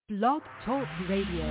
Blog Talk Radio.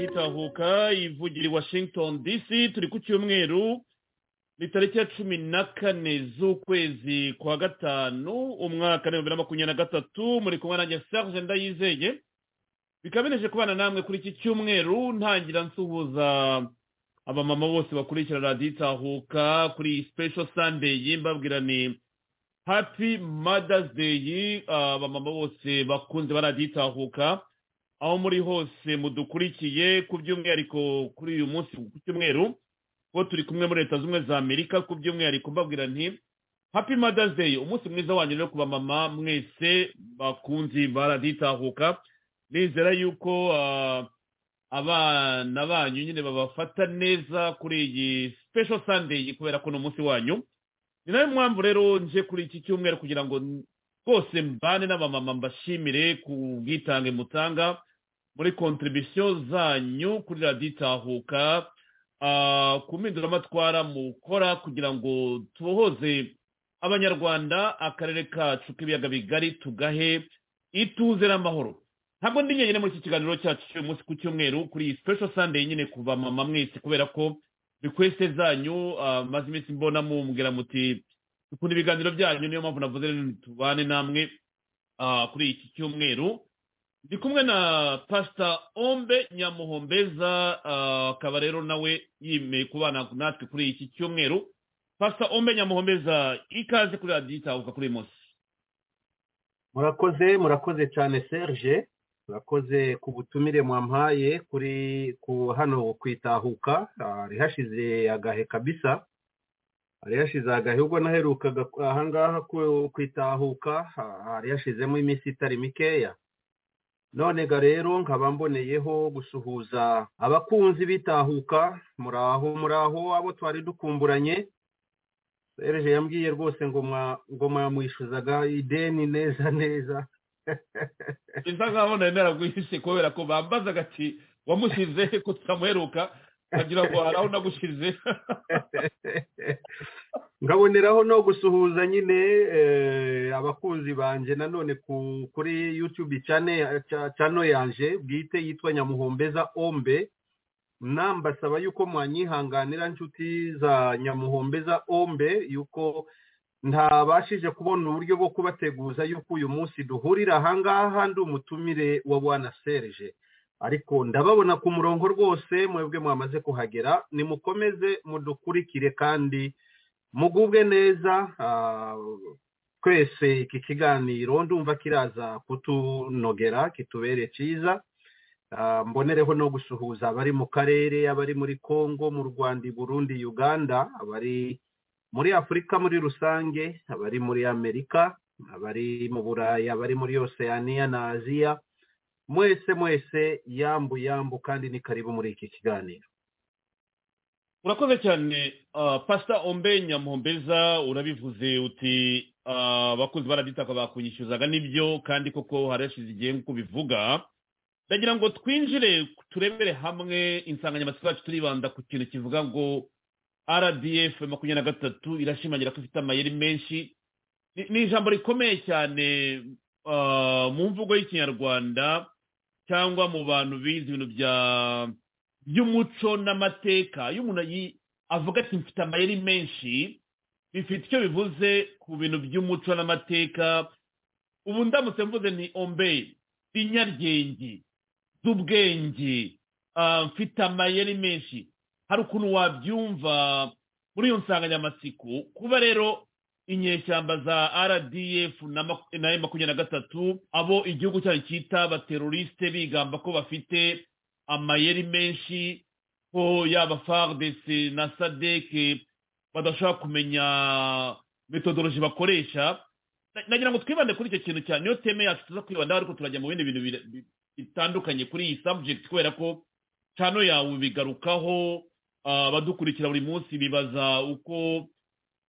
itahuka ivugira i washington dc turi ku cyumweru ni tariki ya cumi na kane z'ukwezi kwa gatanu umwaka w'ibihumbi na makumyabiri na gatatu muri kumwe nanjye serge ndayizeye bikaba bineje kubana namwe kuri iki cyumweru ntangira nsuhuza abamama bose bakurikira radiyo itahuka kuri iyi special sunday mbabwira ni happy mother's day abamama bose bakunze ba radiyo itahuka aho muri hose mudukurikiye ku by'umwihariko kuri uyu munsi ku cyumweru ko turi kumwe muri leta z'ubumwe za amerika ku by'umwihariko mbabwira nti happy mother's day umunsi mwiza wanyu rero ku bamama mwese bakunzi baraditahuka nizera yuko abana banyu nyine babafata neza kuri iyi special sunday kubera ko ni umunsi wanyu ni nayo mpamvu rero nje kuri iki cyumweru kugira ngo rwose mbane n'abamama mbashimire ku bwitange mutanga muri kontribisiyo zanyu kuri radiyo itahuka ku mpinduramatwara mukora kugira ngo tubohoze abanyarwanda akarere kacu k'ibiyaga bigari tugahe ituze n'amahoro ntabwo ndi nyine muri iki kiganiro cyacu cy'uyu munsi ku cyumweru kuri iyi special sunday nyine ku bamama mwese kubera ko request zanyu maze iminsi mbona mumbwira muti dukunda ibiganiro byanyu niyo mpamvu navuze rero tubane namwe kuri iki cyumweru ndi kumwe na pasita ombe nyamuhombeza ah, akaba rero nawe yemeye kubana natwe kuri iki cyumweru pasita ombe nyamuhombeza ikaze kuri radiyo itahuka kuri uyu munsi murakoze murakoze cyane serge murakoze ku butumire mwampaye kuri ku hano kwitahuka hari hashize agahe kabisa hari hashize agahe ubwo naherukaga ku- ahangaha ku- kwitahuka ha- hari hashizemo iminsi itari mikeya none ga rero nkaba mboneyeho gusuhuza abakunzi bitahuka muraho muraho abo twari dukumburanye serge yambwiye rwose ngo mwa- ngo mwamwishyuzaga ideni neza neza bisa nkaho nari naragwihise kubera ko bambazaga ati wamushyize ko tutamuheruka agira ngo hari aho nagushyize nkaboneraho no gusuhuza nyine eh, abakunzi banjye nanone ku- kuri yutube cano yanjye bwite yitwa nyamuhombeza ombe nambasaba yuko mwanyihanganira inshuti za nyamuhombeza ombe yuko ntabashije kubona uburyo bwo kubateguza yuko uyu munsi duhurira ahangaha ndi umutumire wa bwana serge ariko ndababona ku murongo rwose mwebwe mwamaze kuhagera nimukomeze mudukurikire kandi mugubwe neza ah, twese iki kiganiro ndumva kiraza kutunogera kitubere cyiza Ah, mbonereho no gusuhuza abari mu karere abari muri congo mu rwanda i burundi uganda abari muri afurika muri rusange abari muri amerika abari mu burayi abari muri oceania na aziya mwese mwese yambu yambu kandi ni karibu muri iki kiganiro urakoze cyane ah, pasita ombe nyamuhombeza urabivuze uti ah, abakozi baraditaka bakunyishyuzaga nibyo kandi koko harashize igihe nk'uko bivuga ndagira ngo twinjire turebere hamwe insanganyamatsiko yacu turibanda ku kintu kivuga ngo rdf makumyabiri na gatatu irashimangira ko ifite amayeri menshi Ni- ni ijambo rikomeye cyane ah, mu mvugo y'ikinyarwanda cyangwa mu bantu bize ibintu bya by'umuco n'amateka iyo umuntu ayi- avuga ati mfite amayeri menshi bifite icyo bivuze ku bintu by'umuco n'amateka ubu ndamutse mvuze ni ombe inyaryenge z'ubwenge ah, mfite amayeri menshi hari ukuntu wabyumva muri iyo nsanganyamatsiko kuba rero inyeshyamba za rdf na mak- na makumyabiri na gatatu abo igihugu cyacu cyita abaterorisite bigamba ko bafite amayeri menshi ko yaba fardc na sadek badashobora kumenya metodoloji bakoresha Na- nagira ngo twibande kuri icyo kintu cyane niyo teme yacu tuza kwibandaho ariko turajya mu bindi bintu bira- bi- bitandukanye kuri iyi subject kubera ko cano yawe bigarukaho ah, abadukurikira buri munsi bibaza uko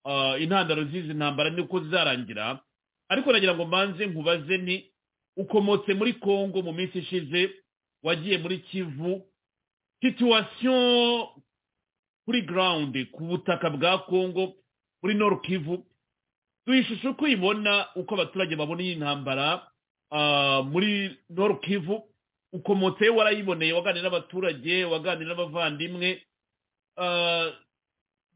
ah, intandaro z'izi ntambara nuko zizarangira ariko nagira ngo manze nkubaze ni ukomotse muri congo mu minsi ishize wagiye muri kivu situwasiyo kuri ground ku butaka bwa congo muri nord kivu tuyishushe uko uyibona uko abaturage babona iyi ntambara ah, muri nord kivu ukomotse warayiboneye waganira n'abaturage waganira n'abavandimwe Ah,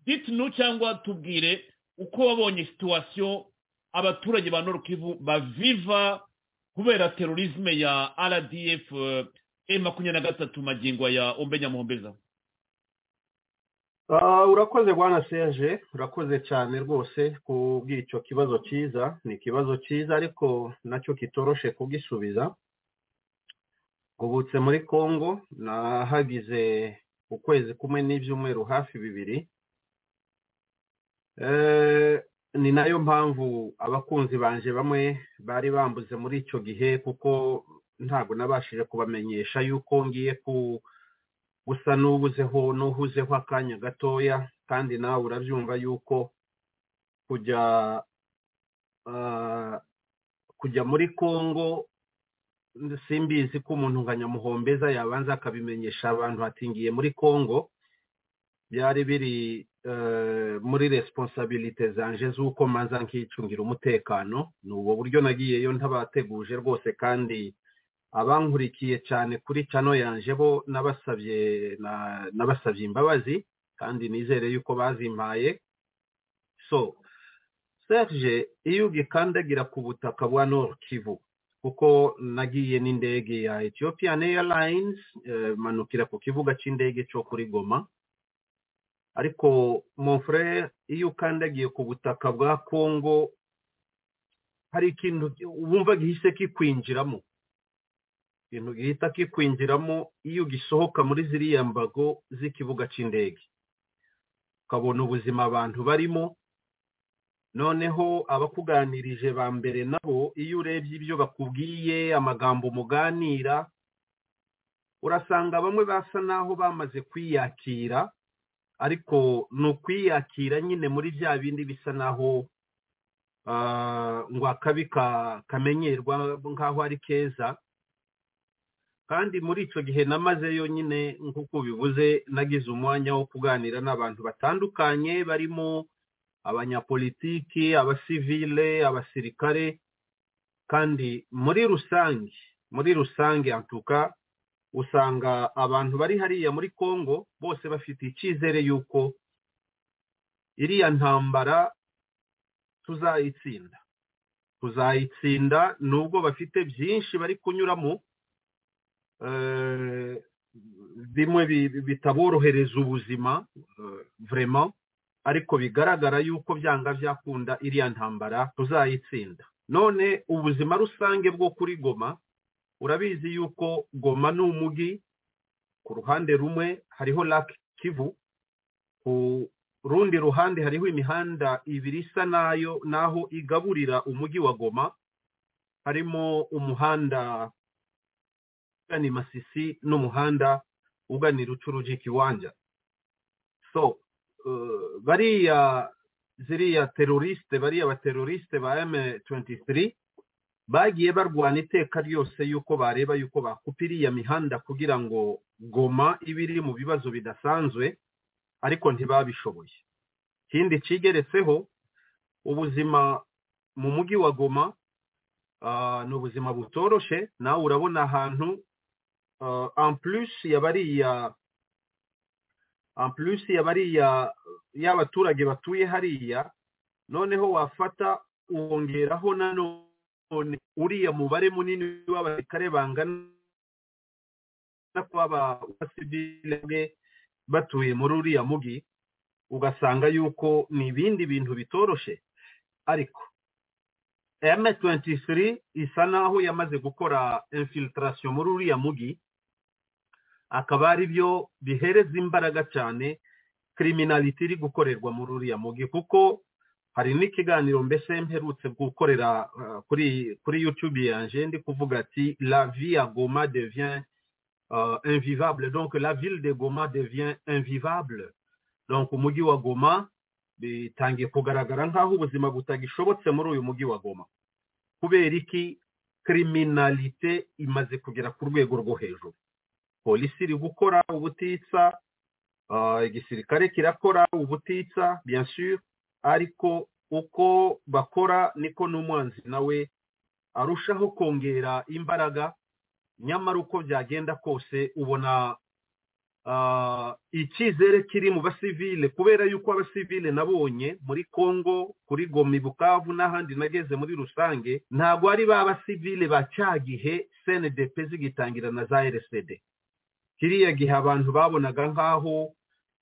ditnu cyangwa tubwire uko wabonye situwasiyo abaturage ba nord kivu baviva kubera terorisme ya rdf eh, e makumyabiri na gatatu magingo aya ombe nyamuhombeza Ah, urakoze bwana serge urakoze cyane rwose kubw'icyo kibazo cyiza ni ikibazo cyiza ariko nacyo kitoroshe kugisubiza ngubutse muri congo nahagize ukwezi kumwe n'ibyumweru hafi bibiri Eh, ni nayo mpamvu abakunzi banje bamwe bari bambuze muri icyo gihe kuko ntabwo nabashije kubamenyesha yuko ngiye ku gusa n'ubuzeho n'uhuzeho akanya gatoya kandi nawe urabyumva yuko kujya ah, kujya muri congo simbizi ko umuntu nka nyamuhombeza yabanza akabimenyesha abantu ati ngiye muri congo byari biri eh, muri responsabilite zanje z'uko manza nkicungira umutekano ni ubwo buryo nagiyeyo ntabateguje rwose kandi abankurikiye cyane kuri cano yanje bo nabasabye na- nabasabye imbabazi kandi nizere yuko bazimpaye so serge iyo ugikandagira ku butaka bwa nord kivu kuko nagiye n'indege ya ethiopian airlines eh, manukira ku kibuga cy'indege cyo kuri goma ariko mofure iyo ukandagiye ku butaka bwa kongo hari ikintu wumva gihise kikwinjiramo ikintu gihita kikwinjiramo iyo gisohoka muri ziriya mbago z'ikibuga cy'indege ukabona ubuzima abantu barimo noneho abakuganirije ba mbere nabo iyo urebye ibyo bakubwiye amagambo muganira urasanga bamwe basa n'aho bamaze kwiyakira ariko ni ukwiyakira nyine muri bya bindi bisa n'aho ngo akabi kamenyerwa nk'aho ari keza kandi muri icyo gihe namazeyo nyine nk'uko bivuze nagize umwanya wo kuganira n'abantu batandukanye barimo abanyapolitiki abasivile abasirikare kandi muri rusange muri rusange antuka usanga abantu bari hariya muri congo bose bafite icyizere y'uko iriya ntambara tuzayitsinda tuzayitsinda nubwo bafite byinshi bari kunyuramo bimwe bitaborohereza ubuzima vrema ariko bigaragara yuko byanga byakunda iriya ntambara tuzayitsinda none ubuzima rusange bwo kuri goma urabizi yuko goma ni umujyi ku ruhande rumwe hariho lake kivu ku rundi ruhande hariho imihanda ibiri isa nayo naho igaburira umujyi wa goma harimo umuhanda ugana masisi n'umuhanda uganira ucuruji kiwanja so bariya ziriya teroriste bariya abateroriste ba M23 bagiye barwana iteka ryose yuko bareba yuko bakupa iriya mihanda kugira ngo goma ibe iri mu bibazo bidasanzwe ariko ntibabishoboye ikindi kigeretseho ubuzima mu mujyi wa goma ni ubuzima butoroshe nawe urabona ahantu ampurusi ya bariya ampurusi yabariya y'abaturage batuye hariya noneho wafata wongeraho nanone uriya mubare munini w'abasirikare bangana kw'abasivile batuye muri uriya mugi ugasanga yuko ni ibindi bintu bitoroshe ariko M23 isa naho yamaze gukora infiltration muri uriya mugi akaba ari byo bihereza imbaraga cyane kiriminaliti iri gukorerwa muri uriya mugi kuko hari n'ikiganiro mbese mperutse gukorera kuri kuri yutube yanjye ndi kuvuga ati la vie ya goma devient invivable donc la ville de goma devient invivable donc umujyi wa goma bitangiye kugaragara nk'aho ubuzima butagishobotse muri uyu mujyi wa goma kubera iki kiriminalite imaze kugera ku rwego rwo hejuru polisi iri gukora ubutitsa igisirikare kirakora ubutitsa sure ariko uko bakora niko n'umwanzi nawe arushaho kongera imbaraga nyamara uko byagenda kose ubona icyizere kiri mu basivile kubera yuko abasivile nabonye muri congo kuri gomi bukavu n'ahandi nageze muri rusange ntabwo ari ba basivile ba cyagihe senedepe zigitangira na za rsd kiriya gihe abantu babonaga nk'aho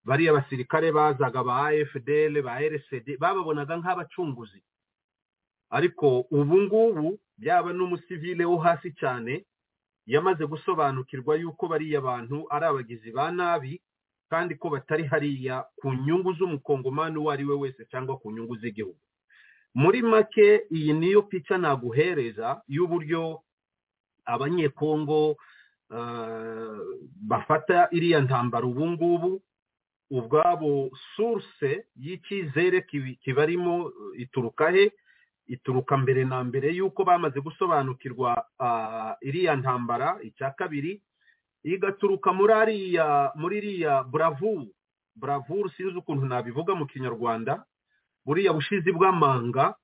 bariya basirikare bazaga ba efudel ba rsd bababonaga nk'abacunguzi ariko ubu ngubu byaba n'umusivile wo hasi cyane yamaze gusobanukirwa yuko bariya bantu ari abagizi ba nabi kandi ko batari hariya ku nyungu z'umukongomani uwo ari we wese cyangwa ku nyungu z'igihugu muri make iyi niyo pica naguhereza y'uburyo abanyekongo bafata iriya ntambaro ubu ngubu ubwabo source y'icyizere kibarimo ituruka he ituruka mbere na mbere y'uko bamaze gusobanukirwa iriya ntambara icya kabiri igaturuka muri ariya muri iriya buravuru buravuru sinzi ukuntu nabivuga mu kinyarwanda buriya bushizi bw'amanga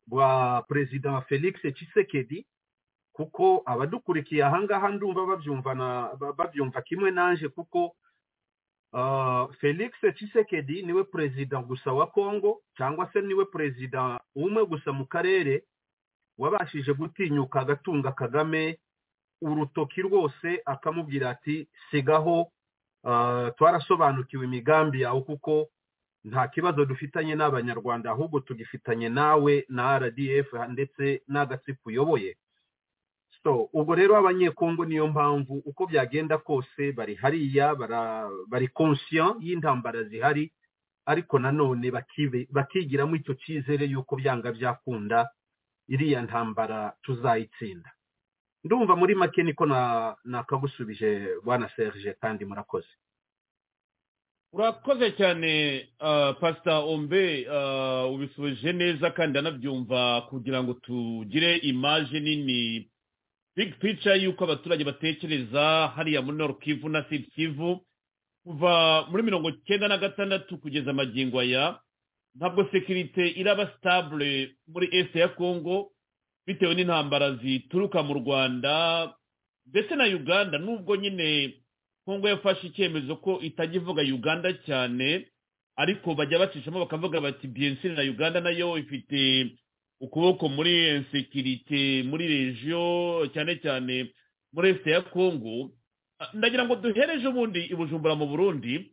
bwa perezida wa felix Tshisekedi kuko abadukurikiye ahangaha ndumva babyumva kimwe naje kuko felix Tshisekedi niwe perezida gusa wa congo cyangwa se niwe perezida umwe gusa mu karere wabashije gutinyuka agatunga kagame urutoki rwose akamubwira ati sigaho twarasobanukiwe imigambi yawe kuko nta kibazo dufitanye n'abanyarwanda ahubwo tugifitanye nawe na rdf ndetse n'agatsiko uyoboye so ubwo rero abanyekongo niyo mpamvu uko byagenda kose bari hariya bari konsiyo y'intambara zihari ariko nanone bakigiramo icyo cyizere y'uko byanga byakunda iriya ntambara tuzayitsinda ndumva muri make niko nakagusubije bwana serge kandi murakoze urakoze cyane pasita ombe ubisubije neza kandi anabyumva kugira ngo tugire imaje nini big picture y'uko abaturage batekereza hariya muri noru kivu na sidi kivu kuva muri mirongo cyenda na gatandatu kugeza amagingo aya ntabwo sekirite iraba sitabure muri esite ya kongo bitewe n'intambara zituruka mu rwanda ndetse na uganda nubwo nyine kongo yafashe icyemezo ko itajya ivuga uganda cyane ariko bajya bacishamo bakavuga bati biyensiri na uganda nayo ifite ukuboko muri sekirite muri regiyo cyane cyane muri esite ya kongo ndagira ngo duhereje ubundi i bujumbura mu burundi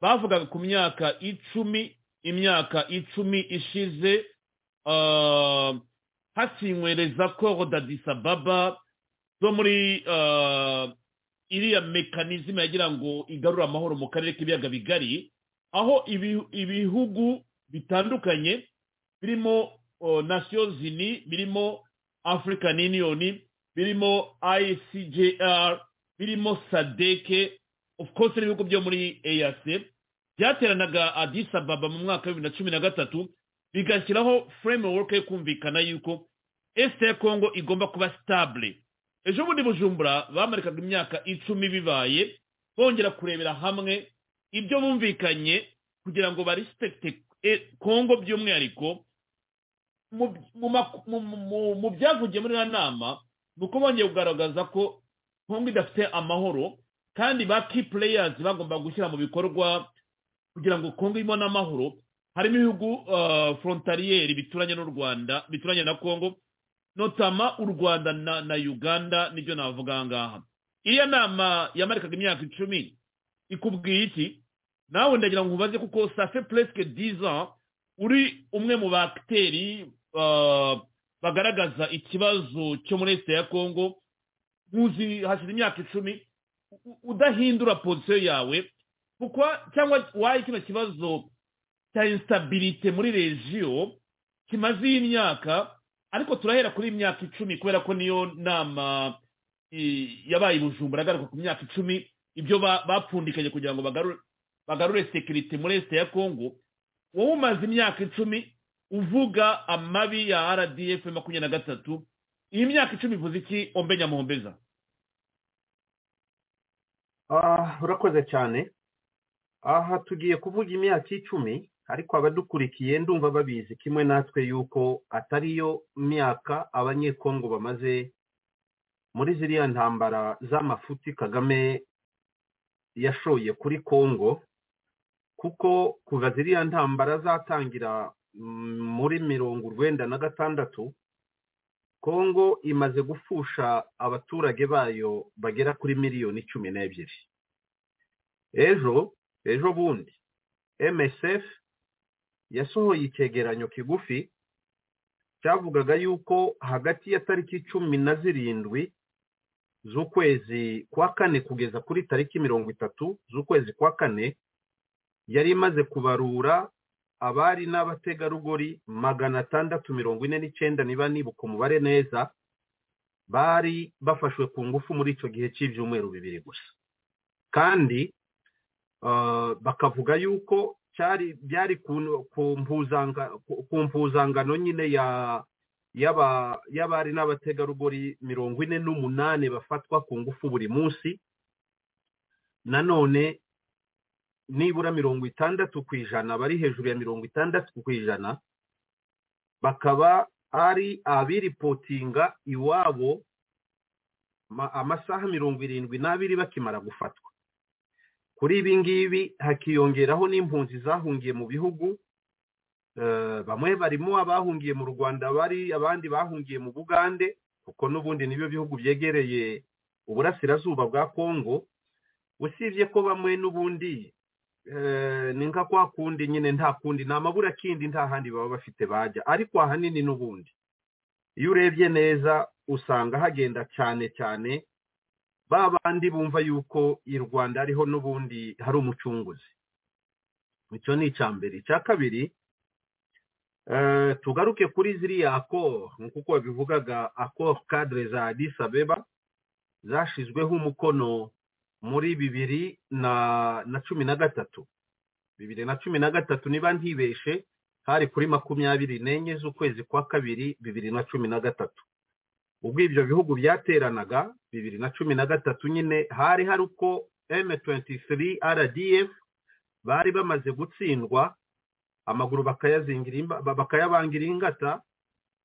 bavugaga ku myaka icumi imyaka icumi ishize hakinywereza koro dadisababa zo muri iriya mekanizme yagira ngo igarure amahoro mu karere k'ibiyaga bigari aho ibihugu bitandukanye birimo nations zini birimo african union birimo icjr birimo sadeke of course n'ibihugu byo muri eyac byateranaga adisa baba mu mwaka wa bibiri na cumi na gatatu bigashyiraho framework yo kumvikana yuko este ya congo igomba kuba stable ejo bundi bujumbura bamarikaga imyaka icumi bibaye bongera kurebera hamwe ibyo bumvikanye kugira ngo barisipekite congo by'umwihariko mu byavugiye muri iriya nama ni uko bongeye kugaragaza ko kongo idafite amahoro kandi ba key players bagomba gushyira mu bikorwa kugira ngo kongo irimo n'amahoro harimo ibihugu frontaliyeri bituranye n'u rwanda bituranye na kongo notama u rwanda na uganda nibyo navuga aha ngaha iriya nama yamarikaga imyaka icumi ikubwiye iki nawe ndagira ngo nkubaze kuko safe puresike diza uri umwe mu bagiteri bagaragaza ikibazo cyo muri esite ya kongo nkuzi hashize imyaka icumi udahindura pozisiyo yawe kuko cyangwa waye kino kibazo cya insitabilite muri regiyo kimaze iyi myaka ariko turahera kuri iyi myaka icumi kubera ko niyo nama yabaye ibujumba agaruka ku myaka icumi ibyo bapfundikanye kugira ngo bagarure sekirite muri esite ya kongo wowe umaze imyaka icumi uvuga amabi ya rdf makumyabiri na gatatu iyi myaka icumi ivuze iki ombe nyamuhombeza urakoze cyane aha tugiye kuvuga imyaka icumi ariko abadukurikiye ndumva babizi kimwe natwe yuko atariyo myaka abanyekongo bamaze muri ziriya ntambara z'amafuti kagame yashoye kuri kongo kuko kuva ziriya ntambara zatangira muri mirongo urwenda na gatandatu kongo imaze gupfusha abaturage bayo bagera kuri miliyoni cumi n'ebyiri ejo ejo bundi msf yasohoye icyegeranyo kigufi cyavugaga yuko hagati ya tariki cumi na zirindwi z'ukwezi kwa kane kugeza kuri tariki mirongo itatu z'ukwezi kwa kane yari imaze kubarura abari n'abategarugori magana atandatu mirongo ine n'icyenda niba nibuka umubare neza bari bafashwe ku ngufu muri icyo gihe cy'ibyumweru bibiri gusa kandi bakavuga yuko cyari byari ku mpuzangano nyine y'abari n'abategarugori mirongo ine n'umunani bafatwa ku ngufu buri munsi nanone nibura mirongo itandatu ku ijana bari hejuru ya mirongo itandatu ku ijana bakaba ari abiripotinga iwabo amasaha mirongo irindwi n'abiri bakimara gufatwa kuri ibi ngibi hakiyongeraho n'impunzi zahungiye mu bihugu bamwe barimo abahungiye mu rwanda bari abandi bahungiye mu bugande kuko n'ubundi nibyo bihugu byegereye uburasirazuba bwa kongo usibye ko bamwe n'ubundi ni nka kwa kundi nyine nta kundi ni amabura kindi nta handi baba bafite bajya ariko ahanini n'ubundi iyo urebye neza usanga hagenda cyane cyane ba bandi bumva yuko i rwanda ariho n'ubundi hari umucunguzi icyo ni icya mbere icya kabiri tugaruke kuri ziriya akoro nk'uko babivugaga akoro kadire za disabeba zashyizweho umukono muri bibiri na cumi na gatatu bibiri na cumi na gatatu niba ntibeshe hari kuri makumyabiri n'enye z'ukwezi kwa kabiri bibiri na cumi na gatatu ubwo ibyo bihugu byateranaga bibiri na cumi na gatatu nyine hari hari uko M23 RDF bari bamaze gutsindwa amaguru bakayabangira ingata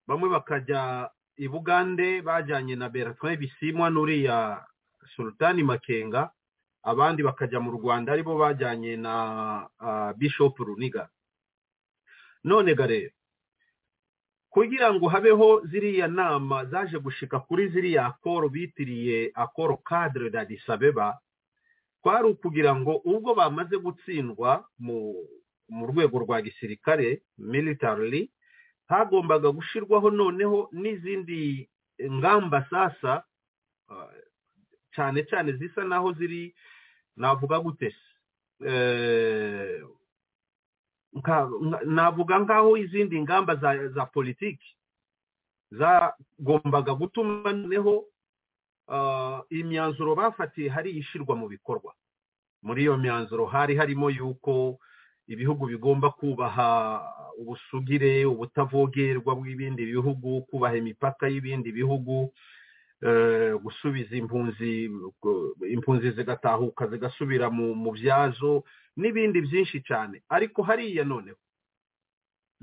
bamwe bakajya i bugande bajyanye na Bertrand bisimwa n'uriya sultani makenga abandi bakajya mu rwanda aribo bajyanye na Bishop runiga none garero kugira ngo habeho ziriya nama zaje gushika kuri ziriya akoro bitiriye akoro kadire na disabeba kwari ukugira ngo ubwo bamaze gutsindwa mu rwego rwa gisirikare militarily hagombaga gushyirwaho noneho n'izindi ngamba sasa cyane cyane zisa naho ziri navuga gute navuga nk'aho izindi ngamba za politiki zagombaga gutuma noneho imyanzuro bafatiye hari ishyirwa mu bikorwa muri iyo myanzuro hari harimo yuko ibihugu bigomba kubaha ubusugire ubutavogerwa bw'ibindi bihugu kubaha imipaka y'ibindi bihugu gusubiza impunzi impunzi zigatahuka zigasubira mu byazo n'ibindi byinshi cyane ariko hariya noneho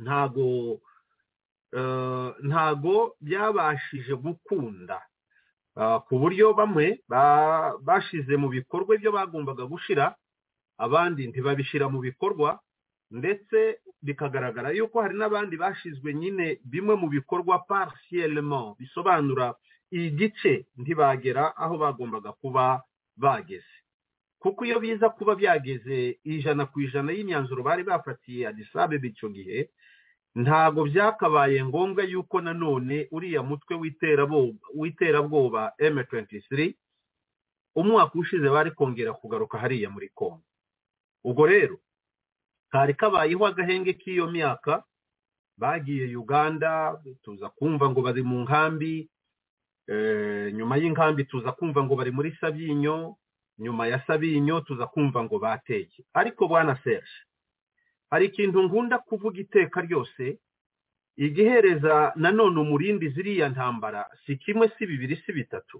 ntago ntago byabashije gukunda ku buryo bamwe bashize mu bikorwa ibyo bagombaga gushyira abandi ntibabishyira mu bikorwa ndetse bikagaragara yuko hari n'abandi bashizwe nyine bimwe mu bikorwa parisiyeremo bisobanura igice ntibagera aho bagombaga kuba bageze kuko iyo biza kuba byageze ijana ku ijana y'imyanzuro bari bafatiye adisabe icyo gihe ntabwo byakabaye ngombwa yuko nanone uriya mutwe w'iterabwoba M23 umwaka ushize bari kongera kugaruka hariya muri kongo ubwo rero kari kabayeho agahenge k'iyo myaka bagiye uganda tuza kumva ngo bari mu nkambi nyuma y'inkambi tuza kumva ngo bari muri sabyinyo nyuma ya sabinyo tuza kumva ngo bateye ariko bwana serge hari ikintu nkunda kuvuga iteka ryose igihereza nanone umurindi ziriya ntambara si kimwe si bibiri si bitatu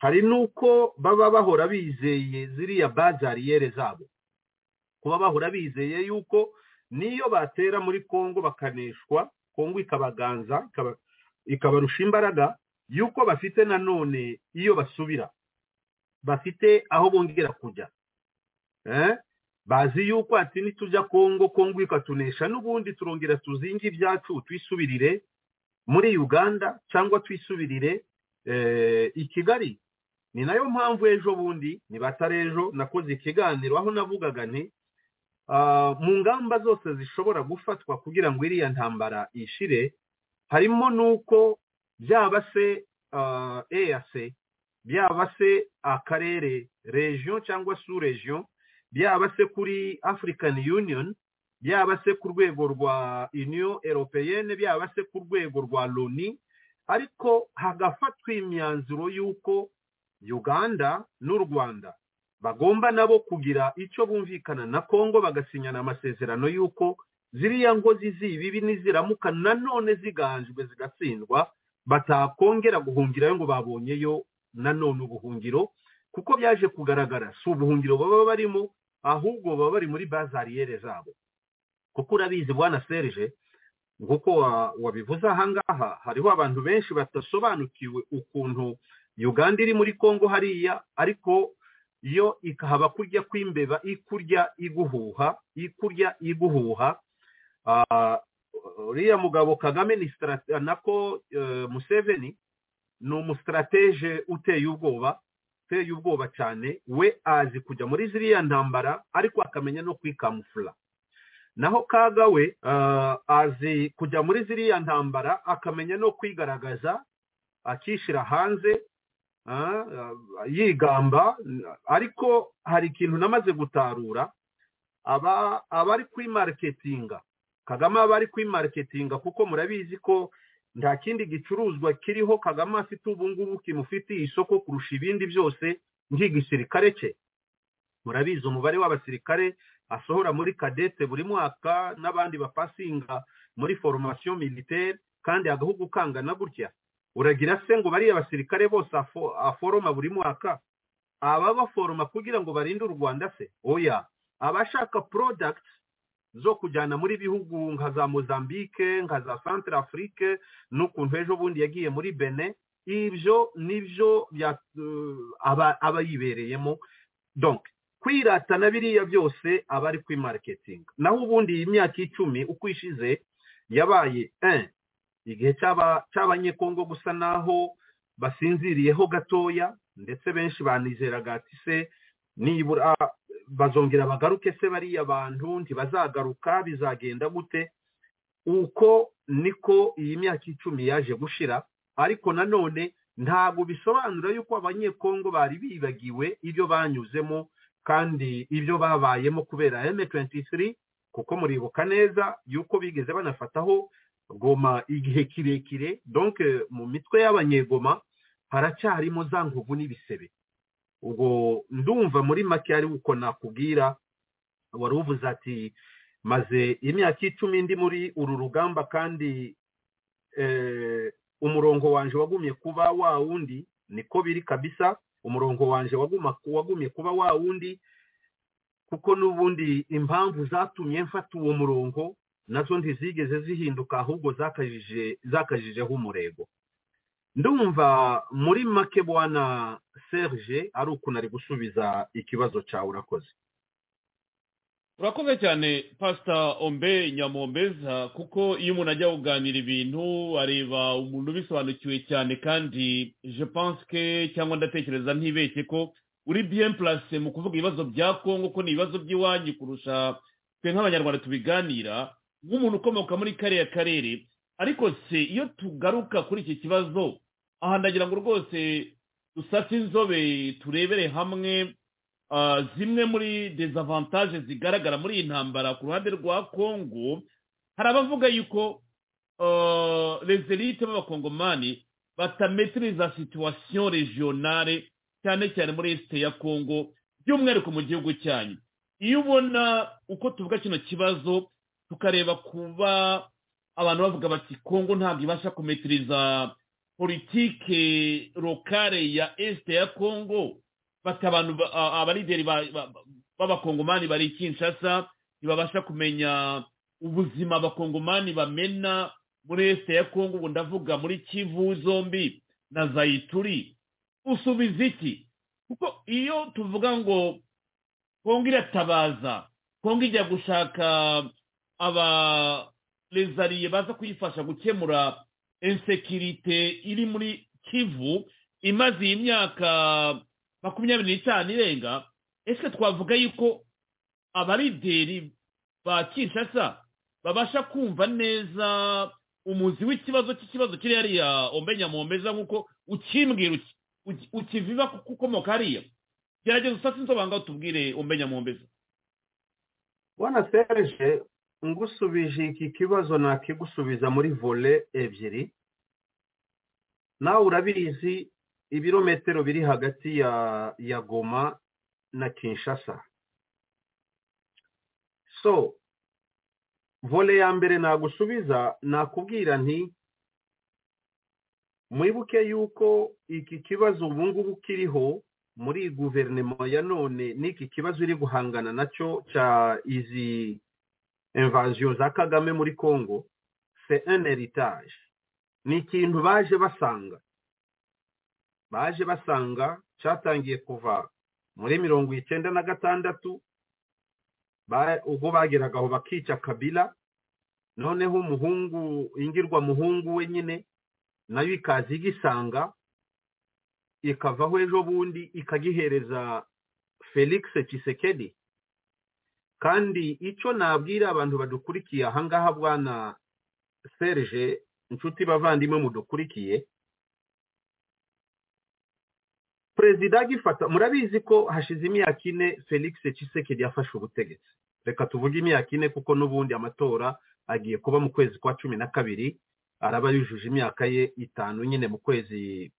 hari n'uko baba bahora bizeye ziriya bazariyere zabo kuba bahora bizeye yuko niyo batera muri kongo bakaneshwa kongo ikabaganza ikabarusha imbaraga yuko bafite nanone iyo basubira bafite aho bongera kujya bazi yuko ati nitujya kongo kongo ikatunesha n'ubundi turongera tuzinge ibyacu twisubirire muri uganda cyangwa twisubirire i kigali ni nayo mpamvu ejo bundi ni batarejo nakoze ikiganiro aho navugaga ni mu ngamba zose zishobora gufatwa kugira ngo iriya ntambara ishire harimo n'uko byaba se eyase byaba se akarere regiyo cyangwa su regiyo byaba se kuri afurikani yuniyoni byaba se ku rwego rwa uniyo eropeyene byaba se ku rwego rwa loni ariko hagafatwa imyanzuro y'uko uganda n'u rwanda bagomba nabo kugira icyo bumvikana na kongo bagasinyana amasezerano y'uko ziriya ngozi z'ibibi niziramuka nanone ziganjwe zigatsindwa batakongera guhungirayo ngo babonyeyo nanone ubuhungiro kuko byaje kugaragara si ubuhungiro baba barimo ahubwo baba bari muri bazariyere zabo kuko urabizi bwana serije nk'uko wabivuze ahangaha hariho abantu benshi badasobanukiwe ukuntu uganda iri muri kongo hariya ariko yo ikahaba kurya kw'imbeba ikurya iguhuha ikurya iguhuha uriya mugabo kagame ni sitara nako museveni ni umusitarateje uteye ubwoba uteye ubwoba cyane we azi kujya muri ziriya ntambara ariko akamenya no kwikamufura naho kaga we azi kujya muri ziriya ntambara akamenya no kwigaragaza akishyira hanze yigamba ariko hari ikintu namaze gutarura aba ari kuri mariketinga kagame aba ari kuri mariketinga kuko murabizi ko nta kindi gicuruzwa kiriho kagame afite ubu ngubu kimufitiye isoko kurusha ibindi byose nk'igisirikare cye murabizi umubare w'abasirikare asohora muri kadete buri mwaka n'abandi bapasinga muri foromasiyo militeri kandi agahugu kangana gutya uragira se ngo bariya basirikare bose aforoma buri mwaka aba baforoma kugira ngo barinde u rwanda se oya abashaka porodagiti zo kujyana muri bihugu nka za mozambique nka za santara afurike n'ukuntu ejo bundi yagiye muri bene ibyo nibyo aba yibereyemo donke kwiratana biriya byose aba ari kuri mariketinga naho ubundi iyi myaka icumi uko ishize yabaye igihe cy'abanyekongo gusa naho basinziriyeho gatoya ndetse benshi banizeraga ati se nibura bazongera bagaruke se bariya bantu ntibazagaruka bizagenda gute uko niko iyi myaka icumi yaje gushira ariko nanone ntabwo bisobanura yuko abanyekongo bari bibagiwe ibyo banyuzemo kandi ibyo babayemo kubera M23 kuko muribuka neza yuko bigeze banafataho goma igihe kirekire donc mu mitwe y'abanyegoma haracyarimo za ngugu n'ibisebe ubwo ndumva muri make ari uko nakubwira wari uvuze ati maze imyaka icumi ndi muri uru rugamba kandi umurongo wanje wagumye kuba wa wundi niko biri kabisa umurongo wanje wagumye kuba wa wundi kuko n'ubundi impamvu zatumye mfata uwo murongo nazo ntizigeze zihinduka ahubwo zakajijeho umurego ndumva muri make bwana serge ari ukuntu ari gusubiza ikibazo cyawe urakoze urakoze cyane pasita ombe nyamombeza kuko iyo umuntu ajya kuganira ibintu areba umuntu ubisobanukiwe cyane kandi je pense que cyangwa ndatekereza ntibeshye ko uri bien place mu kuvuga ibibazo bya kongo ko ni ibibazo by'iwanyu kurusha twe nk'abanyarwanda tubiganira nk'umuntu ukomoka muri kariya karere ariko se iyo tugaruka kuri iki kibazo aha ndagira ngo rwose dusate inzobe turebere hamwe zimwe muri dezavantaje zigaragara muri iyi ntambara ku ruhande rwa kongo hari abavuga yuko rezerite b'abakongomani batametiriza situwasiyo regionale cyane cyane muri esite ya kongo by'umwihariko mu gihugu cyanyu iyo ubona uko tuvuga kino kibazo tukareba kuba abantu bavuga bati kongo ntabwo ibasha kumetiriza politike lokale ya esite ya kongo bati abantu abalideri b'abakongomani bari kinshasa ntibabasha kumenya ubuzima abakongomani bamena muri esite ya kongo ubu ndavuga muri kivu zombi na zayituri usubiza iki kuko iyo tuvuga ngo kongo iratabaza kongo ijya gushaka abarezariye baza kuyifasha gukemura insekirite iri muri kivu imaze iyi myaka makumyabiri n'itanu irenga ese twavuga yuko abarideri ba kinshasa babasha kumva neza umuzi w'ikibazo cy'ikibazo kiri hariya ombenya mombeza nk'uko ukimbwira ukiviva kuko ukomoka hariya gerageza usatse insobanuro tubwire ombenya mombeza bona serge ngusubije iki kibazo nakigusubiza muri vole ebyiri nawe urabizi ibirometero biri hagati ya ya goma na kinshasa so vole ya mbere nagusubiza nakubwira nti mwibuke yuko iki kibazo ubu ngubu kiriho muri guverinoma ya none n'iki kibazo iri guhangana nacyo cya izi invaziyo za kagame muri kongo se en eritage ni ikintu baje basanga baje basanga cyatangiye kuva muri mirongo icyenda na gatandatu ubwo bageraga aho bakica kabila noneho umuhungu ingirwa muhungu we nyine nayo ikaza igisanga ikavaho ejo bundi ikagihereza felix kisekedi kandi icyo nabwira abantu badukurikiye ahangaha bwana serge inshuti bavandimwe mudukurikiye perezida agifata murabizi ko hashize imyaka ine felix kisekedi yafashe ubutegetsi reka tuvuge imyaka ine kuko n'ubundi amatora agiye kuba mu kwezi kwa cumi na kabiri araba yujuje imyaka ye itanu nyine mu kwezi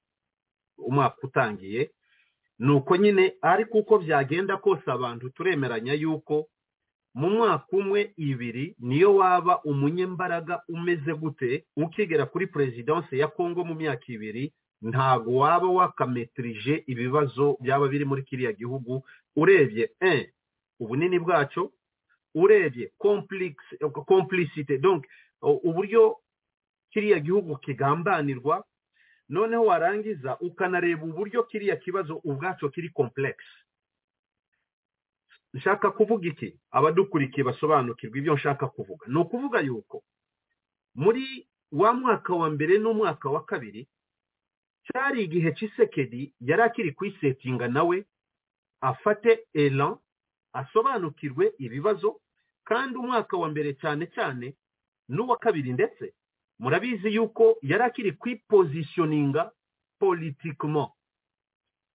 umwaka utangiye ni uko nyine ariko uko byagenda kose abantu turemeranya yuko mu mwaka umwe ibiri niyo waba umunyembaraga umeze gute ukigera kuri perezidanse ya kongo mu myaka ibiri ntabwo waba wakametirije ibibazo byaba biri muri kiriya gihugu urebye e ubunini bwacyo urebye kompulisite uburyo kiriya gihugu kigambanirwa noneho warangiza ukanareba uburyo kiriya kibazo ubwacyo kiri kompulegisi nshaka kuvuga iki abadukurikiye basobanukirwa ibyo nshaka kuvuga ni ukuvuga yuko muri wa mwaka wa mbere n'umwaka wa kabiri cyari igihe cy'isekedi yari akiri kuyisetinga nawe afate elan asobanukirwe ibibazo kandi umwaka wa mbere cyane cyane n'uwa kabiri ndetse murabizi yuko yari akiri kwipozishoninga politikimo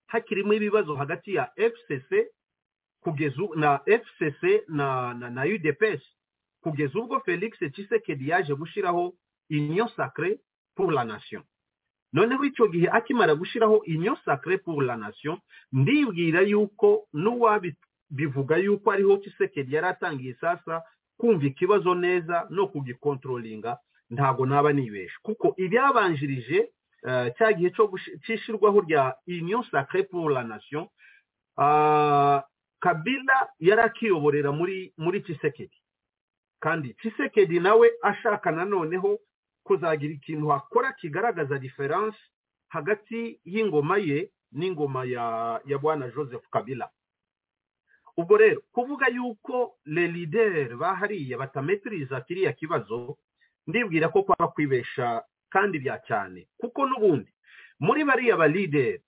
hakirimo ibibazo hagati ya fcc kugeza na fcc na na, na udps kugeza ubwo felix tshisekedi yaje gushyiraho union sacre pour la nation noneho icyo gihe akimara gushyiraho union sacre pour la nation ndibwira yuko n'uwabitu bivuga yuko ariho kisekedi yari atangiye sasa kumva ikibazo neza no kugikontrolinga ntabwo naba nibesha kuko ibyabanjirije cya gihe cyishyirwaho rya union sacre pour la nation kabila yari akiyoborera muri muri kisekedi kandi kisekedi nawe ashaka noneho kuzagira ikintu hakora kigaragaza diferanse hagati y'ingoma ye n'ingoma ya bwana joseph kabila ubwo rero kuvuga yuko le lideri bahariye batametiriza kiriya kibazo ndibwira ko kwaba kwibesha kandi bya cyane kuko n'ubundi muri bariya ba lideri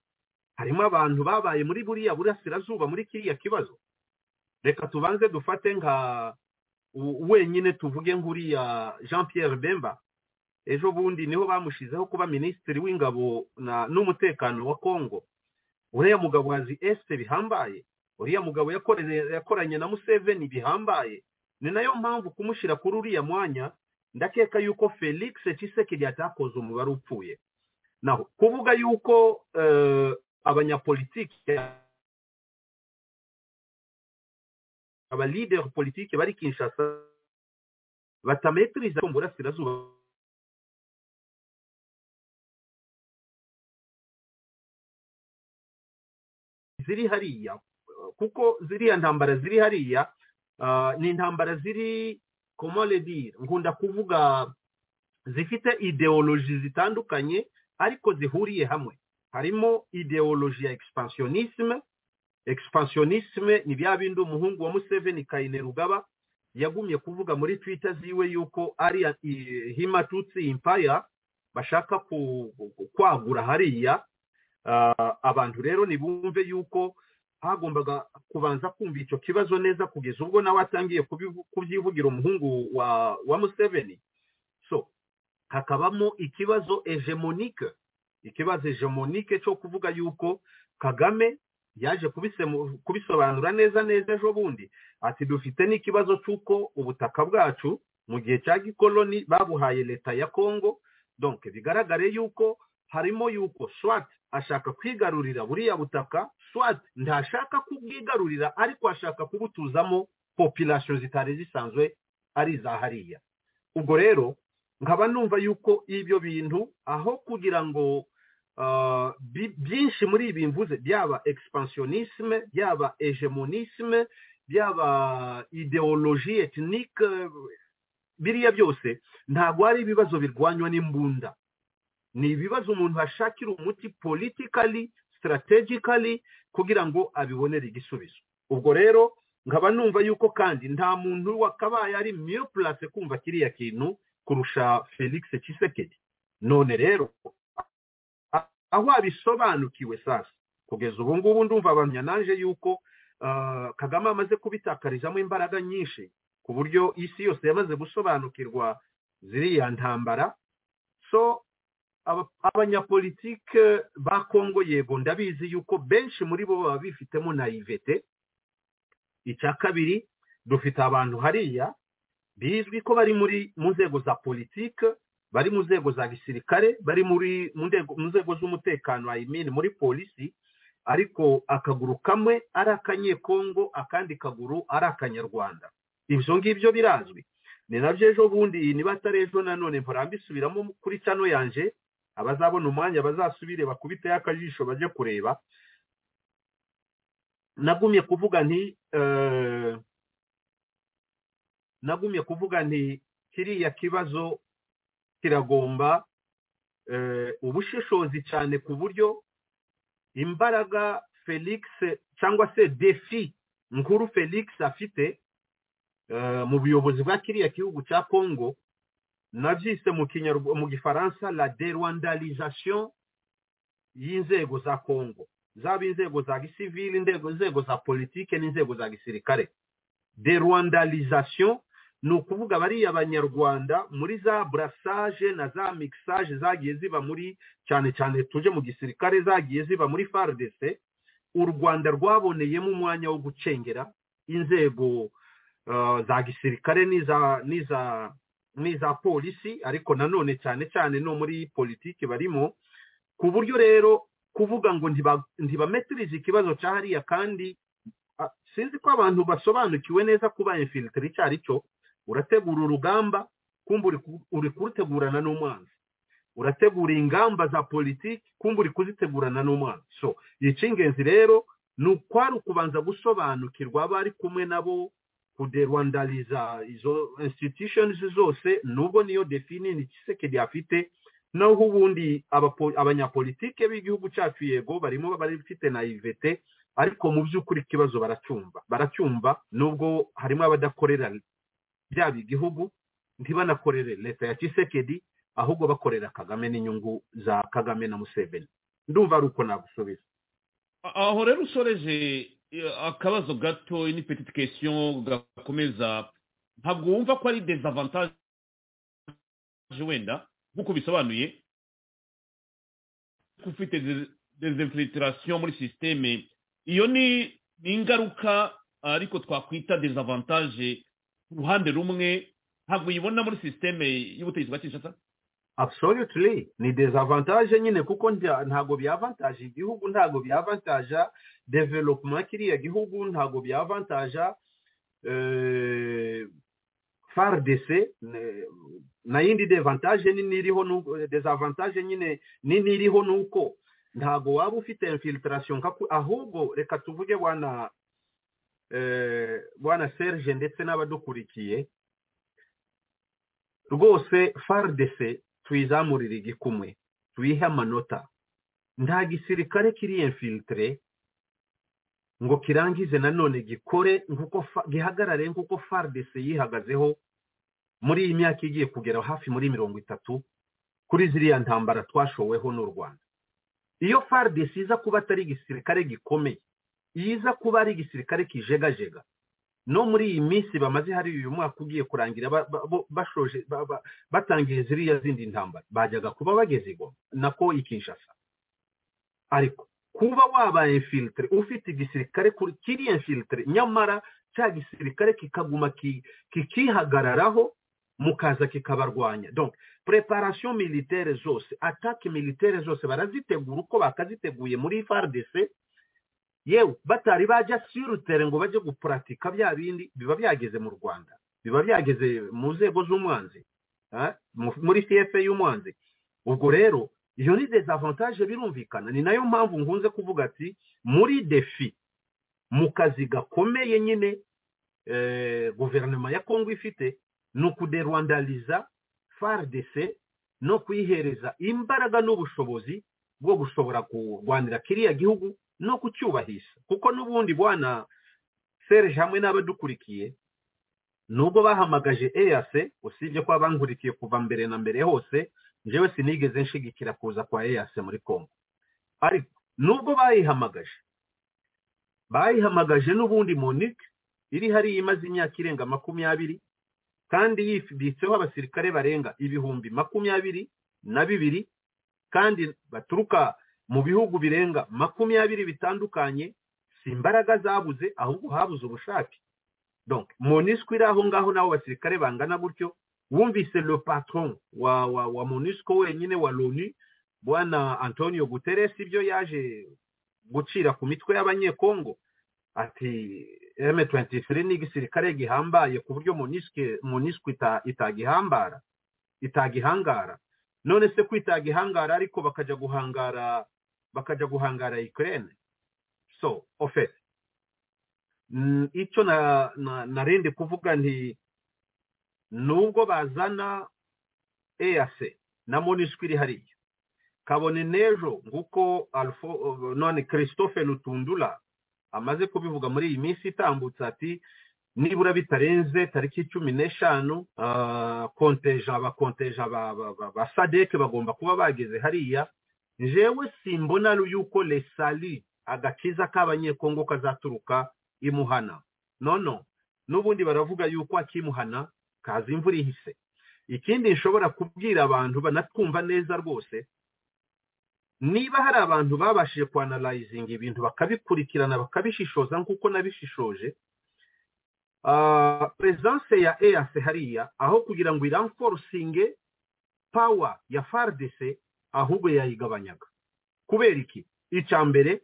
harimo abantu babaye muri buriya burasirazuba muri kiriya kibazo reka tubanze dufate nka wenyine tuvuge nk'uriya jean Pierre bemba ejo bundi niho bamushizeho kuba minisitiri w'ingabo n'umutekano wa kongo uriya mugabo wazi esite bihambaye uriya mugabo yakoranye na museveni bihambaye ni nayo mpamvu kumushyira kuri uriya mwanya ndakeka yuko felix kisekedi atakoze umubare upfuye naho kuvuga yuko abanyapolitike abalideri politiki bari kinshasa batametiriza mu burasirazuba ziri hariya kuko ziriya ntambara ziri hariya ni intambara ziri komoredi nkunda kuvuga zifite ideoloji zitandukanye ariko zihuriye hamwe harimo ideoloji ya expansionisme expansionisme ni bya bindi umuhungu wa museveni kayine rugaba yagumye kuvuga muri twita ziwe yuko ari himatutsi impaya bashaka kwagura hariya abantu rero ntibumve yuko hagombaga kubanza kumva icyo kibazo neza kugeza ubwo nawe atangiye kubyivugira umuhungu wa wa museveni so hakabamo ikibazo ejemonike ikibazo ejemonike cyo kuvuga yuko kagame yaje kubisobanura neza neza ejo bundi ati dufite n'ikibazo cy'uko ubutaka bwacu mu gihe cya gikoloni babuhaye leta ya kongo donke bigaragare yuko harimo yuko swati ashaka kwigarurira buriya butaka swati ntashaka kubwigarurira ariko ashaka kubutuzamo popilasiyo zitari zisanzwe ari iza hariya ubwo rero nkaba numva yuko ibyo bintu aho kugira ngo byinshi muri ibi mvuze byaba expansionisme byaba egemonisme byaba ideoloji etinike biriya byose ntabwo ari ibibazo birwanywa n'imbunda ni ibibazo umuntu ashakira umuti politikali sitarategikali kugira ngo abibonere igisubizo ubwo rero nkaba numva yuko kandi nta muntu wakabaye ari miyo purase kumva kiriya kintu kurusha felix kisekedi none rero aho abisobanukiwe sasa kugeza ubu ngubu ndumva abantu nanjye yuko kagame amaze kubitakarizamo imbaraga nyinshi ku buryo isi yose yamaze gusobanukirwa ziriya ntambara so abanyapolitike ba kongo yego ndabizi yuko benshi muri bo baba bifitemo na ivete icya kabiri dufite abantu hariya bizwi ko bari muri mu nzego za politike bari mu nzego za gisirikare bari muri mu nzego z'umutekano ayimini muri polisi ariko akaguru kamwe ari akanyekongo akandi kaguru ari akanyarwanda ibyo ngibyo birazwi ni nabyo ejo bundi niba atari ejo nanone murambisubiramo kuri cano yanje abazabona umwanya bazasubire bakubiteho akajisho bajye kureba nagumye kuvuga nti nagumye kuvuga nti kiriya kibazo kiragomba ubushishozi cyane ku buryo imbaraga felix cyangwa se defi nkuru felix afite mu buyobozi bwa kiriya gihugu cya congo nabyise mu gifaransa la derwandarization y'inzego za congo zaba inzego za gisivili inzego za politike n'inzego za gisirikare derwandarization ni ukuvuga bariya abanyarwanda muri za burasage na za mixage zagiye ziba muri cyane cyane tuje mu gisirikare zagiye ziba muri FARDC u rwanda rwaboneyemo umwanya wo gucengera inzego za gisirikare n'iza polisi ariko nanone cyane cyane no muri politiki barimo ku buryo rero kuvuga ngo ntibametirize ikibazo cya hariya kandi sinzi ko abantu basobanukiwe neza kuba infilitire icyo ari cyo urategura urugamba kumva uri kurutegurana n'umwanzi urategura ingamba za politiki kumva uri kuzitegurana n'umwanzi so icy'ingenzi rero ni ukwari ukubanza gusobanukirwa abari kumwe nabo kuderwandariza izo institutions zose nubwo niyo defini ni kisekedi afite naho ubundi abanyapolitike b'igihugu cyacu yego barimo bafite na ivete ariko mu by'ukuri ikibazo baracyumva baracyumva nubwo harimo abadakorera byaba igihugu ntibanakorere leta ya kisekedi ahubwo bakorera kagame n'inyungu za kagame na museveni ndumva ari uko nagusubiza aho rero usoreje akabazo gato ni petite question gakomeza ntabwo wumva ko ari dezavantage wenda nk'uko bisobanuye ufite dezinfilitiration muri sisiteme iyo ni ingaruka ariko twakwita dezavantage uruhande rumwe ntabwo uyibona muri sisiteme y'ubutegetsi bwa kinshasa absolutely ni dezavantage nyine kuko ntabwo byavantaje igihugu ntabwo byavantaja development ya kiriya gihugu ntabwo byavantaja fardc na yindi devantage nini iriho dezavantage nyine nini iriho nuko ntabwo waba ufite infiltration ahubwo reka tuvuge bwana bwana serge ndetse n'abadukurikiye rwose faridese tuyizamurire igikumwe tuyihe amanota nta gisirikare kiri infiltre ngo kirangize nanone gikore nk'uko gihagarare nk'uko faridese yihagazeho muri iyi myaka igiye kugera hafi muri mirongo itatu kuri ziriya ntambara twashoweho n'u rwanda iyo faridese iza kuba atari igisirikare gikomeye yiza kuba ari igisirikare kijegajega no muri iyi minsi bamaze hari uyu mwaka ugiye kurangira bashoje batangiye ziriya zindi ntambara bajyaga kuba bageze igoma nako ikinshasa ariko kuba wabaye infiltre ufite igisirikare kiri infiltre nyamara cya gisirikare kikaguma kikihagararaho mukaza kikabarwanya donc preparation militaire zose attaque militaire zose barazitegura uko bakaziteguye muri FARDC yewe batari bajya sirutere ngo bajye gupuratika bya bindi biba byageze mu rwanda biba byageze mu nzego z'umwanzi muri cfa y'umwanzi ubwo rero iyo ni dezavantaje birumvikana ni nayo mpamvu nkunze kuvuga ati muri defi mu kazi gakomeye nyine guverinoma ya kongo ifite ni ukuderwandariza faridese no kuyihereza imbaraga n'ubushobozi bwo gushobora kurwanira kiriya gihugu no kucyubahiriza kuko n'ubundi bwana serge hamwe n'abadukurikiye nubwo bahamagaje eyase usibye ko bankurikiye kuva mbere na mbere hose njyewe sinigeze nshigikira kuza kwa eyase muri congo ariko nubwo bayihamagaje bayihamagaje n'ubundi monike iri hariya imaze imyaka irenga makumyabiri kandi yifuditseho abasirikare barenga ibihumbi makumyabiri na bibiri kandi baturuka mu bihugu birenga makumyabiri bitandukanye si imbaraga zabuze ahubwo habuze ubushake donc monisco iri aho ngaho n'abo basirikare bangana gutyo wumvise le patron wa wa wa monisco wenyine wa loni bwana antonio guterres ibyo yaje gucira ku mitwe y'abanyekongo ati M23 ni igisirikare gihambaye ku buryo monisco itagihambara itagihangara none se kwitagihangara ariko bakajya guhangara bakajya guhangara Ukraine so ofete icyo narindi kuvuga nti nubwo bazana EAC na monisco iri hariya kabone n'ejo nguko none christophe rutundura amaze kubivuga muri iyi minsi itambutse ati nibura bitarenze tariki cumi n'eshanu konteja abakonteja ba sadeke bagomba kuba bageze hariya njewe simbona yuko lesali agakiza k'abanyekongo kazaturuka imuhana nono n'ubundi baravuga yuko akimuhana kaza imvura ihise ikindi nshobora kubwira abantu banatwumva neza rwose niba hari abantu babashije kwanarayizinga ibintu bakabikurikirana bakabishishoza nk'uko nabishishoje perezidanse ya eyase hariya aho kugira ngo iramforosinge pawa ya faridese ahubwo yayigabanyaga kubera iki icya mbere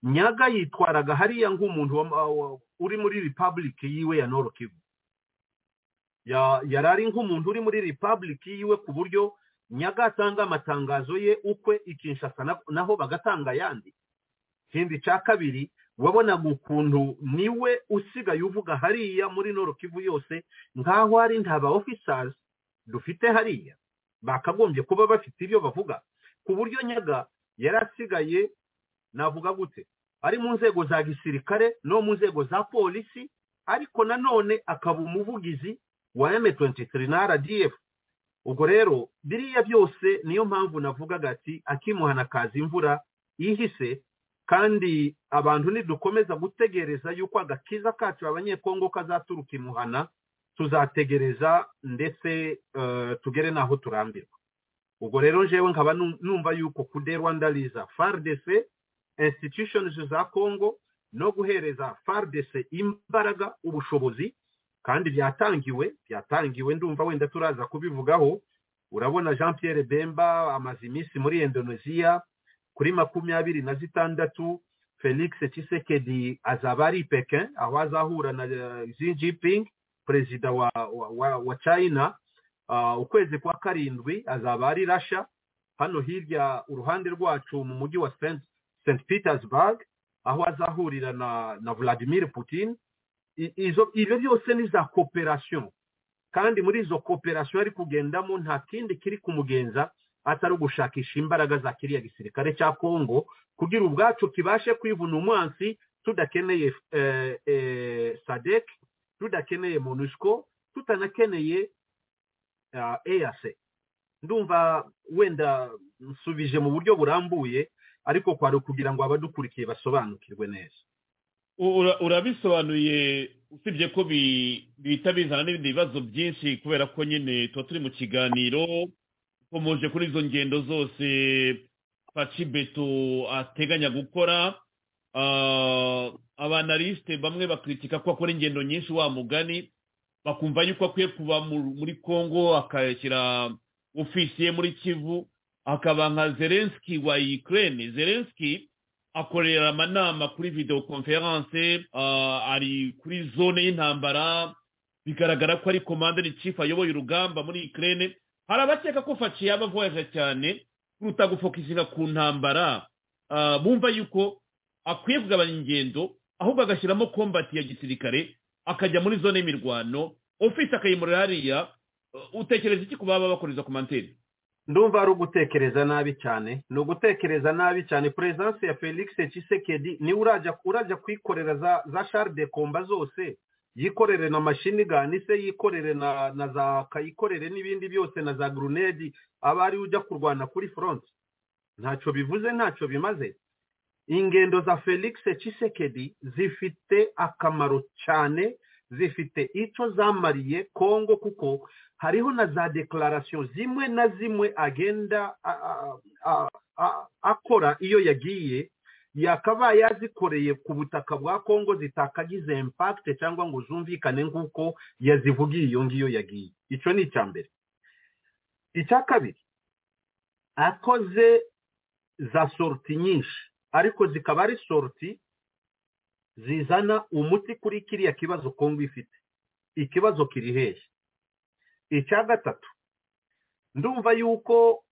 nyaga yitwaraga hariya nk'umuntu uri muri repubulika yiwe ya norokivu yari ari nk'umuntu uri muri repubulika yiwe ku buryo nyaga atanga amatangazo ye ukwe ikinshasa naho bagatanga ayandi ikindi cya kabiri wabonaga ukuntu niwe usigaye uvuga hariya muri norokivu yose nk'aho ari nta ba ofisazi dufite hariya bakagombye kuba bafite ibyo bavuga ku buryo nyaga yari asigaye navuga gute ari mu nzego za gisirikare no mu nzego za polisi ariko nanone akaba umuvugizi wa M23 na RDF ubwo rero biriya byose niyo mpamvu navugaga ati akimuhana kaza imvura yihise kandi abantu nidukomeza gutegereza yuko agakiza kacu abanyekongo kazaturuka imuhana tuzategereza ndetse tugere n'aho turambirwa ubwo rero njewe nkaba numva yuko kude rwandariza faridese insititishonizi za kongo no guhereza faridese imbaraga ubushobozi kandi byatangiwe byatangiwe ndumva wenda turaza kubivugaho urabona jean Pierre bemba amaze iminsi muri indoneziya kuri makumyabiri na zitandatu felix Tshisekedi azaba ari pekin aho azahura na xi jinping perezida wa wa wa china ukwezi kwa karindwi azaba ari rasha hano hirya uruhande rwacu mu mujyi wa st petersburg aho azahurira na vladimir putin ibyo byose ni za koperasiyo kandi muri izo koperasiyo ari kugendamo nta kindi kiri kumugenza atari ugushakisha imbaraga za kiriya gisirikare cya kongo kugira ubwacu kibashe kwivuna umwansi tudakeneye sadec tudakeneye monusco tutanakeneye eac ndumva wenda nsubije mu buryo burambuye ariko kwari kugira ngo abadukurikiye basobanukirwe neza urabisobanuye usibye ko bihita bizana n'ibindi bibazo byinshi kubera ko nyine tuba turi mu kiganiro ukomeje kuri izo ngendo zose paci beto ateganya gukora abanarisite bamwe bakritika ko akora ingendo nyinshi wa mugani bakumva yuko akwiye kuba muri congo akashyira ofisiye muri kivu akaba nka zelenski wa ukraine zelenski akorera amanama kuri videwo konferanse ari kuri zone y'intambara bigaragara ko ari komanderi cifu ayoboye urugamba muri ikirere hari abakeka ko faci yaba avoyaje cyane kuruta gufokisinga ku ntambara bumva yuko akwiye kugabanya ingendo ahubwo agashyiramo kombati ya gisirikare akajya muri zone y'imirwano ofisi akayimurira hariya utekereza iki ku baba bakoreza komanteri ndumva ari ugutekereza nabi cyane ni ugutekereza nabi cyane perezidansi ya felix Tshisekedi niwe urajya urajya kwikorera za za shari de komba zose yikorere na mashini gani se yikorere na na za kayikorere n'ibindi byose na za gurunedi aba ariwe ujya kurwana kuri foronti ntacyo bivuze ntacyo bimaze ingendo za felix Tshisekedi zifite akamaro cyane zifite icyo zamariye kongo kuko hariho na za dekararasiyo zimwe na zimwe agenda akora iyo yagiye yakaba yazikoreye ku butaka bwa kongo zitakagize impakite cyangwa ngo zumvikane nk'uko yazivugiye iyo ngiyo yagiye icyo ni icya mbere icya kabiri akoze za soroti nyinshi ariko zikaba ari soroti zizana umuti kuri kiriya kibazo kongo ifite ikibazo kiri hehe icya gatatu ndumva yuko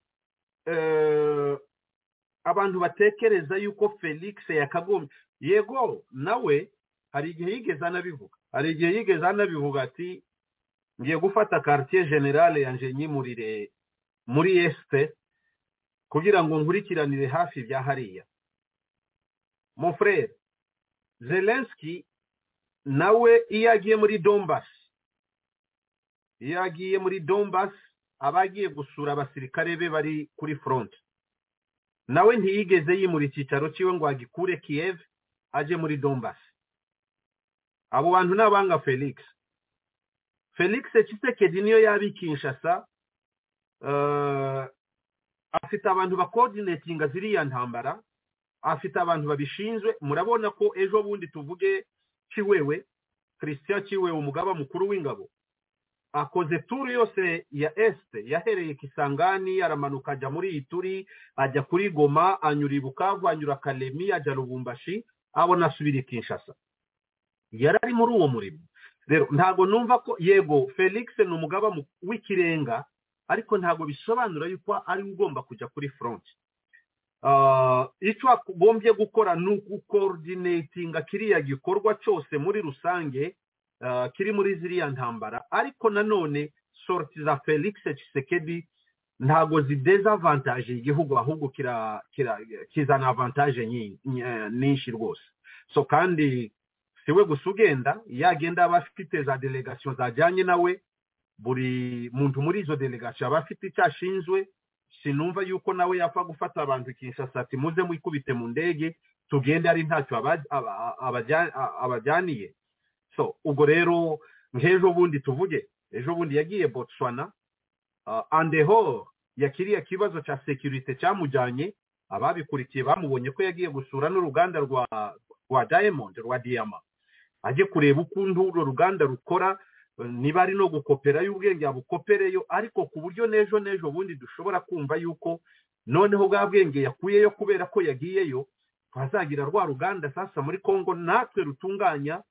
abantu batekereza yuko felix yakagombye yego nawe hari igihe yigeze anabivuga hari igihe yigeze anabivuga ati ngiye gufata quartier generale yanjye nyimurire muri esite kugira ngo nkurikiranire hafi bya hariya mu frere zelenski nawe iyo agiye muri dombasi iyo agiye muri dombasi aba agiye gusura abasirikare be bari kuri foronti nawe ntiyigeze yimura icyicaro cyiwe ngo agikure kiyev ajye muri dombasi abo bantu ni abanga felix felix Tshisekedi niyo yabikishasa afite abantu bakodinetinga ziriya ntambara afite abantu babishinzwe murabona ko ejo bundi tuvuge kiwewe christian kiwewe umugaba mukuru w'ingabo akoze turu yose ya esite yahereye kisangani aramanuka ajya muri iyi turi ajya kuri goma anyura ibukavu anyura akaremi ajya rubumbashi abona asubira i kinshasa yari ari muri uwo murimo rero ntabwo numva ko yego felix ni umugaba w'ikirenga ariko ntabwo bisobanura yuko ari we ugomba kujya kuri foronti icyo agombye gukora ni ukukodinetinga kiriya gikorwa cyose muri rusange kiri muri ziriya ntambara ariko nanone soroti za felix Tshisekedi ntabwo zidezavantaje igihugu ahubwo kizana avantaje nyinshi rwose so kandi siwe gusa ugenda yagenda aba afite za delegasiyo zajyanye nawe buri muntu muri izo delegasiyo aba afite icyo ashinzwe sinumva yuko nawe yapfa gufata abantu ikinshasa ati muze mwikubite mu ndege tugende ari ntacyo abajyaniye so ubwo rero nk'ejo bundi tuvuge ejo bundi yagiye botswana andeho yakiriye ikibazo cya sekirite cyamujyanye ababikurikiye bamubonye ko yagiye gusura n'uruganda rwa rwa diamond rwa diyama ajye kureba ukuntu urwo ruganda rukora niba ari no gukopera y'ubwenge yabukopereyo ariko ku buryo n'ejo n'ejo bundi dushobora kumva yuko noneho bwa bwenge yakuyeyo kubera ko yagiyeyo twazagira rwa ruganda sasa muri congo natwe rutunganya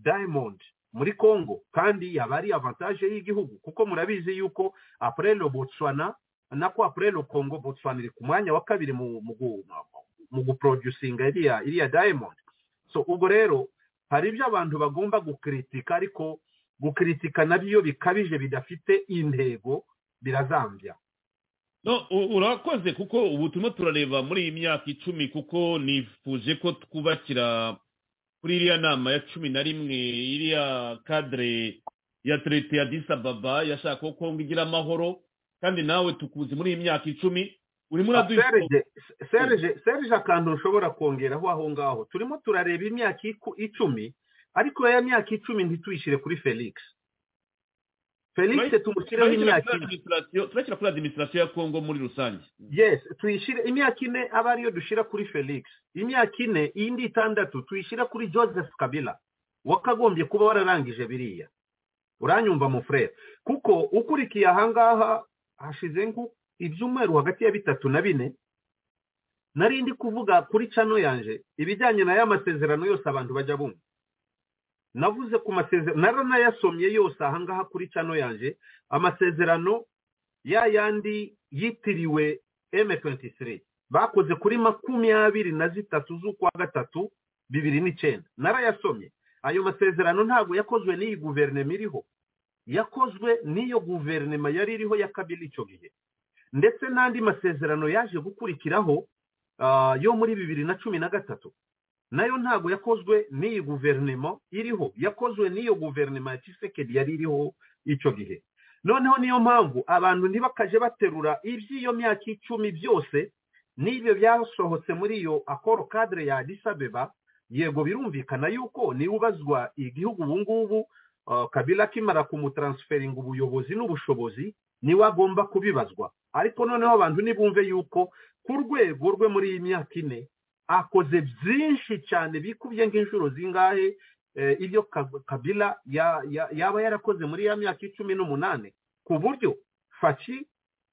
diamond muri congo kandi yaba ari avantaje y'igihugu kuko murabizi yuko aprelo botswana nako aprelo congo botswana iri ku mwanya wa kabiri mu guproducinga iriya diamond so ubwo rero hari ibyo abantu bagomba gukritika ariko gukritika nabyo bikabije bidafite intego birazambya urakoze kuko ubu turimo turareba muri iyi myaka icumi kuko nifuje ko twubakira kuri iriya nama ya cumi na rimwe iriya kadire ya terite ya disababa yashaka ko kongo igira amahoro kandi nawe tukuzi muri iyi myaka icumi urimo uraduha serije akantu ushobora kongeraho aho ngaho turimo turareba imyaka icumi ariko ya myaka icumi ntituyishyire kuri felix felix tumushyireho imyaka ine turashyira kuri adiminisitirasiyo ya kongo muri rusange yesi tuyishyire imyaka ine aba ariyo dushyira kuri felix imyaka ine iyindi itandatu tuyishyira kuri joseph kabila wakagombye kuba wararangije biriya uranyumva mu frere kuko ukurikiye ahangaha hashize ibyumweru hagati ya bitatu na bine nari ndi kuvuga kuri cano yanje ibijyanye na ya masezerano yose abantu bajya bumva navuze ku masezerano naranayasomye yose ahangaha kuri cano yanjye amasezerano ya yandi yitiriwe M23 bakoze kuri makumyabiri na zitatu z'ukwa gatatu bibiri n'icyenda narayasomye ayo masezerano ntabwo yakozwe n'iyi guverinoma iriho yakozwe n'iyo guverinoma yari iriho ya kabiri icyo gihe ndetse n'andi masezerano yaje gukurikiraho yo muri bibiri na cumi na gatatu nayo ntabwo yakozwe n'iyi guverinoma iriho yakozwe n'iyo guverinoma ya kisekedi yari iriho icyo gihe noneho niyo mpamvu abantu ntibakaje baterura iby'iyo myaka icumi byose n'ibyo byasohotse muri iyo akoro kadire ya adisabeba yego birumvikana yuko niwubazwa igihugu ubu ngubu kabila akimara kumutaransiferinga ubuyobozi n'ubushobozi niwe agomba kubibazwa ariko noneho abantu ntibumve yuko ku rwego rwe muri iyi myaka ine akoze byinshi cyane bikubye nk'inshuro zingahe ibyo kabila yaba yarakoze muri ya myaka icumi n'umunani ku buryo faci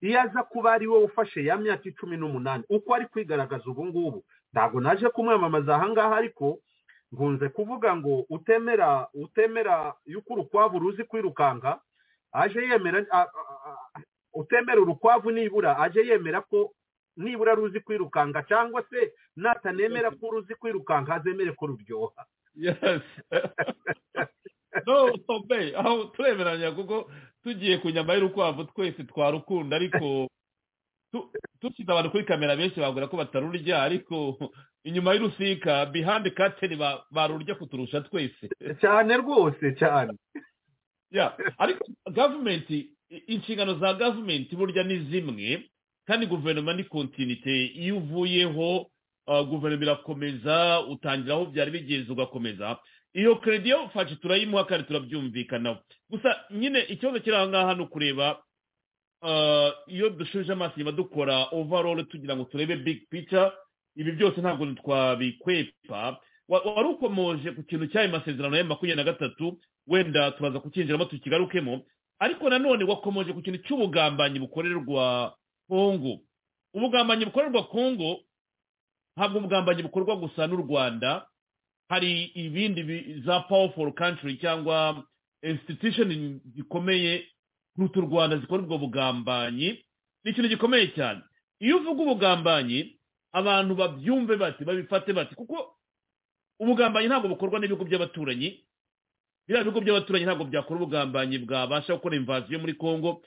iyo aza kuba ari we ufashe ya myaka icumi n'umunani uko ari kwigaragaza ubu ngubu ntabwo naje kumwamamaza aha ngaha ariko nkunze kuvuga ngo utemera utemera yuko urukwavu ruzi kwirukanka aje yemera utemera urukwavu nibura aje yemera ko nibura ruzi kwirukanka cyangwa se natanemera ko ruzi kwirukanka azemere ko ruryoha aho turemeranya kuko tugiye ku nyama y'urukwavu twese twarukunda ariko dushyize abantu kuri kamera benshi babwira ko batarurya ariko inyuma y'urusika bihande kateni barurya kuturusha twese cyane rwose cyane ariko gavumenti inshingano za gavumenti burya ni zimwe kandi guverinoma ni kontinite iyo uvuyeho guverinoma irakomeza utangira aho byari bigeze ugakomeza iyo keredi yo faci turayimuha kandi turabyumvikanaho gusa nyine ikibazo kiri aha ngaha ni ukureba iyo dushuje amaso inyuma dukora overall tugira ngo turebe big picture ibi byose ntabwo twabikwepa wari ukomoje ku kintu cy'ayo masezerano ya makumyabiri na gatatu wenda turaza kucyinjiramo tukigarukemo ariko nanone wakomoje ku kintu cy'ubugambanyi bukorerwa kongo ubugambanyi bukorerwa kongo ntabwo ubugambanyi bukorwa gusa n'u rwanda hari ibindi za powerful country cyangwa institution zikomeye nk'utu rwanda zikora ubwo bugambanyi ni ikintu gikomeye cyane iyo uvuga ubugambanyi abantu babyumve bati babifate bati kuko ubugambanyi ntabwo bukorwa n'ibigo by'abaturanyi biriya bigo by'abaturanyi ntabwo byakora ubugambanyi bwabasha gukora imvaziyo muri congo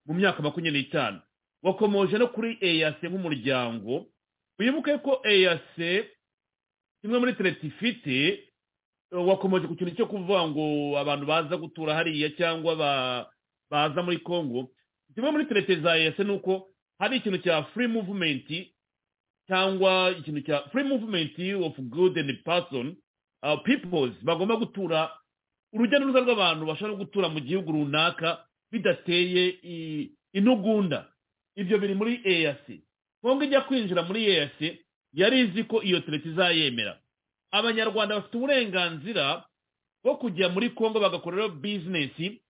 mu myaka makumyabiri n'itanu wakomoje no kuri eyase nk'umuryango wibuke ko eyase kimwe muri tereti ifite wakomoje ku kintu cyo kuvuga ngo abantu baza gutura hariya cyangwa ba baza muri congo kimwe muri terete za ese ni uko hari ikintu cya free movement cyangwa ikintu cya free movement of good and person peoples bagomba gutura urujya n'uruza rw'abantu bashobora gutura mu gihugu runaka bidateye intugunda ibyo biri muri eas kongo ijya kwinjira muri eas yari izi ko iyo terete izayemera abanyarwanda bafite uburenganzira bwo kujya muri congo bagakoreraho bizinesi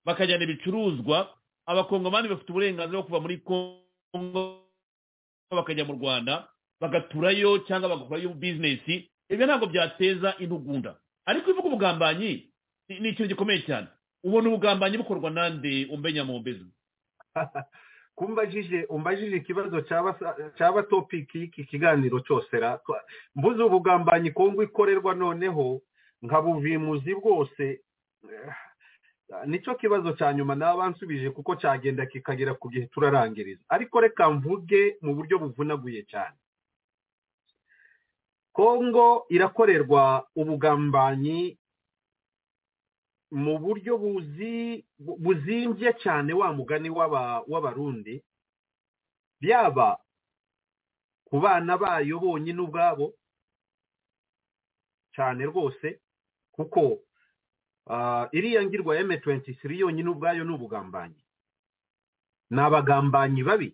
bakajyana ibicuruzwa abakongomani bafite uburenganzira bwo kuva muri kongo bakajya mu rwanda bagaturayo cyangwa bagakorayo bizinesi ibyo ntabwo byateza intugunda ariko ivuga ubugambanyi ni ikintu gikomeye cyane ubona ubugambanyi bukorwa nande umbenya mu mbezo kumbajije umbajije ikibazo cyaba topiki y'iki kiganiro cyose mbuze ubugambanyi kongo ikorerwa noneho nka buvimuzi bwose nicyo kibazo cya nyuma naba nsubije kuko cyagenda kikagera ku gihe turarangiriza ariko reka mvuge mu buryo buvunaguye cyane kongo irakorerwa ubugambanyi mu buryo buzimbye cyane wa mugani w'abarundi byaba ku bana bayo bonyine ubwabo cyane rwose kuko iriya ngirwa ya M23 yonyine ubwayo ni ubugambanyi ni abagambanyi babi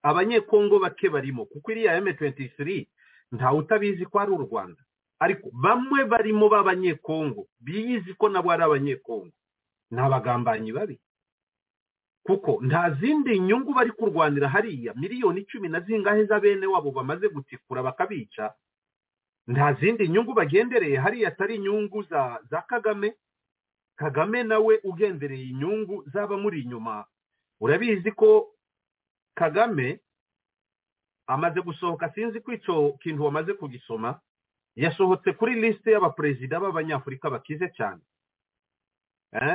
abanyekongo bake barimo kuko iriya M23 ntawe utabizi ko ari u Rwanda ariko bamwe barimo b'abanyekongo biyizi ko nabo ari abanyekongo ni abagambanyi babi kuko nta zindi nyungu bari kurwanira hariya miliyoni icumi na zingahe z'abene wabo bamaze gutikura bakabica nta zindi nyungu bagendereye hariya atari inyungu za za kagame kagame nawe ugendereye inyungu z'abamuri inyuma urabizi ko kagame amaze gusohoka sinzi ko icyo kintu wamaze kugisoma yasohotse kuri lisite y'abaperezida b'abanyafurika bakize cyane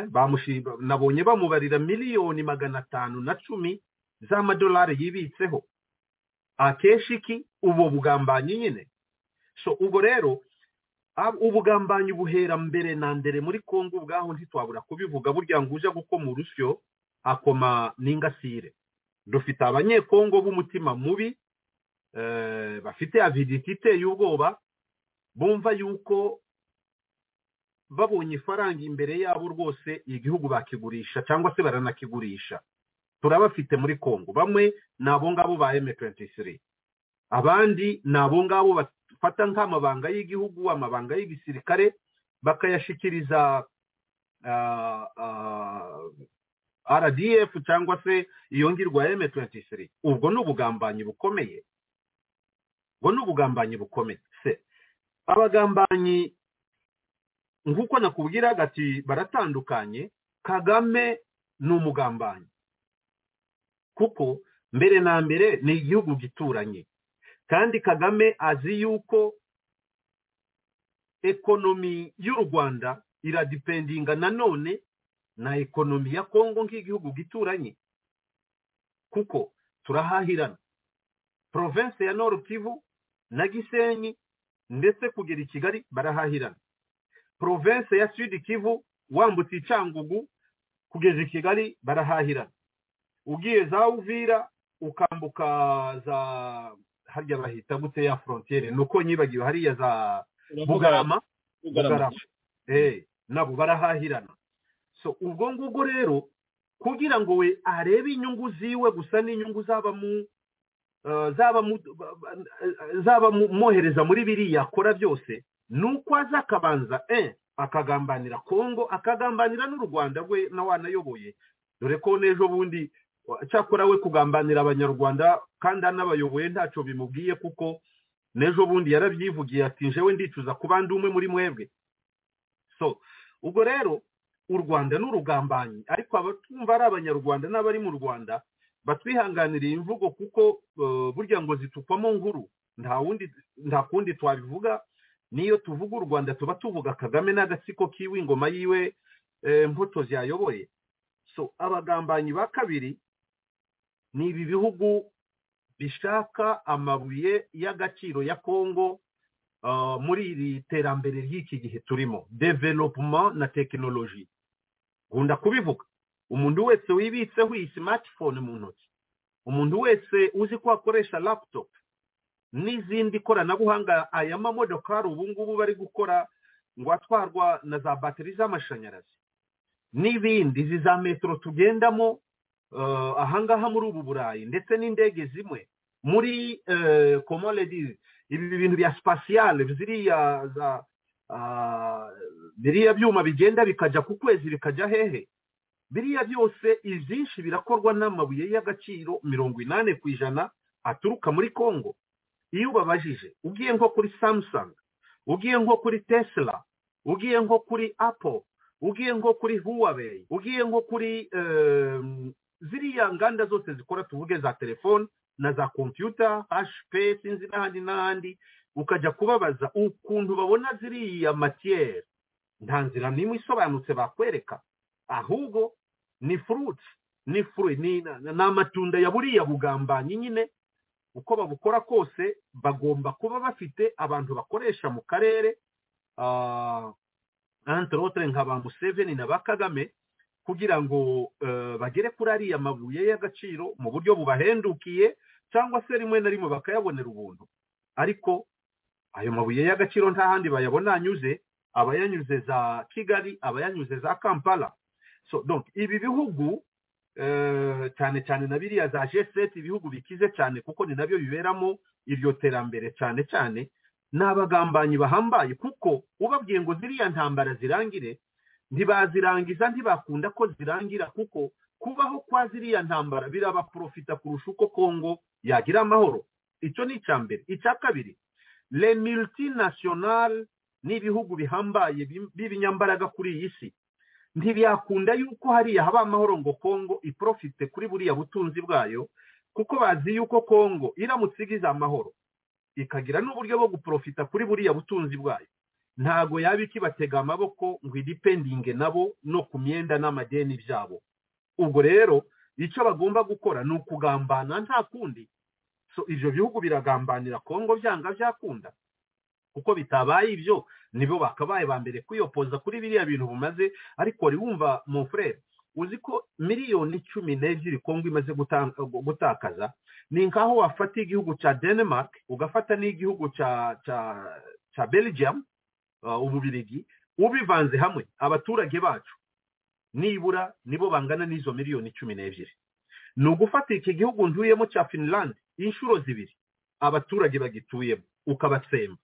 bamushima nabonye bamubarira miliyoni magana atanu na cumi z'amadolari yibitseho akenshi iki ubu bugambanyi nyine so ubwo rero ubugambanyi buhera mbere na mbere muri congo ubwaho ntitwabura kubivuga burya ngo uje gukoma urusyo akoma n'ingasire dufite abanyekongo b'umutima mubi bafite aviditi iteye ubwoba bumva yuko babonye ifaranga imbere yabo rwose igihugu bakigurisha cyangwa se baranakigurisha turabafite muri congo bamwe ni abo ngabo ba M23 abandi ni abo ngabo bafata nk'amabanga y'igihugu amabanga y'igisirikare bakayashyikiriza rdf cyangwa se iyo ngirwa M23 ubwo ni ubugambanyi bukomeye ubwo ni ubugambanyi bukomeye se abagambanyi nk'uko nakubwira gati baratandukanye kagame ni umugambanyi kuko mbere na mbere ni igihugu gituranye kandi kagame azi yuko ekonomi y'u rwanda iradipendinga nanone na ekonomi ya kongo nk'igihugu gituranye kuko turahahirana province ya Nord Kivu na gisenyi ndetse kugera i kigali barahahirana province ya sud kivu wambutse icangugu kugeza i kigali barahahirana ugiye za uvira ukambuka za harya bahita gute ya frontiere nuko nyibagiwe hariya za bugarama bugarama nabo barahahirana so ubwo ngubwo rero kugira ngo we arebe inyungu ziwe gusa n'inyungu zaba mu zaba mwohereza muri biriya akora byose ni uko aza akabanza akagambanira kongo akagambanira n'u rwanda rwe na wanayoboye dore ko n'ejo bundi cyakora we kugambanira abanyarwanda kandi anabayoboye ntacyo bimubwiye kuko n'ejo bundi yarabyivugiye ati njewe ndicuza ku bandi umwe muri mwebwe so ubwo rero u rwanda n'urugambanyi ariko abatumva ari abanyarwanda n'abari mu rwanda batwihanganiriye imvugo kuko burya ngo zitukwamo nkuru nta kundi twabivuga niyo tuvuga u rwanda tuba tuvuga kagame n'agatsiko kiwe ingoma yiwe imbuto ziyayoboye so abagambanyi ba kabiri ni ibi bihugu bishaka amabuye y'agaciro ya kongo muri iri terambere ry'iki gihe turimo developuma na tekinoloji nkunda kubivuga umuntu wese wibitseho iyi simatifone mu ntoki umuntu wese uzi ko akoresha laputopu n'izindi koranabuhanga aya mamodokari ubu ngubu bari gukora ngo atwarwa na za bateri z'amashanyarazi n'ibindi izi za metero tugendamo ahangaha muri ubu burayi ndetse n'indege zimwe muri komoredi ibi bintu bya sipasiyale biriya byuma bigenda bikajya ku kwezi bikajya hehe biriya byose ibyinshi birakorwa n'amabuye y'agaciro mirongo inani ku ijana aturuka muri congo iyo ubabajije ugiye nko kuri samusanga ugiye nko kuri tesla ugiye nko kuri apo ugiye nko kuri huwaweyi ugiye nko kuri ziriya nganda zose zikora tuvuge za telefone na za kompiyuta hashpe sinzi n'ahandi n'ahandi ukajya kubabaza ukuntu babona ziriya matiyeri nta nzira n'imwe isobanutse bakwereka ahubwo ni furuti ni fure ni amatunda ya buriya bugambanyi nyine uko babukora kose bagomba kuba bafite abantu bakoresha mu karere anterotere nka ba museveni na ba kagame kugira ngo bagere kuri ariya mabuye y'agaciro mu buryo bubahendukiye cyangwa se rimwe na rimwe bakayabonera ubuntu ariko ayo mabuye y'agaciro nta handi bayabona anyuze abayanyuze za kigali abayanyuze za kampala so donc ibi bihugu cyane cyane na biriya za g7 ibihugu bikize cyane kuko ni nabyo biberamo iryo terambere cyane cyane ni abagambanyi bahambaye kuko ubabwiye ngo ziriya ntambara zirangire ntibazirangiza ntibakunda ko zirangira kuko kubaho kwa ziriya ntambara birabaprofita kurusha uko kongo yagira amahoro icyo ni icya mbere icya kabiri le multinational ni ibihugu bihambaye b'ibinyambaraga kuri iyi si ntibyakunda yuko hariya haba amahoro ngo kongo iprofite kuri buriya butunzi bwayo kuko bazi yuko kongo iramutse igize amahoro ikagira n'uburyo bwo guprofita kuri buriya butunzi bwayo ntago yaba ikibatega amaboko ngo idipendinge nabo no ku myenda n'amadeni byabo ubwo rero icyo bagomba gukora ni ukugambana nta kundi so ibyo bihugu biragambanira kongo byanga byakunda kuko bitabaye ibyo nibo bakabaye ba mbere kwiyopoza kuri biriya bintu bumaze ariko wari wumva mu furere uzi ko miliyoni cumi n'ebyiri kongo imaze gutanga- gutakaza ni nkaho wafata igihugu cya denmark ugafata n'igihugu cya cya cya belgium uh, ububirigi ubivanze hamwe abaturage bacu nibura nibo bangana n'izo miliyoni cumi n'ebyiri ni ugufata iki gihugu ntuyemo cya finland inshuro zibiri abaturage bagituyemo ukabatsemba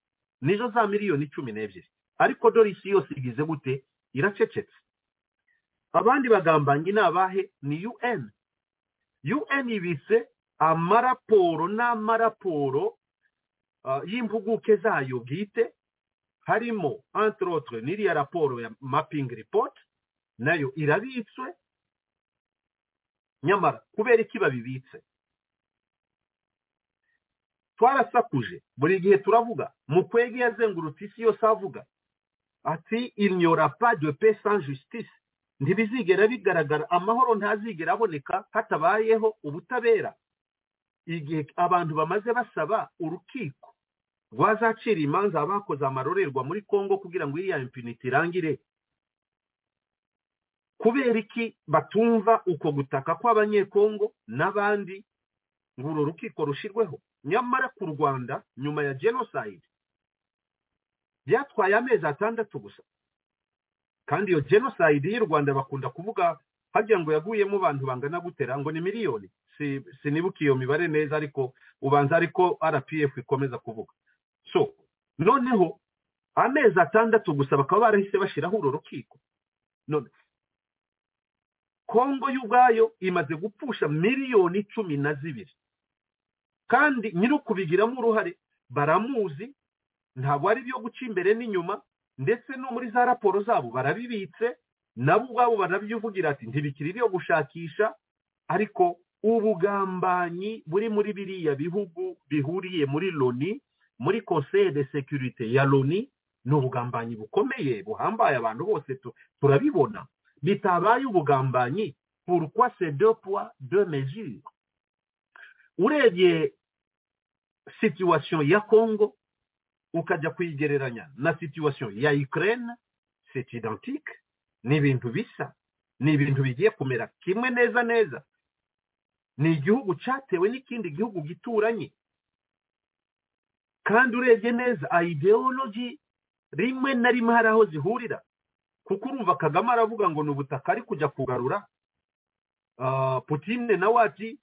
nizo za miliyoni cumi n'ebyiri ariko dore isi yose igize gute iracecetse abandi bagambanye ni abahe ni un un ibitse amaraporo n'amaraporo ah, y'impuguke zayo bwite harimo entre autres n'iriya raporo ya mapping report nayo irabitswe nyamara kubera iki babibitse twarasakuje buri gihe turavuga mukwege yazengurutse isi yose avuga ati il n'y aura pas de paix sans justice ntibizigera bigaragara amahoro ntazigera aboneka hatabayeho ubutabera igihe abantu bamaze basaba urukiko rwazacira imanza abakoze amarorerwa muri congo kugira ngo iriya impuniti irangire kubera iki batumva uko gutaka kw'abanyekongo n'abandi ngo uru rukiko rushirweho nyamara ku rwanda nyuma ya genocide byatwaye amezi atandatu gusa kandi iyo genocide y'u rwanda bakunda kuvuga hajya ngo yaguyemo abantu bangana gutera ngo ni miliyoni Si- sinibuka iyo mibare neza ariko ubanza ariko rpf ikomeza kuvuga so noneho amezi atandatu gusa bakaba barahise bashyiraho uru rukiko none kongo y'ubwayo imaze gupfusha miliyoni cumi na zibiri kandi nyir'ukubigiramo uruhare baramuzi ntabwo ari ibyo guca imbere n'inyuma ndetse no muri za raporo zabo barabibitse nabo ubwabo barabyivugira ati ntibikiri ibyo gushakisha ariko ubugambanyi buri muri biriya bihugu bihuriye muri loni muri conseil de sécurité ya loni ni ubugambanyi bukomeye buhambaye abantu bose tu- turabibona bitabaye ubugambanyi pourquoi ces deux poids deux mesures urebye situation ya congo ukajya kuyigereranya na situation ya Ukraine c'est identique ni ibintu bisa ni ibintu bigiye kumera kimwe neza neza ni igihugu cyatewe n'ikindi gihugu gituranye kandi urebye neza ideology rimwe na rimwe hari aho zihurira kuko urumva kagame aravuga ngo ni ubutaka ari kujya kugarura Ah, putine nawe ati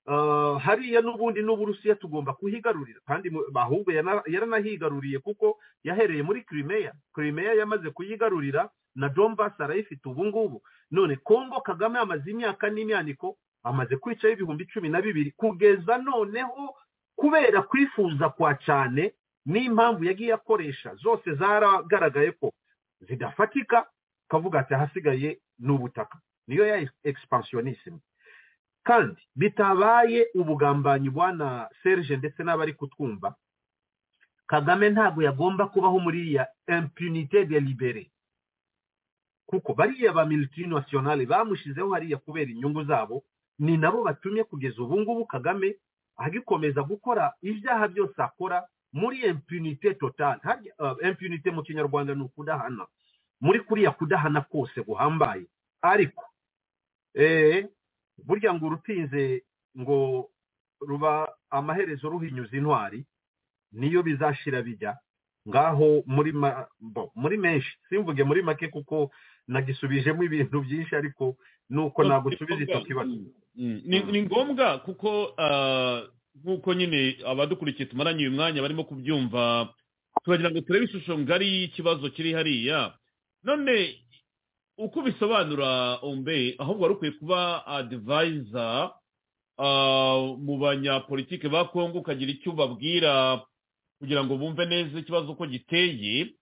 Uh, hariya n'ubundi n'uburusiya tugomba kuhigarurira kandi mu- ahubwo yana- yaranahigaruriye kuko yahereye muri Crimea Crimea yamaze kuyigarurira na Donbass arayifite ubu ngubu none Congo Kagame amaze imyaka n'imyaniko amaze kwicaho ibihumbi cumi na bibiri kugeza noneho kubera kwifuza kwa cyane n'impamvu yagiye akoresha zose zaragaragaye ko zidafatika kavuga ati ahasigaye ni ubutaka niyo ya expansionisme kandi bitabaye ubugambanyi bwana serge ndetse n'abari kutwumva kagame ntabwo yagomba kubaho muri iriya impunite delibere kuko bariya ba multinationale bamushizeho hariya kubera inyungu zabo ni nabo batumye kugeza ubu ngubu kagame agikomeza gukora ibyaha byose akora muri impunite total harya uh, impunite mu kinyarwanda ni ukudahana muri kuriya kudahana kose guhambaye ariko eh, burya ngo urutinze ngo ruba amaherezo ruhinyuza intwari niyo bizashira bijya ngaho muri ma- bo, muri menshi simvuge muri make kuko nagisubijemo ibintu byinshi ariko nuko nagusubiza icyo kibazo Mm, ni ni ngombwa kuko ah, nk'uko nyine abadukurikiye tumaranye uyu mwanya barimo kubyumva turagira ngo turebe ishusho ngari y'ikibazo kiri hariya none uko ubisobanura ombe ahubwo wari ukwiye kuba adivayiza mu banyapolitike ba kongo ukagira icyo ubabwira kugira ngo bumve neza ikibazo uko giteye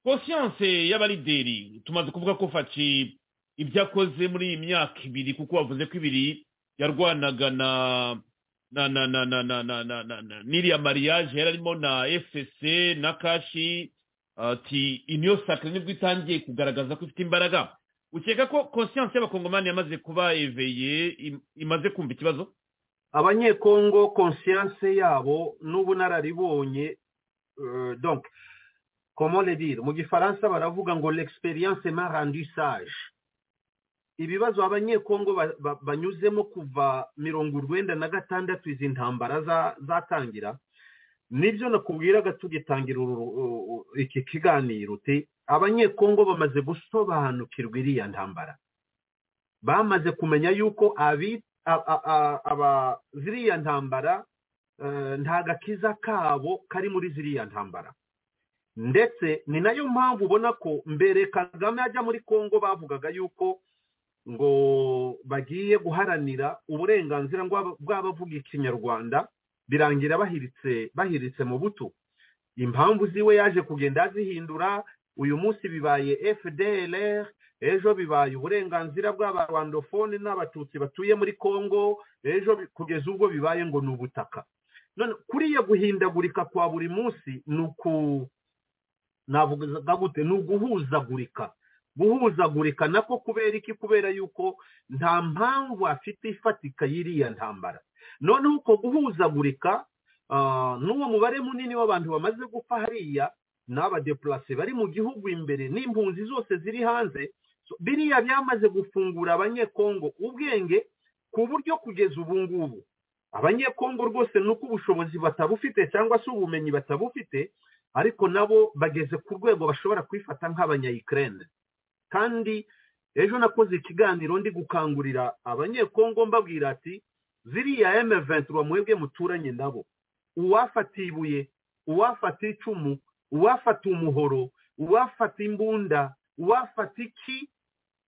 kosiyanse y'abalideri tumaze kuvuga ko faci ibyo akoze muri iyi myaka ibiri kuko wavuze ko ibiri yarwanaga na na na na na na na na na na n'iriya mariage yari arimo na fsc na kashi ati iniyo sakara nibwo itangiye kugaragaza ko ifite imbaraga ukeka ko konsiyanse y'abakongomani yamaze kuba eveye im- imaze kumva ikibazo abanyekongo konsiyanse yabo n'ubunararibonye euh, donc comment le dire mu gifaransa baravuga ngo l'experience m'a rendu sage ibibazo abanyekongo ba- ba- banyuzemo kuva mirongo urwenda na gatandatu izi ntambara za- zatangira nibyo nakubwiraga tugitangira uru- u- u- iki kiganiro uti abanyekongo bamaze gusobanukirwa iriya ntambara bamaze kumenya yuko abi a- a- a- aba ziriya ntambara eh, nta gakiza kabo kari muri ziriya ntambara ndetse ni nayo mpamvu ubona ko mbere kagame ajya muri kongo bavugaga yuko ngo bagiye guharanira uburenganzira bw'aba- bw'abavuga ikinyarwanda birangira bahiritse bahiritse mu buto impamvu ziwe yaje kugenda azihindura uyu munsi bibaye fdlr ejo bibaye uburenganzira bw'abarwandofone n'abatutsi batuye muri kongo ejo bi- kugeza ubwo bibaye ngo ni ubutaka none kuriya guhindagurika kwa buri munsi ni uku navuga gute ni uguhuzagurika guhuzagurika nako kubera iki kubera yuko nta mpamvu afite ifatika y'iriya ntambara noneho uko guhuzagurika ah, n'uwo mubare munini w'abantu bamaze gupfa hariya n'abadepurase bari mu gihugu imbere n'impunzi zose ziri hanze So, biriya byamaze gufungura abanyekongo ubwenge ku buryo kugeza ubu ngubu abanyekongo rwose ni uko ubushobozi batabufite cyangwa se ubumenyi batabufite ariko nabo bageze ku rwego bashobora kwifata nk'abanyayikirene kandi ejo nakoze ikiganiro ndi gukangurira abanyekongo mbabwira ati ziriya emeventuro mwebwe muturanye nabo uwafata ibuye uwafata icumu uwafata umuhoro uwafata imbunda uwafata iki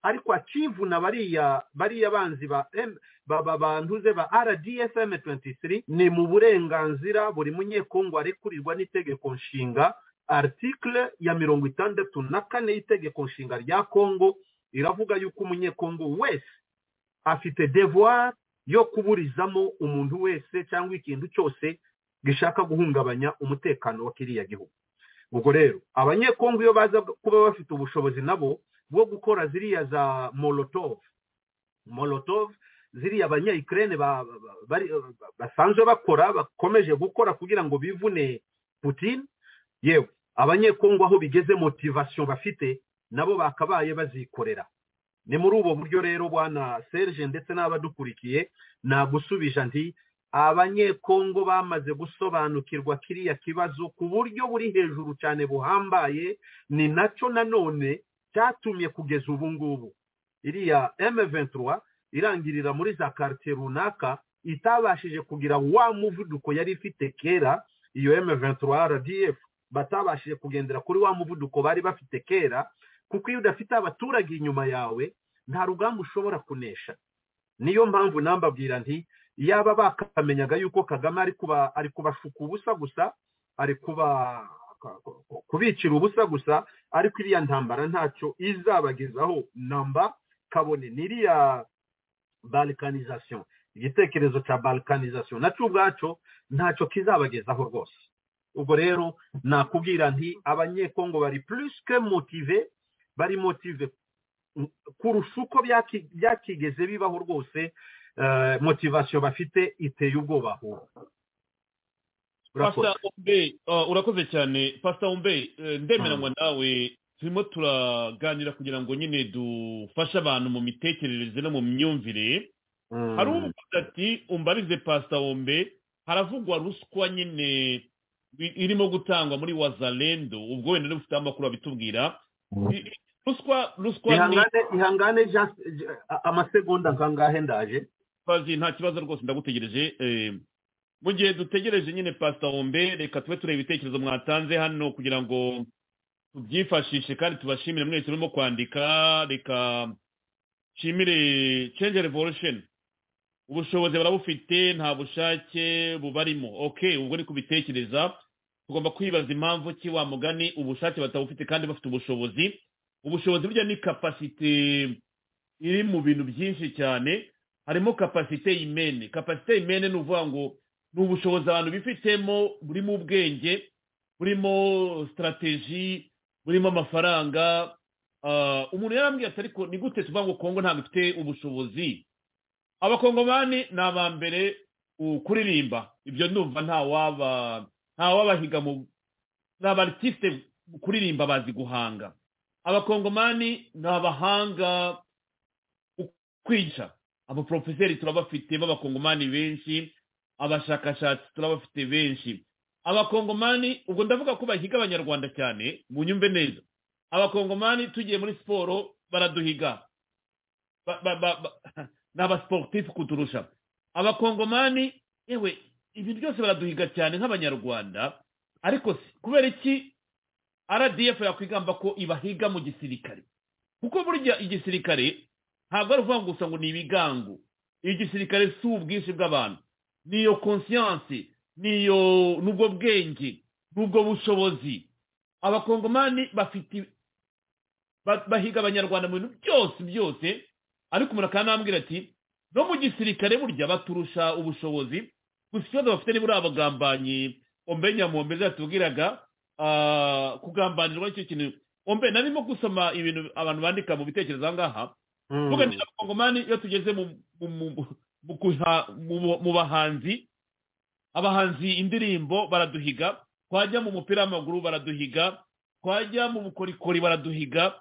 ariko akivuna bariya bariya banzi ba M- ba- ba- bantuze ba rdfm 23 ni mu burenganzira buri munyekongo arekurirwa n'itegeko nshinga article ya mirongo itandatu na kane y'itegeko nshinga rya kongo iravuga yuko umunyekongo wese afite devoir yo kuburizamo umuntu wese cyangwa ikintu cyose gishaka guhungabanya umutekano wa kiriya gihugu ubwo rero abanyekongo iyo baza kuba bafite ubushobozi nabo bwo gukora ziriya za molotov molotov ziriya abanyayikirene ba- ba- bari- basanzwe bakora bakomeje gukora kugira ngo bivune putin yewe abanyekongo aho bigeze motivasiyo bafite nabo bakabaye bazikorera ni muri ubwo buryo rero bwana serge ndetse n'abadukurikiye nagusubije nti abanyekongo bamaze gusobanukirwa kiriya kibazo ku buryo buri hejuru cyane buhambaye ni nacyo nanone cyatumye kugeza ubu ngubu iriya m23 irangirira muri za quartier runaka itabashije kugira wa muvuduko yari ifite kera iyo m23 rdf batabashije kugendera kuri wa muvuduko bari bafite kera kuko iyo udafite abaturage inyuma yawe nta rugamba ushobora kunesha niyo mpamvu nambabwira nti yaba bakamenyaga yuko kagame ari kuba ari kubashuka ubusa gusa ari kuba kubicira ubusa gusa ariko iriya ntambara ntacyo izabagezaho namba kabone n'iriya balkanization igitekerezo cya balkanization nacyo ubwaco ntacyo kizabagezaho rwose ubwo rero nakubwira nti abanyekongo bari plus que motive bari motive kurusha uko byaki- byakigeze bibaho rwose eh, motivation bafite iteye ubwoba urakoze pasita umbe uh, urakoze cyane pasita umbe eh, ndemeranywa nawe turimo turaganira kugira ngo nyine dufashe abantu mu mitekerereze no mu myumvire Mm. hari uvuga ati umbarize pasita wombe haravugwa ruswa nyine i- irimo gutangwa muri wazalendo ubwo wenda ufite amakuru abitubwira I- i- ruswa ruswa ni ihangane ihangane just a- amasegonda nkangahe ndaje bazi nta kibazo rwose ndagutegereje eh, mu gihe dutegereje nyine pasita wombe reka tube tureba ibitekerezo mwatanze hano kugira ngo tubyifashishe kandi tubashimire mwese urimo kwandika reka nshimire change revolution ubushobozi barabufite nta bushake bubarimo ok ubwo ni kubitekereza tugomba kwibaza impamvu ki wa mugani ubushake batabufite kandi bafite ubushobozi ubushobozi burya ni kapasite iri mu bintu byinshi cyane harimo kapasite imene kapasite imene ni ukuvuga ngo ni ubushobozi abantu bifitemo burimo ubwenge burimo sitarateji burimo amafaranga ah, umuntu yarambwiye ati ariko ni gute tuvuga ngo kongo ntabwo ifite ubushobozi abakongomani ni aba mbere uh, kuririmba ibyo ndumva nta waba nta wabahiga mu ni abarisite kuririmba bazi guhanga abakongomani ni abahanga kwica abaporofeseri turabafite b'abakongomani benshi abashakashatsi turabafite benshi abakongomani ubwo ndavuga ko bahiga abanyarwanda cyane mu nyumve neza abakongomani tugiye muri siporo baraduhiga Ba- ba- ba- ba- ni abasiporutifu kuturusha abakongomani yewe ibintu byose baraduhiga cyane nk'abanyarwanda ariko si kubera iki rdf yakwigamba ko ibahiga mu gisirikare kuko burya igisirikare ntabwo ari ukuvuga gusa ngo ni ibigango igisirikare si ubwinshi bw'abantu ni iyo konsiyanse ni iyo n'ubwo bwenge n'ubwo bushobozi abakongomani bafite ba- bahiga abanyarwanda mu bintu byose byose ariko umuntu akanambwira ati no mu gisirikare burya baturusha ubushobozi gusa ikibazo bafite ni buriya abagambanyi ombenya mu mbere zatubwiraga ah, kugambanirwa nicyo kintu ombe narimo gusoma ibintu abantu bandika mu bitekerezo aha ngaha Mm. tuganira abakongomani iyo tugeze mu mu- mu- mu kuha- mu- mu bahanzi abahanzi indirimbo baraduhiga twajya mu mupira w'amaguru baraduhiga twajya mu bukorikori baraduhiga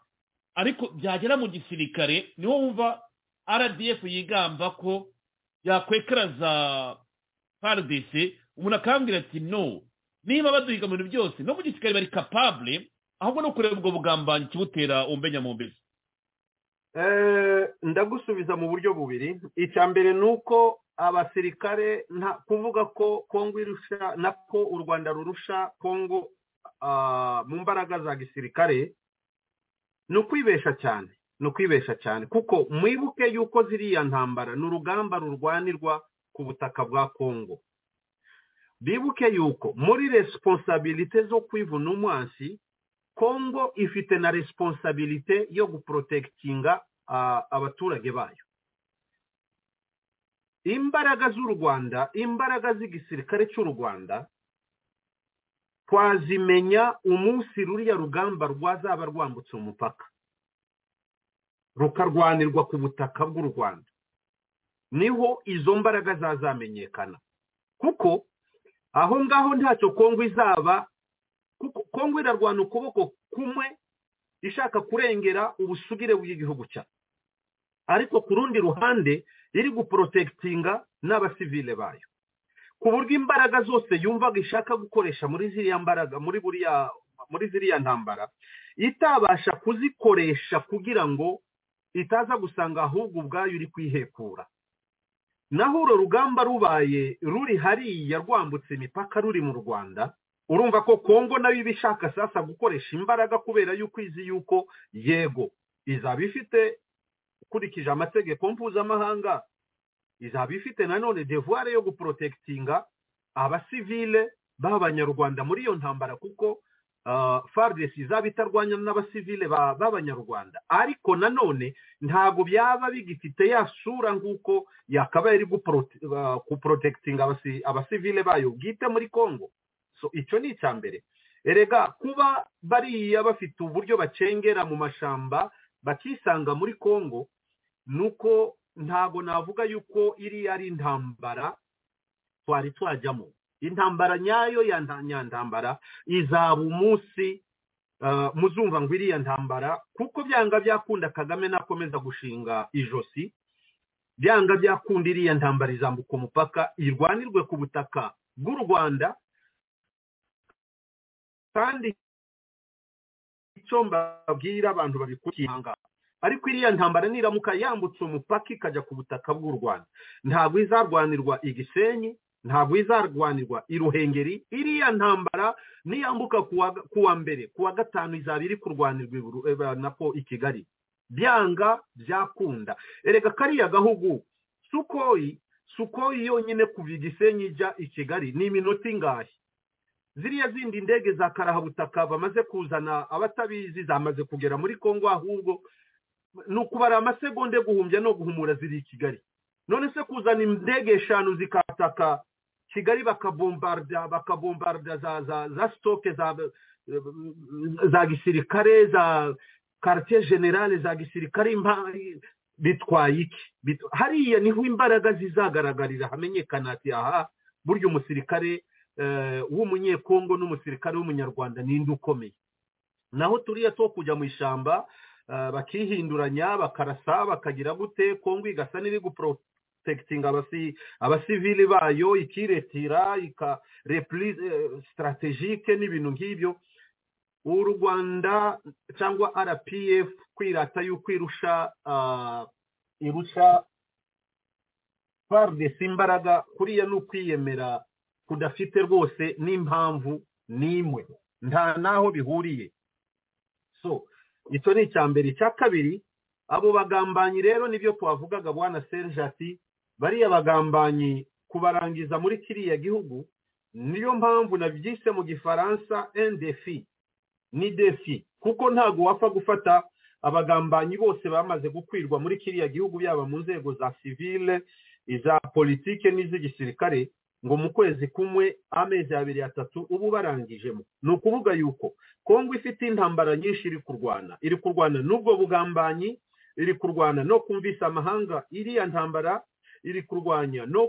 ariko byagera mu gisirikare niho wumva rdf yigamba ko yakwekeraza prdc umuntu akambwira ati no niba baduhiga mu bintu byose no mu gisirikare bari kapable ahubwo ni ukureba ubwo bugambanyi kibutera umbenya mu mbere Eh, ndagusubiza mu buryo bubiri icya mbere ni uko abasirikare nta kuvuga ko kongo irusha nako u rwanda rurusha kongo ah, mu mbaraga za gisirikare ni ukwibesha cyane ni ukwibesha cyane kuko mwibuke yuko ziriya ntambara ni urugamba rurwanirwa ku butaka bwa kongo bibuke yuko muri resiponsabilite zo kwivuna umwansi kongo ifite na resiponsabilite yo guporotekitinga ah, abaturage bayo imbaraga z'u rwanda imbaraga z'igisirikare cy'u rwanda twazimenya umunsi ruriya rugamba rwazaba rwambutse umupaka rukarwanirwa ku butaka bw'u rwanda niho izo mbaraga zazamenyekana kuko aho ngaho ntacyo kongo izaba kuko kongo irarwana ukuboko kumwe ishaka kurengera ubusugire bw'igihugu cyayo ariko ku rundi ruhande iri guporotekitinga n'abasivile bayo ku buryo imbaraga zose yumvaga ishaka gukoresha muri ziriya mbaraga muri buriya muri ziriya ntambara itabasha kuzikoresha kugira ngo itaza gusanga ahubwo ubwayo iri kwihekura naho uru rugamba rubaye ruri hariya rwambutse imipaka ruri mu rwanda urumva ko kongo nayo iba ishaka sasa gukoresha imbaraga kubera yuko izi yuko yego izaba ifite ukurikije amategeko mpuzamahanga izaba ifite nanone devuware yo guporotekitinga abasivile b'abanyarwanda muri iyo ntambara kuko ah, fardesi izaba itarwanya n'abasivile ba- b'abanyarwanda ariko nanone ntabwo byaba bigifite ya sura nk'uko yakabaye iri guporoti- ah, guporotekitinga abasi- abasivile bayo bwite muri kongo so icyo ni icya mbere erega kuba bariya bafite uburyo bacengera mu mashamba bakisanga muri kongo ni uko ntabwo navuga yuko iriya ari intambara twari twajyamo intambara nyayo ya nta- nyantambara izaba umunsi ah, muzumva ngo iriya ntambara kuko byanga byakunda kagame nakomeza gushinga ijosi byanga byakunda iriya ntambara izambuka umupaka irwanirwe ku butaka bw'u rwanda kandi icyo mbabwira abantu babikurikiye aha ngaha. ariko iriya ntambara niramuka yambutse umupaka ikajya ku butaka bw'u rwanda ntabwo izarwanirwa i gisenyi ntabwo izarwanirwa i ruhengeri iriya ntambara niyambuka ku wa ku wa mbere ku wa gatanu izaba iri kurwanirwa i Buru- eh, nako i kigali byanga byakunda erega kariya gahugu sukoyi sukoyi yonyine kuva i gisenyi ijya i kigali ni iminota ingahe ziriya zindi ndege za karahabutaka bamaze kuzana abatabizi zamaze kugera muri kongo ahubwo ni ukubara amasegonda yo guhumbya no guhumura ziri i kigali none se kuzana indege eshanu zikataka kigali bakabombarda bakabombarda za za za sitoke za za gisirikare za karitiye generale za gisirikare bitwaye iki hariya niho imbaraga zizagaragarira hamenyekana ati aha burya umusirikare w'umunyekongo n'umusirikare w'umunyarwanda ninde ukomeye naho turiya two kujya mu ishyamba bakihinduranya bakarasa bakagira gute kongo igasa n'iri guprotekitinga abasivili bayo ikiretira ikarepuri sitarategike n'ibintu nk'ibyo u rwanda cyangwa rpf kwirata yuko irusha irusha faridesi imbaraga kuriya ni ukwiyemera kudafite rwose n'impamvu n'imwe nta n'aho bihuriye so icyo ni icya mbere icya kabiri abo bagambanyi rero nibyo twavugaga bwana serge ati bariya bagambanyi kubarangiza muri kiriya gihugu niyo mpamvu nabyise mu gifaransa endefi ni defi kuko ntabwo wapfa gufata abagambanyi bose bamaze gukwirwa muri kiriya gihugu yaba mu nzego za sivile iza politike n'iz'igisirikare ngo mu kwezi kumwe amezi abiri atatu ubu barangijemo ni ukuvuga yuko kongo ifite intambara nyinshi iri kurwana iri kurwana n'ubwo bugambanyi iri kurwana no kumvisa amahanga iriya ntambara iri kurwanya no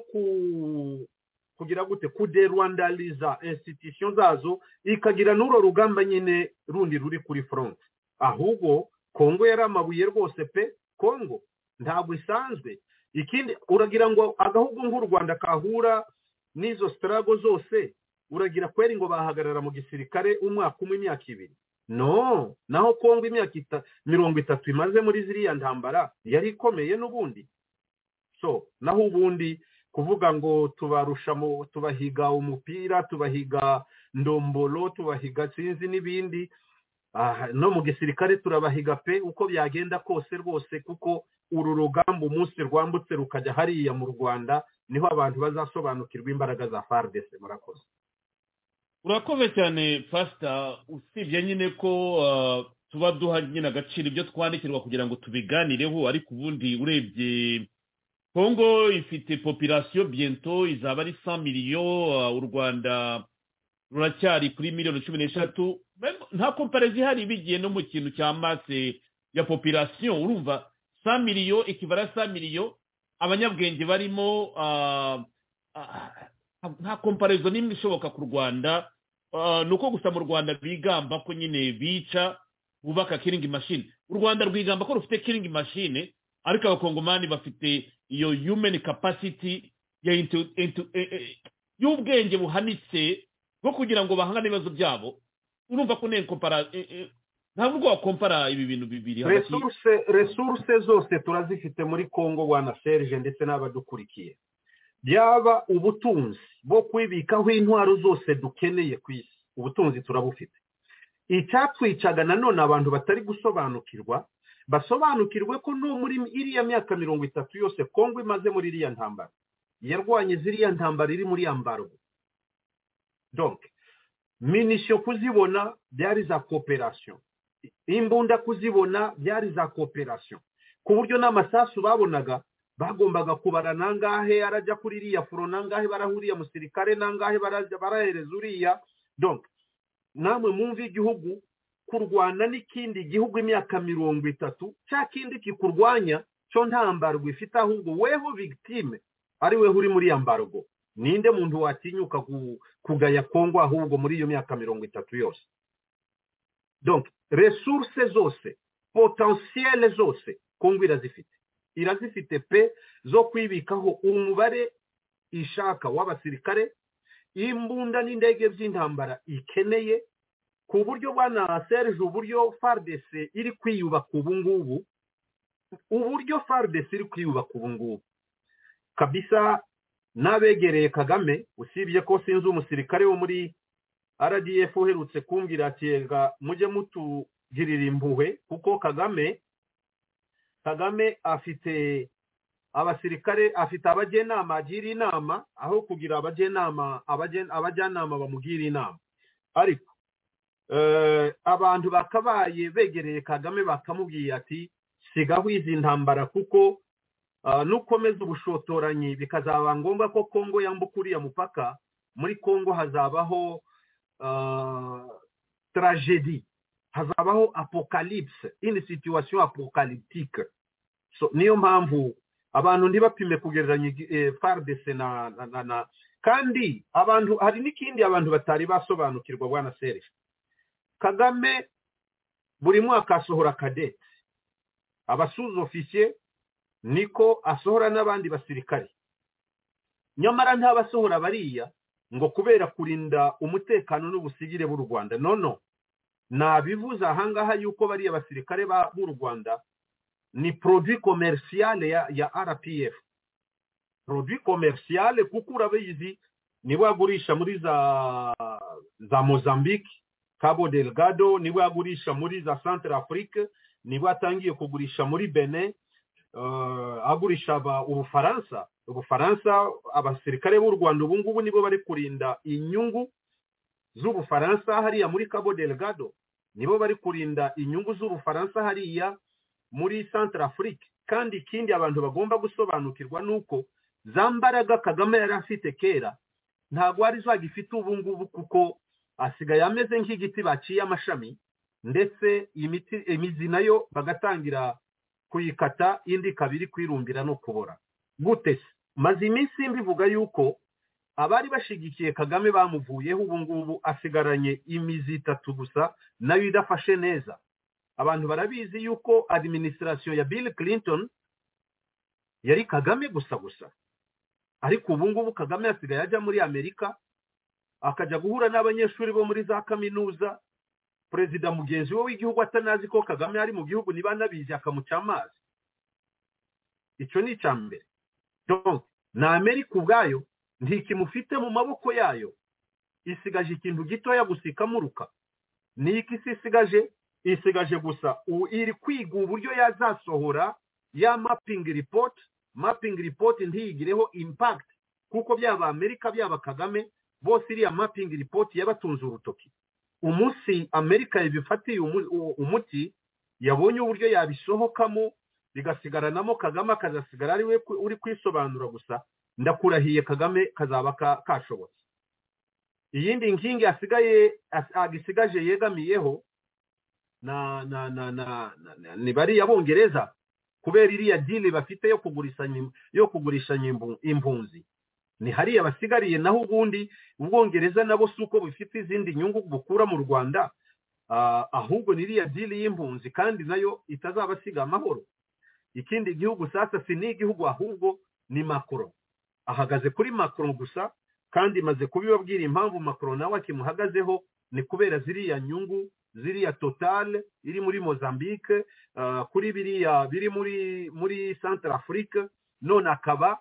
kugira gute kude rwanda riza insitisiyo zazo ikagira n'uro rugamba nyine rundi ruri kuri foronte ahubwo kongo yari amabuye rwose pe kongo ntabwo isanzwe ikindi uragira ngo agahugu nk'u rwanda kahura n'izo sitarago zose uragira kweri ngo bahagarara mu gisirikare umwaka umwe imyaka ibiri no naho kongo imyaka mirongo itatu imaze muri ziriya ntambara yari ikomeye n'ubundi so naho ubundi kuvuga ngo tubarusha tubahiga umupira tubahiga ndombolo tubahiga sinzi n'ibindi no mu gisirikare turabahiga pe uko byagenda kose rwose kuko uru rugamba umunsi rwambutse rukajya hariya mu rwanda niho abantu bazasobanukirwa imbaraga za faridese murakoze urakoze cyane pasita usibye nyine ko tuba duha nyine agaciro ibyo twandikirwa kugira ngo tubiganireho ariko ubundi urebye kongo ifite popirasiyo bento izaba ari sa miliyo u rwanda ruracyari kuri miliyoni cumi n'eshatu nta komparezi ihari bigiye no mu kintu cya mase ya popirasiyo urumva sa miliyo ikibara sa miliyo abanyabwenge barimo nta komparizo n'imwe ishoboka ku rwanda ni uko gusa mu rwanda bigamba ko nyine bica bubaka kiringi mashini u rwanda rwigamba ko rufite kiringi mashini ariko abakongomani bafite iyo yumeni kapasiti y'ubwenge buhanitse bwo kugira ngo bahangane ibibazo byabo urumva ko nteko ntabwo ubwo wakompara ibi bintu bibiri resuruse zose turazifite muri congo wana serge ndetse n'abadukurikiye byaba ubutunzi bwo kwibikaho intwaro zose dukeneye ku isi ubutunzi turabufite icyatwicaga nanone abantu batari gusobanukirwa basobanukirwe ko no muri iriya myaka mirongo itatu yose congo imaze muri iriya ntambara yarwanye ziriya ntambara iri muri yambarwa donke minisiyo kuzibona byari za koperasiyo imbunda kuzibona byari za kooperasiyo ku buryo n'amasasu babonaga bagombaga kubara nangahe arajya kuri iriya furo nangahe barahuriye musirikare nangahe barahereza uriya donka namwe mwumve igihugu kurwana n'ikindi gihugu imyaka mirongo itatu cya kindi kikurwanya cyo nta mbarwa ifite ahubwo weho victime ari weho uri muri iyo mbarwa ninde muntu watinyuka kugaya kongo ahubwo muri iyo myaka mirongo itatu yose donka resuruse zose potensiyele zose kongo irazifite irazifite pe zo kwibikaho umubare ishaka w'abasirikare imbunda n'indege by'intambara ikeneye ku buryo bwana serge uburyo faridese iri kwiyubaka ubu ngubu uburyo faridese iri kwiyubaka ubu ngubu kabisa n'abegereye kagame usibye ko sinzi umusirikare wo muri rdf uherutse kumbwira ati reka mujye mutugirira impuhwe kuko kagame kagame afite abasirikare afite abajyanama agira inama aho kugira abajyanama abajyanama bamugira inama ariko abantu bakabaye begereye kagame bakamubwiye ati sigaho izi ntambara kuko nukomeza ubushotoranyi bikazaba ngombwa ko kongo yambuka uriya mupaka muri kongo hazabaho tragedy hazabaho apocalypse in situation apocalyptique so niyo mpamvu abantu ntibapime kugereranya fardc na na- na na kandi abantu hari n'ikindi abantu batari basobanukirwa bwana serge kagame buri mwaka asohora kadete abasuza ofisiye niko asohora n'abandi basirikare nyamara ntabasohora bariya ngo kubera kurinda umutekano n'ubusigire b'u rwanda nono nabivuze ahangaha yuko bariya basirikare ba- b'u rwanda ni produit commercial ya, ya rpf produit commercial kuko urabizi nibo yagurisha muri za za mozambique cabo delgado nibo yagurisha muri za centre afrique nibo yatangiye kugurisha muri benin uh, agurisha aba ubufaransa ubufaransa abasirikare b'u rwanda ubu ngubu nibo bari kurinda inyungu z'ubufaransa hariya muri cabo delgado nibo bari kurinda inyungu z'ubufaransa hariya muri centre afrique kandi ikindi abantu bagomba gusobanukirwa ni uko za mbaraga kagame yari afite kera ntabwo ari zagifite ubu ngubu kuko asigaye ameze nk'igiti baciye amashami ndetse imiti imizi nayo bagatangira kuyikata indi ikaba iri kwirumbira no kubora gute se maze iminsi mbivuga yuko abari bashyigikiye kagame bamuvuyeho ubu ngubu asigaranye imizi itatu gusa nayo idafashe neza abantu barabizi yuko administration ya bill clinton yari kagame gusa gusa ariko ubu ngubu kagame asigaye ajya muri amerika akajya guhura n'abanyeshuri bo muri za kaminuza perezida mugenzi we w'igihugu atanazi ko kagame ari mu gihugu niba anabizi akamuca amazi icyo ni icya mbere Donc, na amerika ubwayo ntikimufite mu maboko yayo isigaje ikintu gitoya gusa ikamuruka ni iki isi isigaje isigaje gusa u- iri kwiga uburyo yazasohora ya mapping report mapping report ntiyigireho impact kuko byaba amerika byaba kagame bose iriya mapping report yabatunze urutoki umunsi amerika yabifatiye umu- u- umuti yabonye uburyo yabisohokamo bigasigaranamo kagame akazasigara ari we ku- uri kwisobanura gusa ndakurahiye kagame kazaba ka- kashobotse iyindi nkingi asigaye as- agisigaje yegamiyeho na na na na, na, na ni bariya bongereza kubera iriya dili bafite yo kugurisha nyim- yo kugurisha nyimbu- impunzi ni hariya basigariye naho ubundi ubwongereza nabo si uko bufite izindi nyungu bukura mu rwanda ah, ahubwo ni iriya dili y'impunzi kandi nayo itazabasiga amahoro ikindi gihugu sasa si n'igihugu ahubwo ni makoro ahagaze kuri makoro gusa kandi maze kubibabwira impamvu makoro nawe akimuhagazeho ni kubera ziriya nyungu ziriya totale iri muri mozambique ah, kuri biriya biri muri muri centre afrique none akaba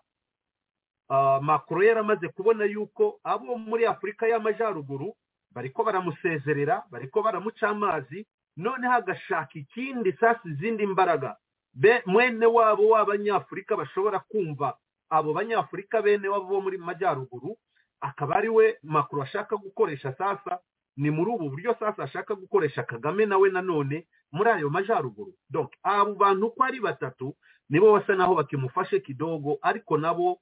ah, macron yaramaze kubona yuko abo muri afurika y'amajyaruguru bariko baramusezerera bariko baramuca amazi noneho agashaka ikindi sasa izindi mbaraga be mwene wabo w'abanyafurika bashobora kumva abo banyafurika bene wabo bo muri majyaruguru akaba ari we macron ashaka gukoresha sasa ni muri ubu buryo sasa ashaka gukoresha kagame nawe nanone muri ayo majyaruguru donc abo bantu uko ari batatu nibo basa naho bakimufashe kidogo ariko nabo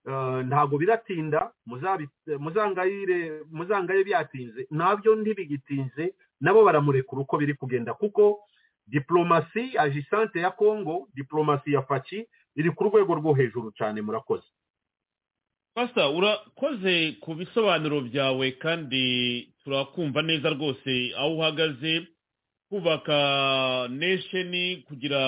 eh, ntago biratinda muzabi- muzangayire muzangaye byatinze nabyo ntibigitinze nabo baramurekura uko biri kugenda kuko diplomasi agisante ya congo diplomasi ya faci iri ku rwego rwo hejuru cyane murakoze pasita urakoze ku bisobanuro byawe kandi turakumva neza rwose aho uhagaze kubaka nesheni kugira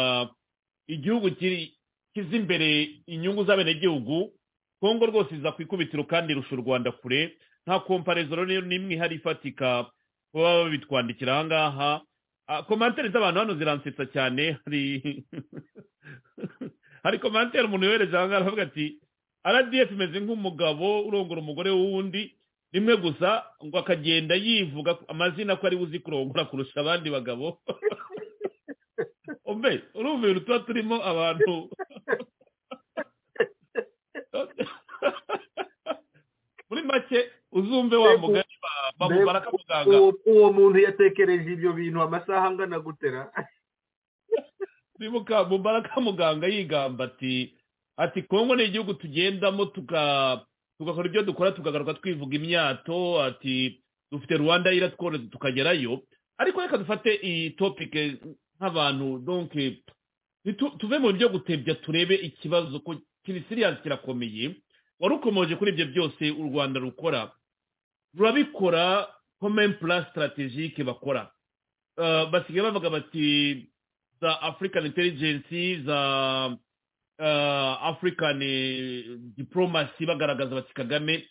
igihugu kiri- kiza imbere inyungu z'abenegihugu kongo rwose iza ku ikubitiro kandi irusha u rwanda kure nta komparezoro niyo n'imwe ihari ifatika baba babitwandikira aha ngaha Ah, komantere z'abantu hano ziransetsa cyane hari hari komantere umuntu yohereje aha ngaha aravuga ati RDF imeze nk'umugabo urongora umugore w'undi rimwe gusa ngo akagenda yivuga amazina ko ari buzi kurongora kurusha abandi bagabo umbe urumva ibintu tuba turimo abantu muri make uzumve wa mugari ba- ba- barakamuganga uwo uwo muntu yatekereje ibyo bintu amasaha angana gutera bibuka mubaraka muganga yigamba ati ati kongo ni igihugu tugendamo tuka- tugakora ibyo dukora tukagaruka twivuga imyato ati dufite rwanda iratworoza tukagerayo ariko reka dufate iyi topike nk'abantu donke nitu- tuve mu buryo gutebya turebe ikibazo ko kiri siriyazi kirakomeye wari ukomeje kuri ibyo byose u rwanda rukora rurabikora komen plan strategike bakora Eh, basigaye bavuga bati za african intelligence za eh, african eh, diplomacy bagaragaza bati kagame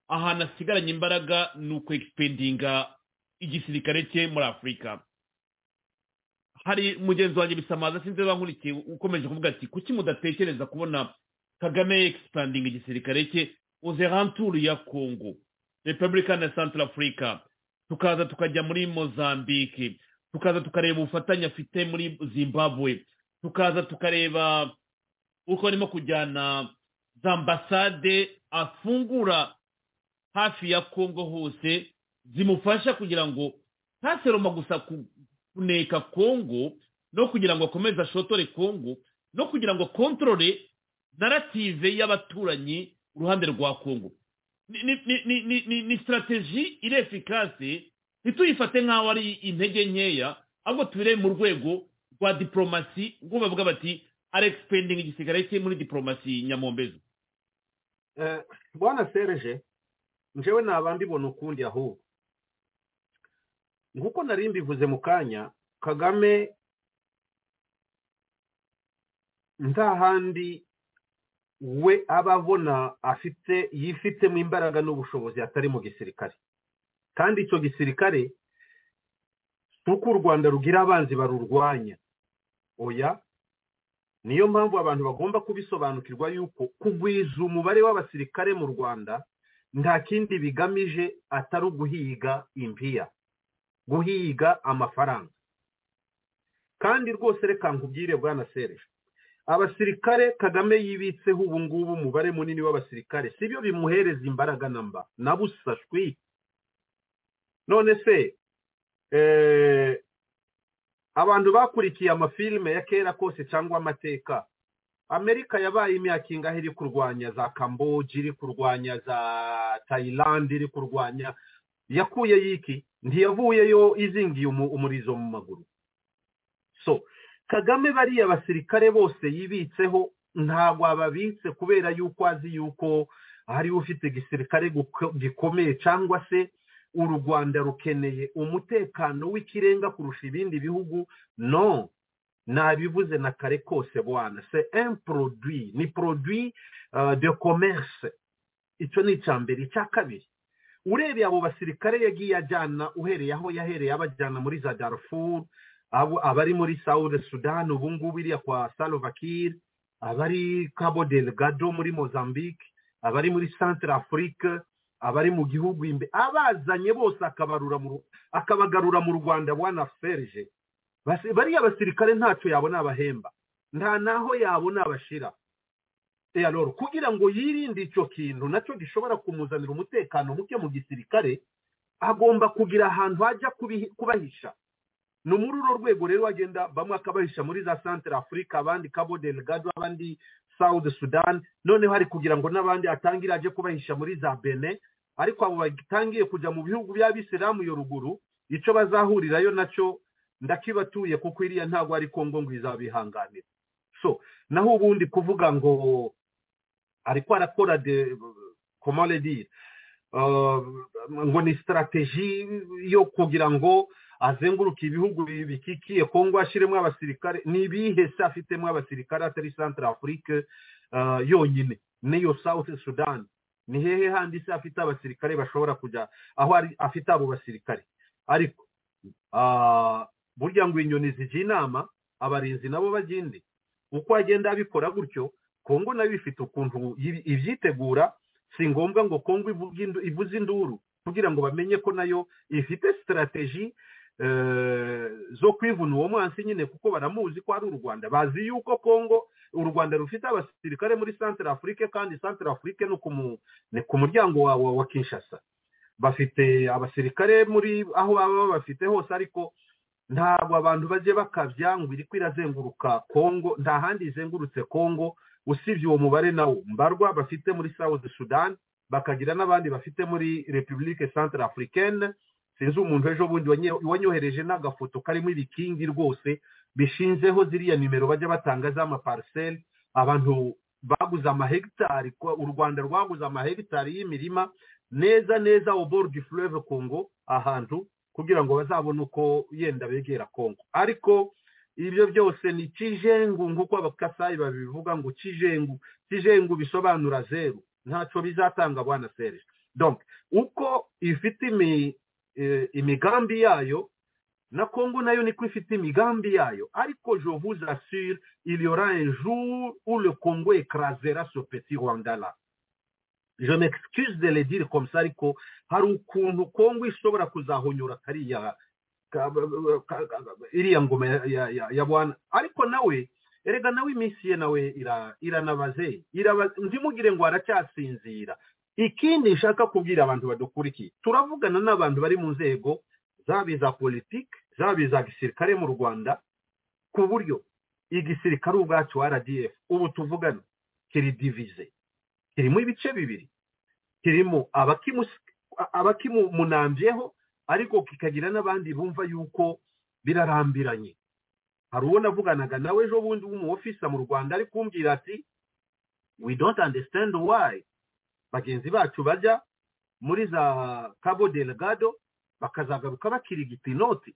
ahantu asigaranye imbaraga ni ukwegipendinga igisirikare cye muri afurika hari mugenzi wanjye bisamaza sinzi niba nkurikiye ukomeje kuvuga ati kuki mudatekereza kubona kagame egisipandinga igisirikare cye uzeranturu ya kongo repubulika na central africa tukaza tukajya muri mozambique tukaza tukareba ubufatanye afite muri zimbabwe tukaza tukareba uko arimo kujyana za ambasade afungura hafi ya kongo hose zimufasha kugira ngo ntaseroma gusa ku- kuneka kongo no kugira ngo akomeze ashotore kongo no kugira ngo akontorore narative y'abaturanyi uruhande rwa kongo ni, ni, ni, ni, ni, ni, ni sitarateji iri efikase ntituyifate nk'aho ari intege nkeya ahubwo tubirebe mu rwego rwa diporomasi ubwo bavuga bati aregipendinga igisigare cye muri diporomasi nyamombezo Eh, bwana serge njyewe naba mbibona ukundi ahubwo nk'uko nari mbivuze mu kanya kagame nta handi we aba abona afite yifitemo imbaraga n'ubushobozi atari mu gisirikare kandi icyo gisirikare si uko u rwanda rugira abanzi barurwanya oya niyo mpamvu abantu bagomba kubisobanukirwa yuko kugwiza umubare w'abasirikare mu rwanda nta kindi bigamije atari uguhiga impiya guhiga amafaranga kandi rwose reka nkubwire bwana sereje abasirikare kagame yibitseho ubu ngubu umubare munini w'abasirikare si byo bimuhereza imbaraga na mba na busa shwi none se eh, abantu bakurikiye amafilime ya kera kose cyangwa amateka amerika yabaye imyaka ingahe iri kurwanya za kamboji iri kurwanya za tayilandi iri kurwanya yakuye yiki ntiyavuyeyo izingiye umu- umurizo mu maguru so kagame bariya basirikare bose yibitseho ntabwo ababitse kubera yuko azi yuko hariho ufite igisirikare guko- gikomeye cyangwa se uru rwanda rukeneye umutekano w'ikirenga kurusha ibindi bihugu no nabivuze na kare kose bwana se un produit ni produit euh, de commerce icyo ni icya mbere icya kabiri urebeye abo basirikare yagiye ajyana uhereye aho yahereye abajyana muri za darfur abo abari muri south sudan ubu ngubu iriya kwa salvakir abari cabo delgado muri mozambique abari muri centre afrique abari mu gihugu imbe abazanye bose akabarura mu Ru- akabagarura mu rwanda bwana serge Basi- bariya basirikare ntacyo yabona abahemba nta naho yabona abashira Eh, alors, kugira ngo yirinde icyo kintu nacyo gishobora kumuzanira umutekano muke mu gisirikare agomba kugira ahantu hajya kubihi- kubahisha ni muri urwo rwego rero agenda bamwe akabahisha muri za centre africa abandi cabo delgado abandi south sudan noneho ari kugira ngo n'abandi atangire ajye kubahisha muri za bene ariko abo batangiye kujya mu bihugu by'abisilamu yo ruguru icyo bazahurirayo nacyo ndakibatuye kuko iriya ntabwo ari kongo ngo izabihanganira so naho ubundi kuvuga ngo ariko arakora de comment le dire Euh, ngo ni strategie yo kugira ngo azenguruke ibihugu bi- bikikiye kongo ashyiremo abasirikare ni ibihe se afitemo abasirikare atari centre afrique euh, yonyine n'iyo south sudan ni hehe handi se afite abasirikare bashobora kujya aho ari afite abo basirikare ariko ah, burya ngo inyoni zijya inama abarinzi nabo bajya indi uko agenda abikora gutyo kongo nayo ifite ukuntu yibi- ibyitegura si ngombwa ngo kongo ivuge indu- ivuze induru kugira ngo bamenye ko nayo ifite sitarateji eh, zo kwivuna uwo mwansi nyine kuko baramuzi ko ari u rwanda bazi yuko kongo u rwanda rufite abasirikare muri centre afrique kandi centre afrique ni ku mu- ni ku muryango wa, wa, wa kinshasa bafite abasirikare muri aho baba bafite hose ariko ntabwo abantu bajye bakabya ngo iri kwirazenguruka kongo nta handi izengurutse kongo usibye uwo mubare nawo mbarwa bafite muri south sudan bakagira n'abandi bafite muri repubulike centre africaine sinzi umuntu ejo bundi wanyohereje n'agafoto karimo ibikingi rwose bishinzeho ziriya nimero bajya batanga z'amapariseri abantu baguze amahegitari u rwanda rwaguze amahegitari y'imirima neza neza obordi fureve kongo ahantu kugira ngo bazabone uko yenda begera kongo ariko ibyo byose ni kijengu nk'uko abakasayi babivuga ngo kijengu kijengu bisobanura zeru ntacyo bizatanga bwana serije donc uko ifite imigambi yayo na kongo nayo niko ifite imigambi yayo ariko je vous assure il y aura un jour où le congo écrasera ce petit rwanda là je m'excuse de le dire comme ça ariko hari ukuntu kongo ishobora kuzahonyora kariya iriya ngoma ya bwana ariko nawe erega nawe iminsi ye nawe iranabaze ntimugire ngo aracyasinzira ikindi nshaka kubwira abantu badukurikiye turavugana n'abantu bari mu nzego zaba iza politiki zaba iza gisirikare mu rwanda ku buryo igisirikare ubwacu rdf ubu tuvugana kiri divize kirimo ibice bibiri kirimo abakimunambyeho ariko kikagira n'abandi bumva yuko birarambiranye hari uwo navuganaga nawe ejo bundi w'umuofisa mu rwanda ari kumbwira ati we don't understand why bagenzi bacu bajya muri za cabo delgado bakazagaruka bakirigita inoti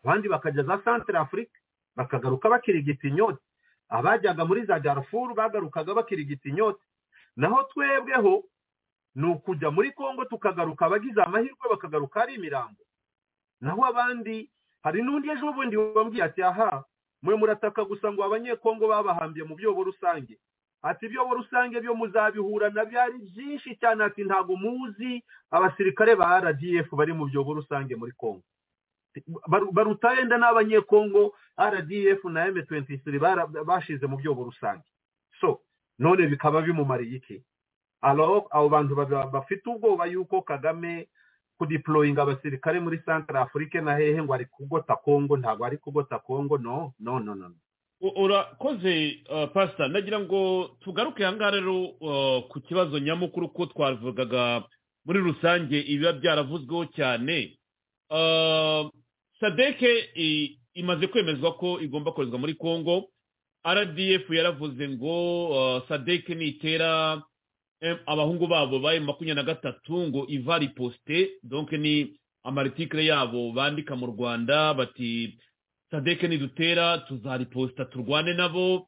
abandi bakajya za santire afurika bakagaruka bakirigita inyoti abajyaga muri za darfuru bagarukaga bakirigita inyoti naho twebweho ni ukujya muri congo tukagaruka abagize amahirwe bakagaruka ari imirambo naho abandi hari n'undi ejo bundi wambwiye ati aha mwe murataka gusa ngo abanyekongo babahambye mu byobo rusange ati ibyobo rusange byo muzabihura na byari byinshi cyane ati ntabwo muzi abasirikare ba rdf bari mu byobo rusange muri congo baruta yenda n'abanyekongo rdf na m23 bashize mu byobo rusange so none bikaba bimumariye iki alors abo bantu bafite ubwoba yuko kagame kudiployinga abasirikare muri centre afrique na hehe ngo ari kugota congo ntabwo ari kugota congo no no no no urakoze pasita nagira ngo tugaruke ahangaha rero ku kibazo nyamukuru ko twavugaga muri rusange ibiba byaravuzweho cyane sadeke imaze kwemezwa ko igomba koherezwa muri congo rdf yaravuze ngo sadeke nitera abahungu babo bayo makumyabiri na gatatu ngo ivari posite donke ni amaritikire yabo bandika mu rwanda bati sadeke nidutera tuzariposita turwane nabo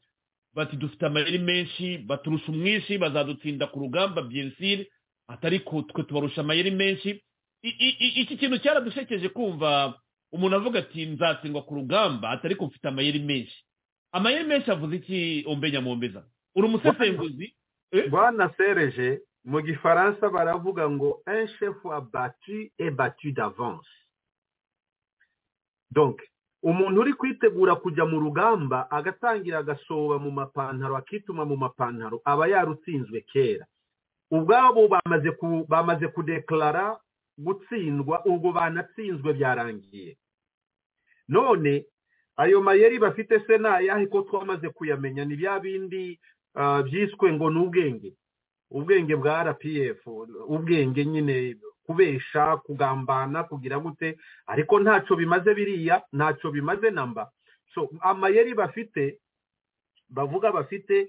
bati dufite amayeri menshi baturusha umwinshi bazadutsinda ku rugamba byensire atari ko twe tubarusha amayeri menshi iki kintu cyaradushekeje kumva umuntu avuga ati nzatsindwa ku rugamba atari ko mfite amayeri menshi amayeri menshi avuze iki ombe nyamombeza uri umusesenguzi bwana sereje mu gifaransa baravuga ngo un chef abatu et batu d'avance donc umuntu uri kwitegura kujya mu rugamba agatangira agasoba mu mapantaro akituma mu mapantaro aba yarutsinzwe kera ubwabo bamaze bamaze kudekarara gutsindwa ubwo banatsinzwe byarangiye none ayo mayeri bafite se ayahe ko twamaze kuyamenya ni bya bindi byiswe ngo ni ubwenge ubwenge bwa rpf ubwenge nyine kubesha kugambana kugira gute ariko ntacyo bimaze biriya ntacyo bimaze namba so amayeri bafite bavuga bafite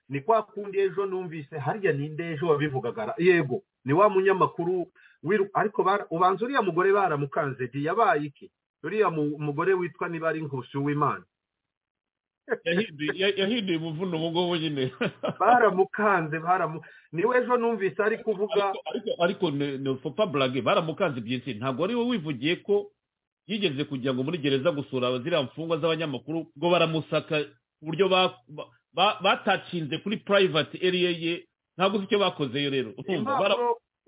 ni kwa kundi ejo numvise harya ninde ejo wabivugaga yego ni wa munyamakuru ariko ubanza uriya mugore baramukanze yabaye iki uriya mugore witwa niba ari nkusi w'imana yahinduye umuvuno ubu ngubu nyine baramukanze niwe ejo numvise ari kuvuga ariko fopa burage baramukanze byinshi ntabwo ari wowe wivugiye ko yigeze kugira ngo muri gereza gusura ziriya mfungwa z'abanyamakuru ngo baramusaka ku buryo batacinze kuri purayivati eriye ye ntabwo uzi icyo bakozeyo rero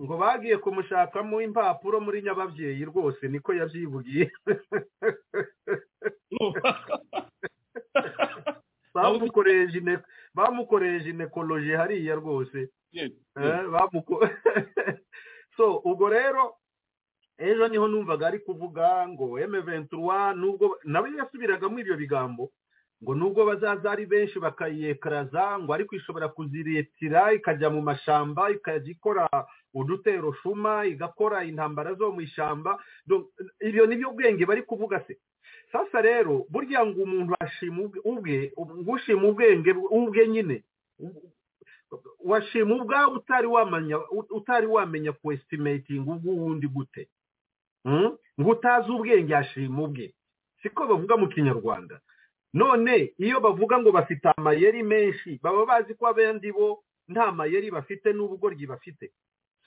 ngo bagiye kumushakamo impapuro muri nyababyeyi rwose niko yabyivugiye bamukoresha inekoroje hariya rwose so ubwo rero ejo niho numvaga ari kuvuga ngo eme ventura nubwo nawe yasubiragamo ibyo bigambo ngo nubwo bazaza ari benshi bakayiyekaraza ngo ariko ishobora kuziretira ikajya mu mashyamba ikajya ikora udutero shuma igakora intambara zo mu ishyamba ibyo ni byo bwenge bari kuvuga se sasa rero burya ngo umuntu ashima ubwe ushima ubwenge ubwe nyine washima ubwawe utari wamenya kwesitimetingi ubw'uwundi gute ngo utazi ubwenge ashima ubwe siko bavuga mu kinyarwanda none iyo bavuga ngo bafite amayeri menshi baba bazi ko abandi bo nta mayeri bafite n'ubugoryi bafite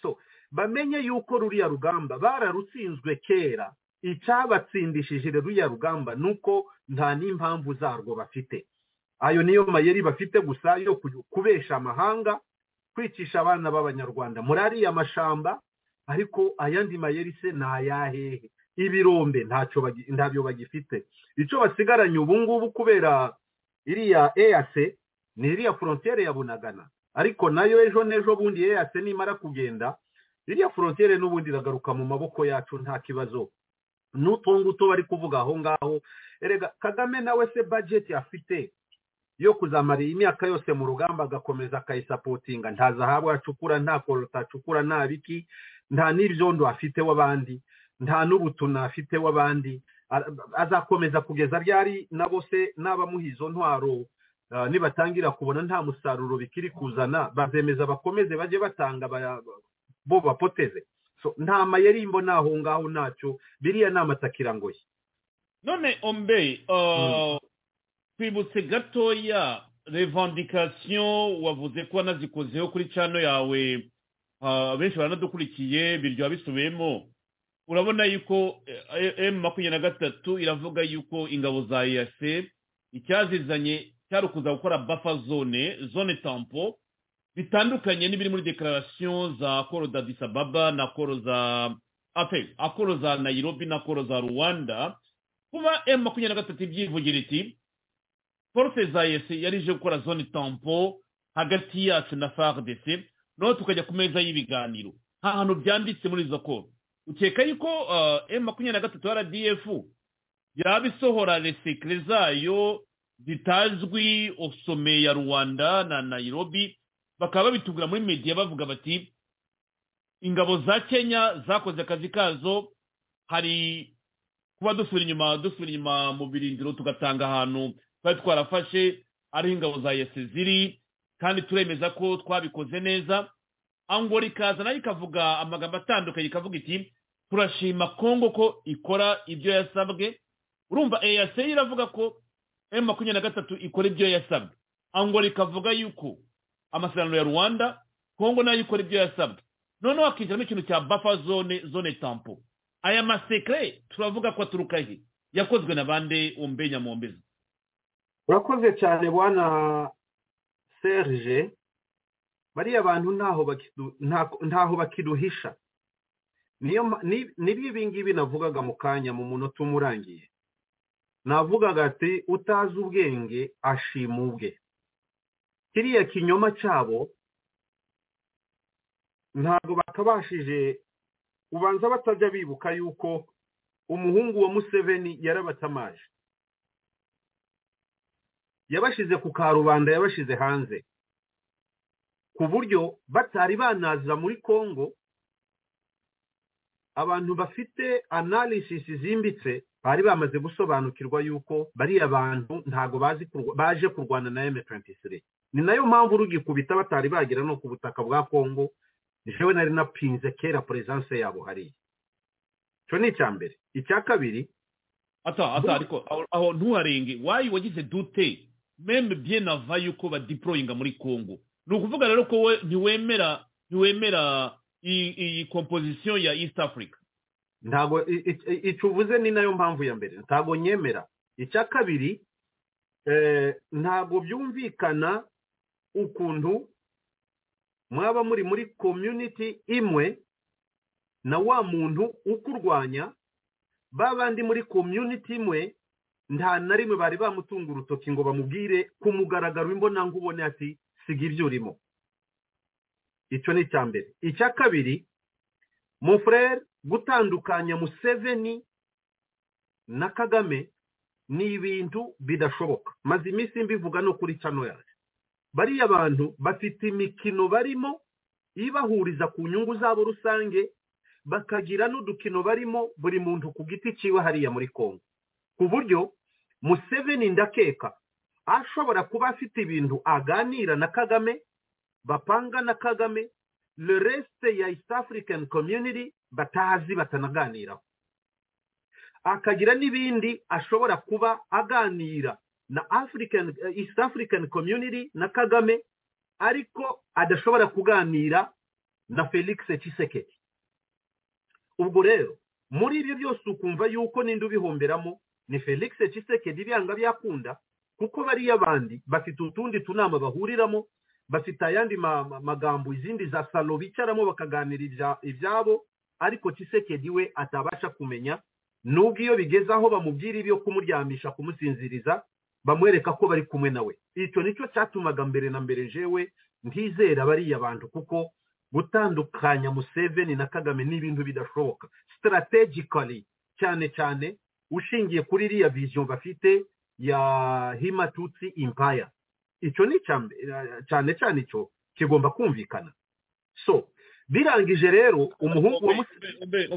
so bamenye yuko ruriya rugamba bararutsinzwe kera icyabatsindishije ruriya rugamba ni uko nta n'impamvu zarwo bafite ayo niyo mayeri bafite gusa yo kubesha amahanga kwicisha abana b'abanyarwanda muri ariya mashamba ariko ayandi mayeri se ni ayahehe ibirombe ntabyo bagifite icyo basigaranye ubu ngubu kubera iriya eyase ni iriya forontiyere ya bunagana ariko nayo ejo n'ejo bundi eyase nimara kugenda iriya forontiyere n'ubundi iragaruka mu maboko yacu nta kibazo n'utu ngutu bari kuvuga aho ngaho erega kagame nawe se bajeti afite yo kuzamara iyi myaka yose mu rugamba agakomeza akayisapotinga ntazahabwa acukura nta korota acukura nta biki nta n'ibyondo afite w'abandi nta n'ubutuna afite w'abandi azakomeza kugeza ryari na bose n'abamuha izo ntwaro nibatangira kubona nta musaruro bikiri kuzana bazemeza bakomeze bajye batanga bo bapoteze nta mayerimbo n'aho ngaho ntacyo biriya ni amatakirangoye none ombeye twibutse gatoya revandikasiyo wavuze ko wanazikozeho kuri cano yawe benshi baranadukurikiye biryoha bisubiyemo urabona yuko emu makumyabiri na gatatu iravuga yuko ingabo za eyase icyazizanye cyari ukuza gukora bafa zone zone tampo bitandukanye n'ibiri muri dekararasiyo za koro za disababa na koro za ape akoro za nayirobi na koro za rwanda kuba emu makumyabiri na gatatu ibyivugira iti force za yesi yari ije gukora zone tampo hagati yacu na fardc noneho tukajya ku meza y'ibiganiro nta hantu byanditse muri izo koro ukeka yuko m makumyabiri na gatatu rdf yaba isohora resekire zayo zitazwi osome ya rwanda na nayirobi bakaba babitugura muri media bavuga bati ingabo za kenya zakoze akazi kazo hari kuba dusubira inyuma dusubira inyuma mu birindiro tugatanga ahantu twari twarafashe ariho ingabo za yesi ziri kandi turemeza ko twabikoze neza ango rikaza nayo ikavuga amagambo atandukanye ikavuga iti turashima kongo ko ikora ibyo yasabwe urumva eyase iravuga ko emu makumyabiri na gatatu ikora ibyo yasabwe ango rikavuga yuko amasezerano ya rwanda kongo nayo ikora ibyo yasabwe noneho hakinjiramo ikintu cya bafa zone zone tampo aya masekre turavuga ko aturuka he yakozwe na bande umbe nyamombezi urakoze cyane bwana serge bariya bantu ntaho bakiduhisha niba ibi ngibi navugaga mu kanya mu munota umurangiye navugaga ati utazi ubwenge ashima ubwe kiriya kinyoma cyabo ntabwo bakabashije ubanza batajya bibuka yuko umuhungu wa museveni yarabatamaje yabashize ku karubanda yabashize hanze ku buryo batari banazira muri congo abantu bafite analysis zimbitse bari bamaze gusobanukirwa yuko bariya bantu ntabwo baje kurwana na M23 ni nayo mpamvu rugikubita batari bagera no ku butaka bwa congo jewe nari napinze kera presence yabo hariya cyo ni icya mbere icya kabiri ata ata ariko aho ntuharenge wayi wagize dute meme bien ava yuko badeployinga muri Congo ni ukuvuga rero ko we ntiwemera ntiwemera iyi composition ya East Africa ntago icyo uvuze ni nayo mpamvu ya mbere ntago nyemera icya kabiri ntabwo byumvikana ukuntu mwaba muri muri community imwe na wa muntu ukurwanya babandi muri community imwe nta na rimwe bari bamutunga urutoki ngo bamubwire ku mugaragaro imbonangubone ati siga ibyo urimo icyo ni icya mbere icya kabiri mufurere gutandukanya museveni na kagame ni ibintu bidashoboka maze iminsi mbivuga no kuri cano yacu bariya bantu bafite imikino barimo ibahuriza ku nyungu zabo rusange bakagira n'udukino barimo buri muntu ku giti cyiwe hariya muri kongo ku buryo museveni ndakeka ashobora kuba afite ibintu aganira na kagame bapanga na kagame le resite ya east african community batazi batanaganiraho akagira n'ibindi ashobora kuba aganira na african east african community na kagame ariko adashobora kuganira na felix Tshisekedi ubwo rero muri ibyo byose ukumva yuko n'indi ubihomberamo ni felix Tshisekedi ibihanga byakunda kuko bariya abandi bafite utundi tunama bahuriramo bafite ayandi magambo izindi za salo bicaramo bakaganira ibyabo ariko Tshisekedi we atabasha kumenya nubwo iyo bigeze aho bamubwira ibyo kumuryamisha kumusinziriza bamwereka ko bari kumwe nawe icyo nicyo cyatumaga mbere na mbere jewe ntizera bariya bantu kuko gutandukanya museveni na kagame ni ibintu bidashoboka sitarategikari cyane cyane ushingiye kuri iriya viziyo bafite ya himatutsi impaya icyo ni cyane cyane icyo kigomba kumvikana so birangije rero umuhungu wa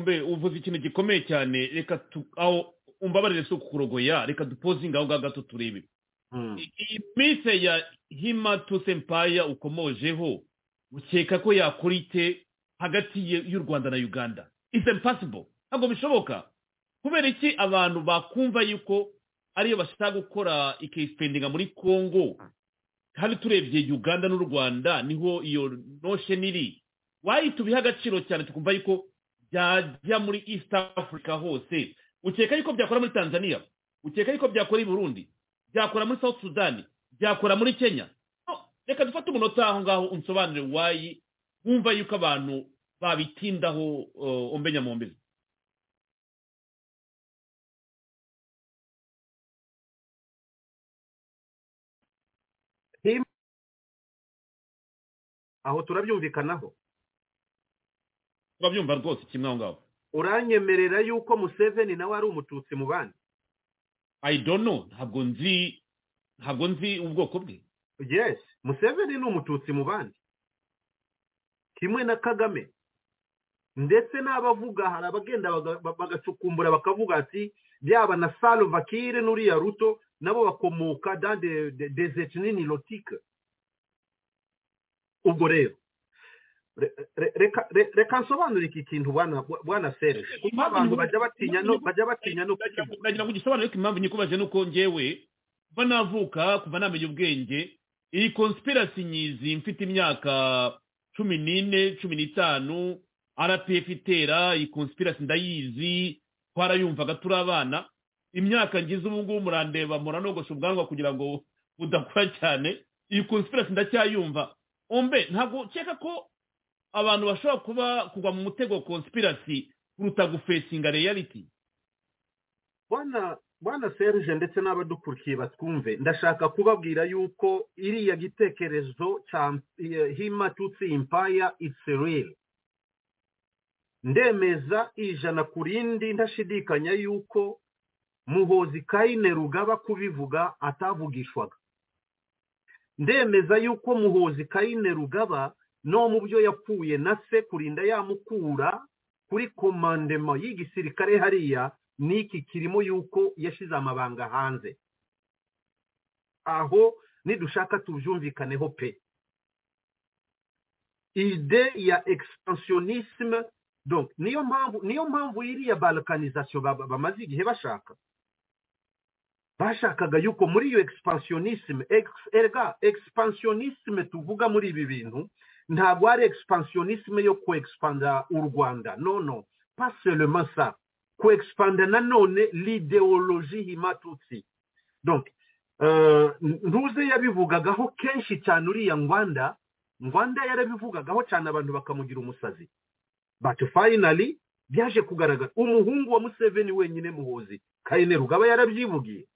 mbe uvuze ikintu gikomeye cyane reka aho umbabarire si ukukurogoya reka dupozinga aho ngaho gato turebe iyi minsi ya himatutsi empaya ukomojeho ukeka ko yakora ite hagati y'u rwanda na uganda isi impasibo ntabwo bishoboka kubera iki abantu bakumva yuko ariyo bashaka gukora ikisipendinga muri congo kandi turebye uganda n'u rwanda niho iyo notion iri wahita ubiha agaciro cyane tukumva yuko byajya muri east africa hose ukeka yuko byakora muri tanzania ukeka yuko byakora i burundi byakora muri south sudan byakora muri kenya reka dufate umunota aho ngaho unsobanurire wayi wumva yuko abantu babitindaho umenya mu mbere aho turabyumvikanaho turabyumva rwose kimwe aho ngaho uranyemerera yuko museveni nawe ari umututsi mu bandi ayidono ntabwo nzi ntabwo nzi ubwoko bwe yes museveni ni umututsi mu bandi kimwe na kagame ndetse n'abavuga hari abagenda bagacukumbura bakavuga ati byaba na salva kire n'uriya ruto nabo bakomoka dande dezetinini lotike ubwo rero reka nsobanure iki kintu bwana seresi kuko abantu bajya batinya no bajya batinya no kugira ngo ugisobanure ko impamvu nyikubaje nuko njyewe kuva navuka kuva namenya ubwenge iyi conspiracy nyizi mfite imyaka cumi n'ine cumi n'itanu rpf itera iyi conspiracy ndayizi twarayumvaga turi abana imyaka ngize ubu ngubu murandeba muranogosha ubwanwa kugira ngo budakura cyane iyi conspiracy ndacyayumva ombe ntabwo ukeka ko abantu bashobora kuba kugwa mu mutego wa conspiracy kuruta gufesinga reality bwana serge ndetse n'abadukurikiye batwumve ndashaka kubabwira yuko iriya gitekerezo cya himatutsi impaya isirere ndemeza ijana ku rindi ntashidikanya yuko muhozi kayine rugaba kubivuga atavugishwaga ndemeza yuko muhozi kayine rugaba no mu byo yapfuye na se kurinda yamukura kuri komandema y'igisirikare hariya n'iki kirimo yuko yashyize amabanga hanze aho nidushaka tubyumvikaneho pe ide ya expansionisme donc niyo mpamvu niyo mpamvu iriya balkanization bamaze igihe bashaka bashakaga yuko muri iyo expansionisme erga expansionisme tuvuga muri ibi bintu ntabwo ari expansionisme yo kwexpanda u rwanda no no pas seulement ça kwexpanda nanone l'idéologie himatutsi donc uh, ntuze yabivugagaho kenshi cyane uriya ngwanda ngwanda yarabivugagaho cyane abantu bakamugira umusazi but finally byaje kugaragara umuhungu wa museveni wenyine muhuzi kayine rugaba yarabyivugiye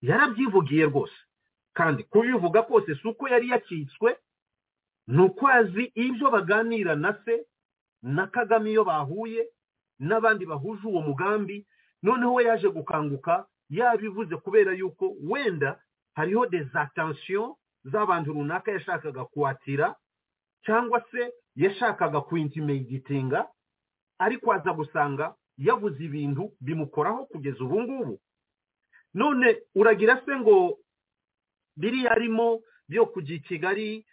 yarabyivugiye rwose kandi kubivuga kose si uko yari yakitswe ni uko azi ibyo baganira na se na kagame iyo bahuye n'abandi bahuje uwo mugambi noneho we yaje gukanguka yabivuze kubera yuko wenda hariho dezatansiyo z'abantu runaka yashakaga kuwatira cyangwa se yashakaga kuintimegitinga ariko aza gusanga yavuze ibintu bimukoraho kugeza ubu ngubu none uragira se ngo biri yarimo byo kujya i kigali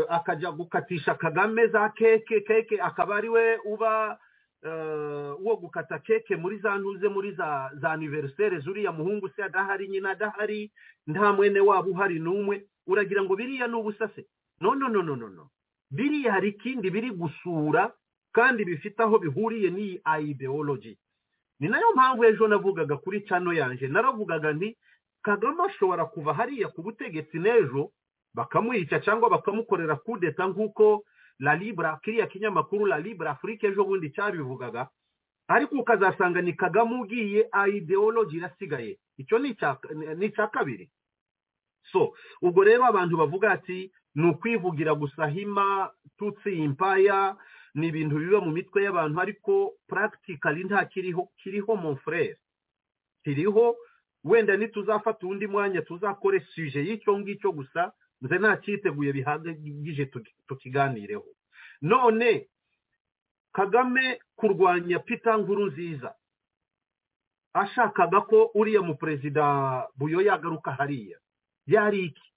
akajya gukatisha kagame za keke keke akaba ari we uba wo gukata keke muri za ntuze muri za za aniveriseri zuriya muhungu se adahari nyina adahari nta mwene waba uhari n'umwe uragira ngo biriya ni ubusase no no no no no biriya hari ikindi biri gusura kandi bifite aho bihuriye n'iyi ideology ni nayo mpamvu ejo navugaga kuri cano yanjye naravugaga nti kagame ashobora kuva hariya ku butegetsi n'ejo bakamwica cyangwa bakamukorera kudeta nk'uko la libra kiriya kinyamakuru la libra afurika ejo bundi cyabivugaga ariko ukazasanga ni kagame ugiye ideology irasigaye icyo ni icya kabiri so ubwo rero abantu bavuga ati ni ukwivugira gusa hima tutsi impaya ni ibintu biba mu mitwe y'abantu ariko practically nta kiriho kiriho mon frere kiriho wenda ntituzafata undi mwanya tuzakore suje y'icyo ngicyo gusa nze nta cyiteguye bihagije tukiganireho none kagame kurwanya pita nkuru nziza ashakaga ko uriya mu perezida buyo yagaruka hariya yari iki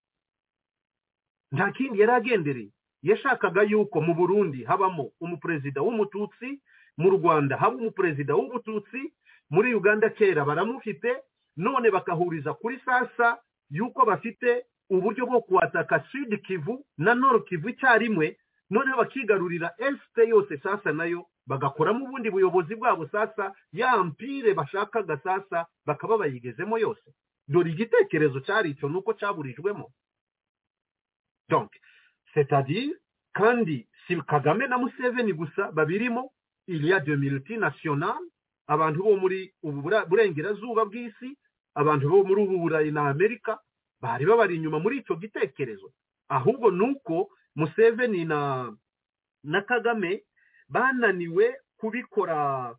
nta kindi yari agendereye yashakaga yuko mu burundi habamo umuperezida w'umututsi mu rwanda haba umuperezida w'umututsi muri uganda kera baramufite none bakahuriza kuri sasa yuko bafite uburyo bwo kuwataka sud kivu na nord kivu icyarimwe noneho bakigarurira esite yose sasa nayo bagakoramo ubundi buyobozi bwabo sasa ya mpire bashakaga sasa bakaba bayigezemo yose dore igitekerezo cyari icyo ni uko cyaburijwemo donc c'est-à-dire kandi si kagame na museveni gusa babirimo iriya de multinational abantu bo muri ubu burengerazuba bw'isi abantu bo muri ubu burayi na amerika bari babari inyuma muri icyo gitekerezo ahubwo ni uko museveni na na kagame bananiwe kubikora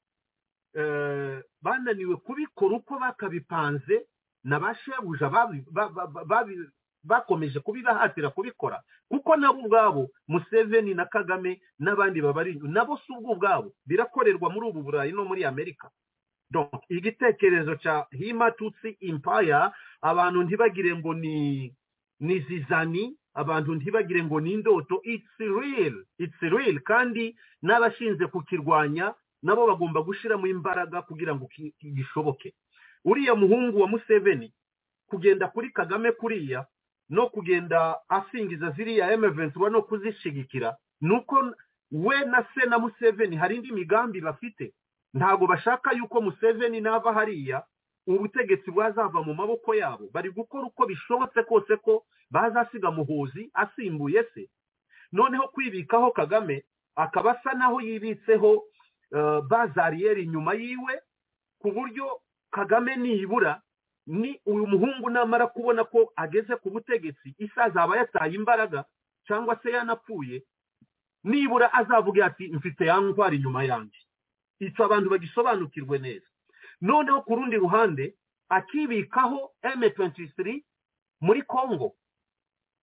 bananiwe kubikora uko bakabipanze na ba shebuja bakomeje kubibahatira kubikora kuko nabo ubwabo museveni na kagame n'abandi babari nabo si ubwo ubwabo birakorerwa muri ubu burayi no muri amerika donc igitekerezo cya hima tutsi impaya abantu ntibagire ngo ni ni zizani abantu ntibagire ngo ni indoto it's real it's real kandi n'abashinzwe kukirwanya nabo bagomba gushyiramo imbaraga kugira ngo gishoboke uriya muhungu wa museveni kugenda kuri kagame kuriya no kugenda asingiza ziriya emeventi no kuzishigikira ni uko we na se na museveni hari indi migambi bafite ntabwo bashaka yuko museveni nava hariya ubutegetsi bwazava mu maboko yabo bari gukora uko bishobotse kose ko bazasiga muhuzi asimbuye se noneho kwibikaho kagame akaba asa naho yibitseho bazariyeri inyuma yiwe ku buryo kagame nibura ni uyu muhungu namara kubona ko ageze ku butegetsi isi azaba yataye imbaraga cyangwa se yanapfuye nibura azavuga ati mfite ya ndwara inyuma yanjye icyo abantu bagisobanukirwe neza noneho ku rundi ruhande akibikaho M23 muri Congo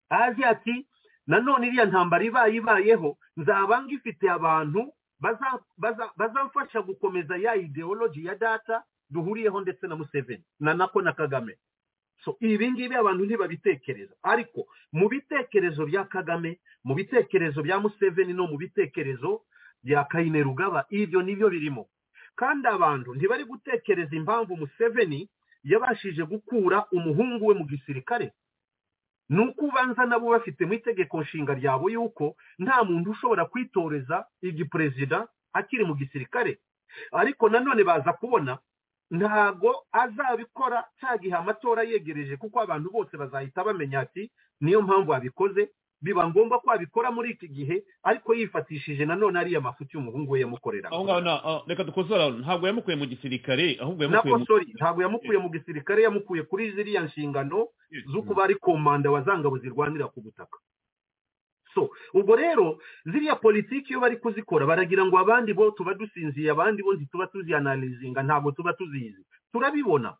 azi ati nanone iriya ntambara ibaye ibayeho nzaba ngifite abantu bazamfasha gukomeza ya ideology ya data duhuriyeho ndetse na Museveni na nako na Kagame so ibi ngibi abantu ntibabitekereza ariko mu bitekerezo bya Kagame mu bitekerezo bya Museveni no mu bitekerezo bya kayine rugaba ibyo nibyo birimo kandi abantu ntibari gutekereza impamvu museveni yabashije gukura umuhungu we mu gisirikare ni uko ubanza nabo bafitemo itegeko nshinga ryabo yuko nta muntu ushobora kwitoreza igiperezida akiri mu gisirikare ariko nanone baza kubona ntago azabikora cya gihe amatora yegereje kuko abantu bose bazahita bamenya ati niyo mpamvu abikoze biba ngombwa ko abikora muri iki gihe ariko yifatishije nanone ariya mafuti y'umuhungu we yamukorera aho ngaho reka dukosora ntabwo yamukuye mu gisirikare ahubwo nako sori ntabwo yamukuye mu gisirikare yamukuye kuri ziriya nshingano z'uko bari komanda wazangabo zirwanira ku butaka so ubwo rero ziriya politiki iyo bari kuzikora baragira ngo abandi bo tuba dusinziye abandi bo ntituba tuzianalizinga ntabwo tuba tuzizi turabibona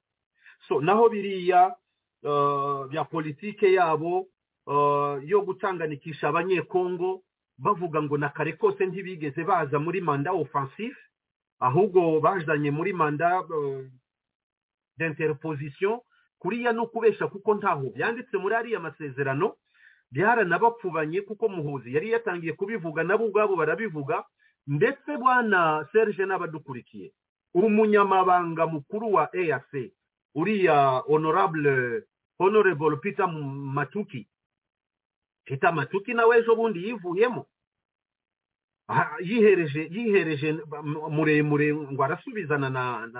so naho biriya bya politike yabo yo gutanganikisha abanyekongo bavuga ngo na kare kose ntibigeze baza muri manda ofansifu ahubwo bazanye muri manda d'interposition kuriya ni ukubeshya kuko ntaho byanditse muri ariya masezerano byaranabapfubanye kuko muhuzi yari yatangiye kubivuga nabo ubwabo barabivuga ndetse bwana serge n'abadukurikiye umunyamabanga mukuru wa eac uriya honorable honorable peter matuki peter matuki nawe ejo bundi yivuyemo yihereje yihereje muremure ngo arasubizana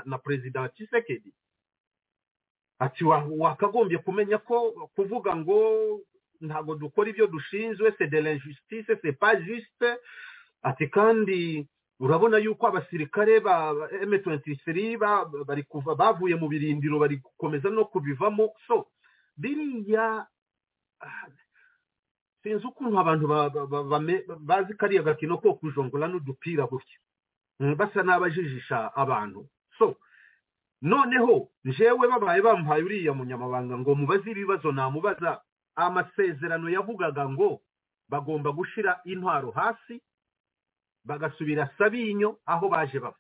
na perezida wa kisekedi ati wakagombye kumenya ko kuvuga ngo ntabwo dukora ibyo dushinzwe se de la justice se pas juste ati kandi urabona yuko abasirikare ba M23 bari kuva bavuye mu birindiro bari gukomeza no kubivamo so biriya sinzi ukuntu abantu bazi kariya gakino ko kujongora n'udupira gutya basa n'abajijisha abantu so noneho njewe babaye bamuhaye uriya munyamabanga ngo mubaze ibibazo namubaza amasezerano yavugaga ngo bagomba gushyira intwaro hasi bagasubira sabinyo aho baje bava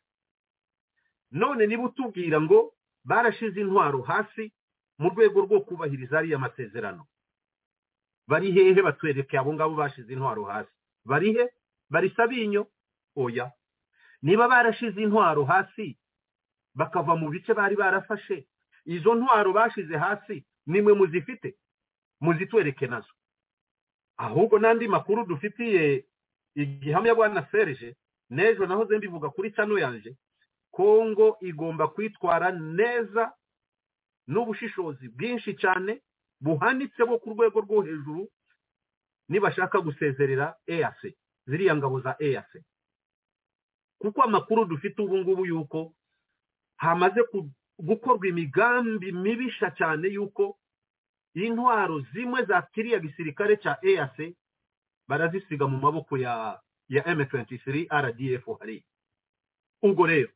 none niba utubwira ngo barashize intwaro hasi mu rwego rwo kubahiriza ariya masezerano bari hehe batwereke abo ngabo bashize intwaro hasi bari he bari sabinyo oya niba barashize intwaro hasi bakava mu bice bari barafashe izo ntwaro bashize hasi nimwe muzifite muzitwereke nazo ahubwo n'andi makuru dufitiye igihamya bwana serge n'ejo nahoze mbivuga kuri cano yanje kongo igomba kwitwara neza n'ubushishozi bwinshi cyane buhanitse bo ku rwego rwo hejuru nibashaka gusezerera eac ziriya ngabo za eac kuko amakuru dufite ubu ngubu yuko hamaze gukorwa imigambi mibisha cyane y'uko intwaro zimwe za kiriya gisirikare cya eac barazisiga mu maboko ya ya m23 rdf hariya ubwo rero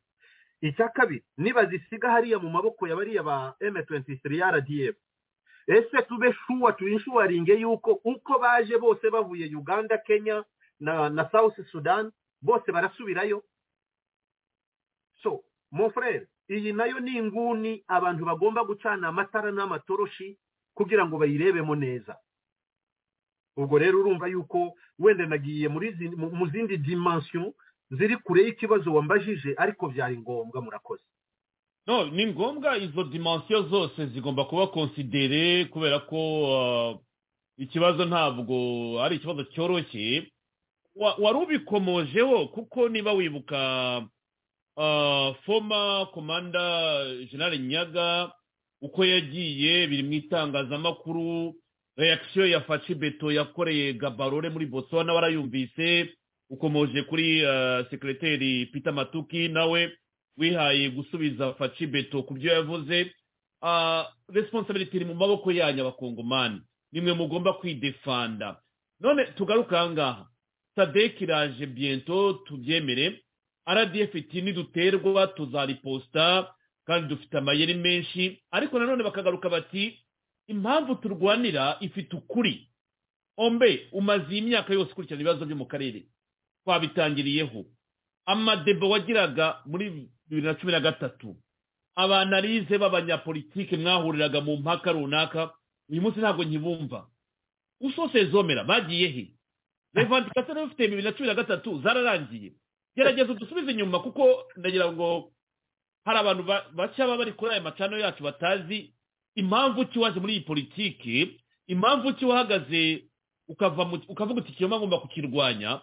icya kabiri nibazisiga hariya mu maboko ya bariya ba m23 rdf ese tube shuwa tuyinshuwaringe yuko uko baje bose bavuye uganda kenya na, na south sudan bose barasubirayo so mufurere iyi nayo ni inguni abantu bagomba gucana amatara n'amatoroshi kugira ngo bayirebemo neza ubwo rero urumva yuko wenda nagiye mu zindi dimension ziri kure y'ikibazo wambajije ariko byari ngombwa murakoze no ni ngombwa izo dimensiyo zose zigomba kuba konsidere kubera ko ikibazo ntabwo ari ikibazo cyoroshye wari ubikomojeho kuko niba wibuka foma komanda generale nyaga uko yagiye biri mu itangazamakuru reakisiyo ya faci beto yakoreye gabarore muri botswana warayumvise ukomoje kuri sekireteri peter matuki nawe wihaye gusubiza faci beto ku byo yavuze resiponsabiriti iri mu maboko yanyu abakongomani nimwe mugomba kwidefanda none tugaruke aha ngaha sadeki iraje biento tubyemere rdf iti niduterwa tuzariposita kandi dufite amayeri menshi ariko nanone bakagaruka bati impamvu turwanira ifite ukuri ombe umaze iyi myaka yose ukurikirana ibibazo byo mu karere twabitangiriyeho amadebo wagiraga muri bibiri na cumi na gatatu abanarize b'abanyapolitike mwahuriraga mu mpaka runaka uyu munsi ntabwo nkibumva usosezomera bagiye he revandikasiyo rero ufite bibiri na cumi na gatatu zararangiye gerageza udusubize inyuma kuko ndagira ngo hari abantu bashya baba bari kuri aya macano yacu batazi impamvu ki waje muri iyi politiki impamvu ki wahagaze ukavuga uti ikiyoma ngomba kukirwanya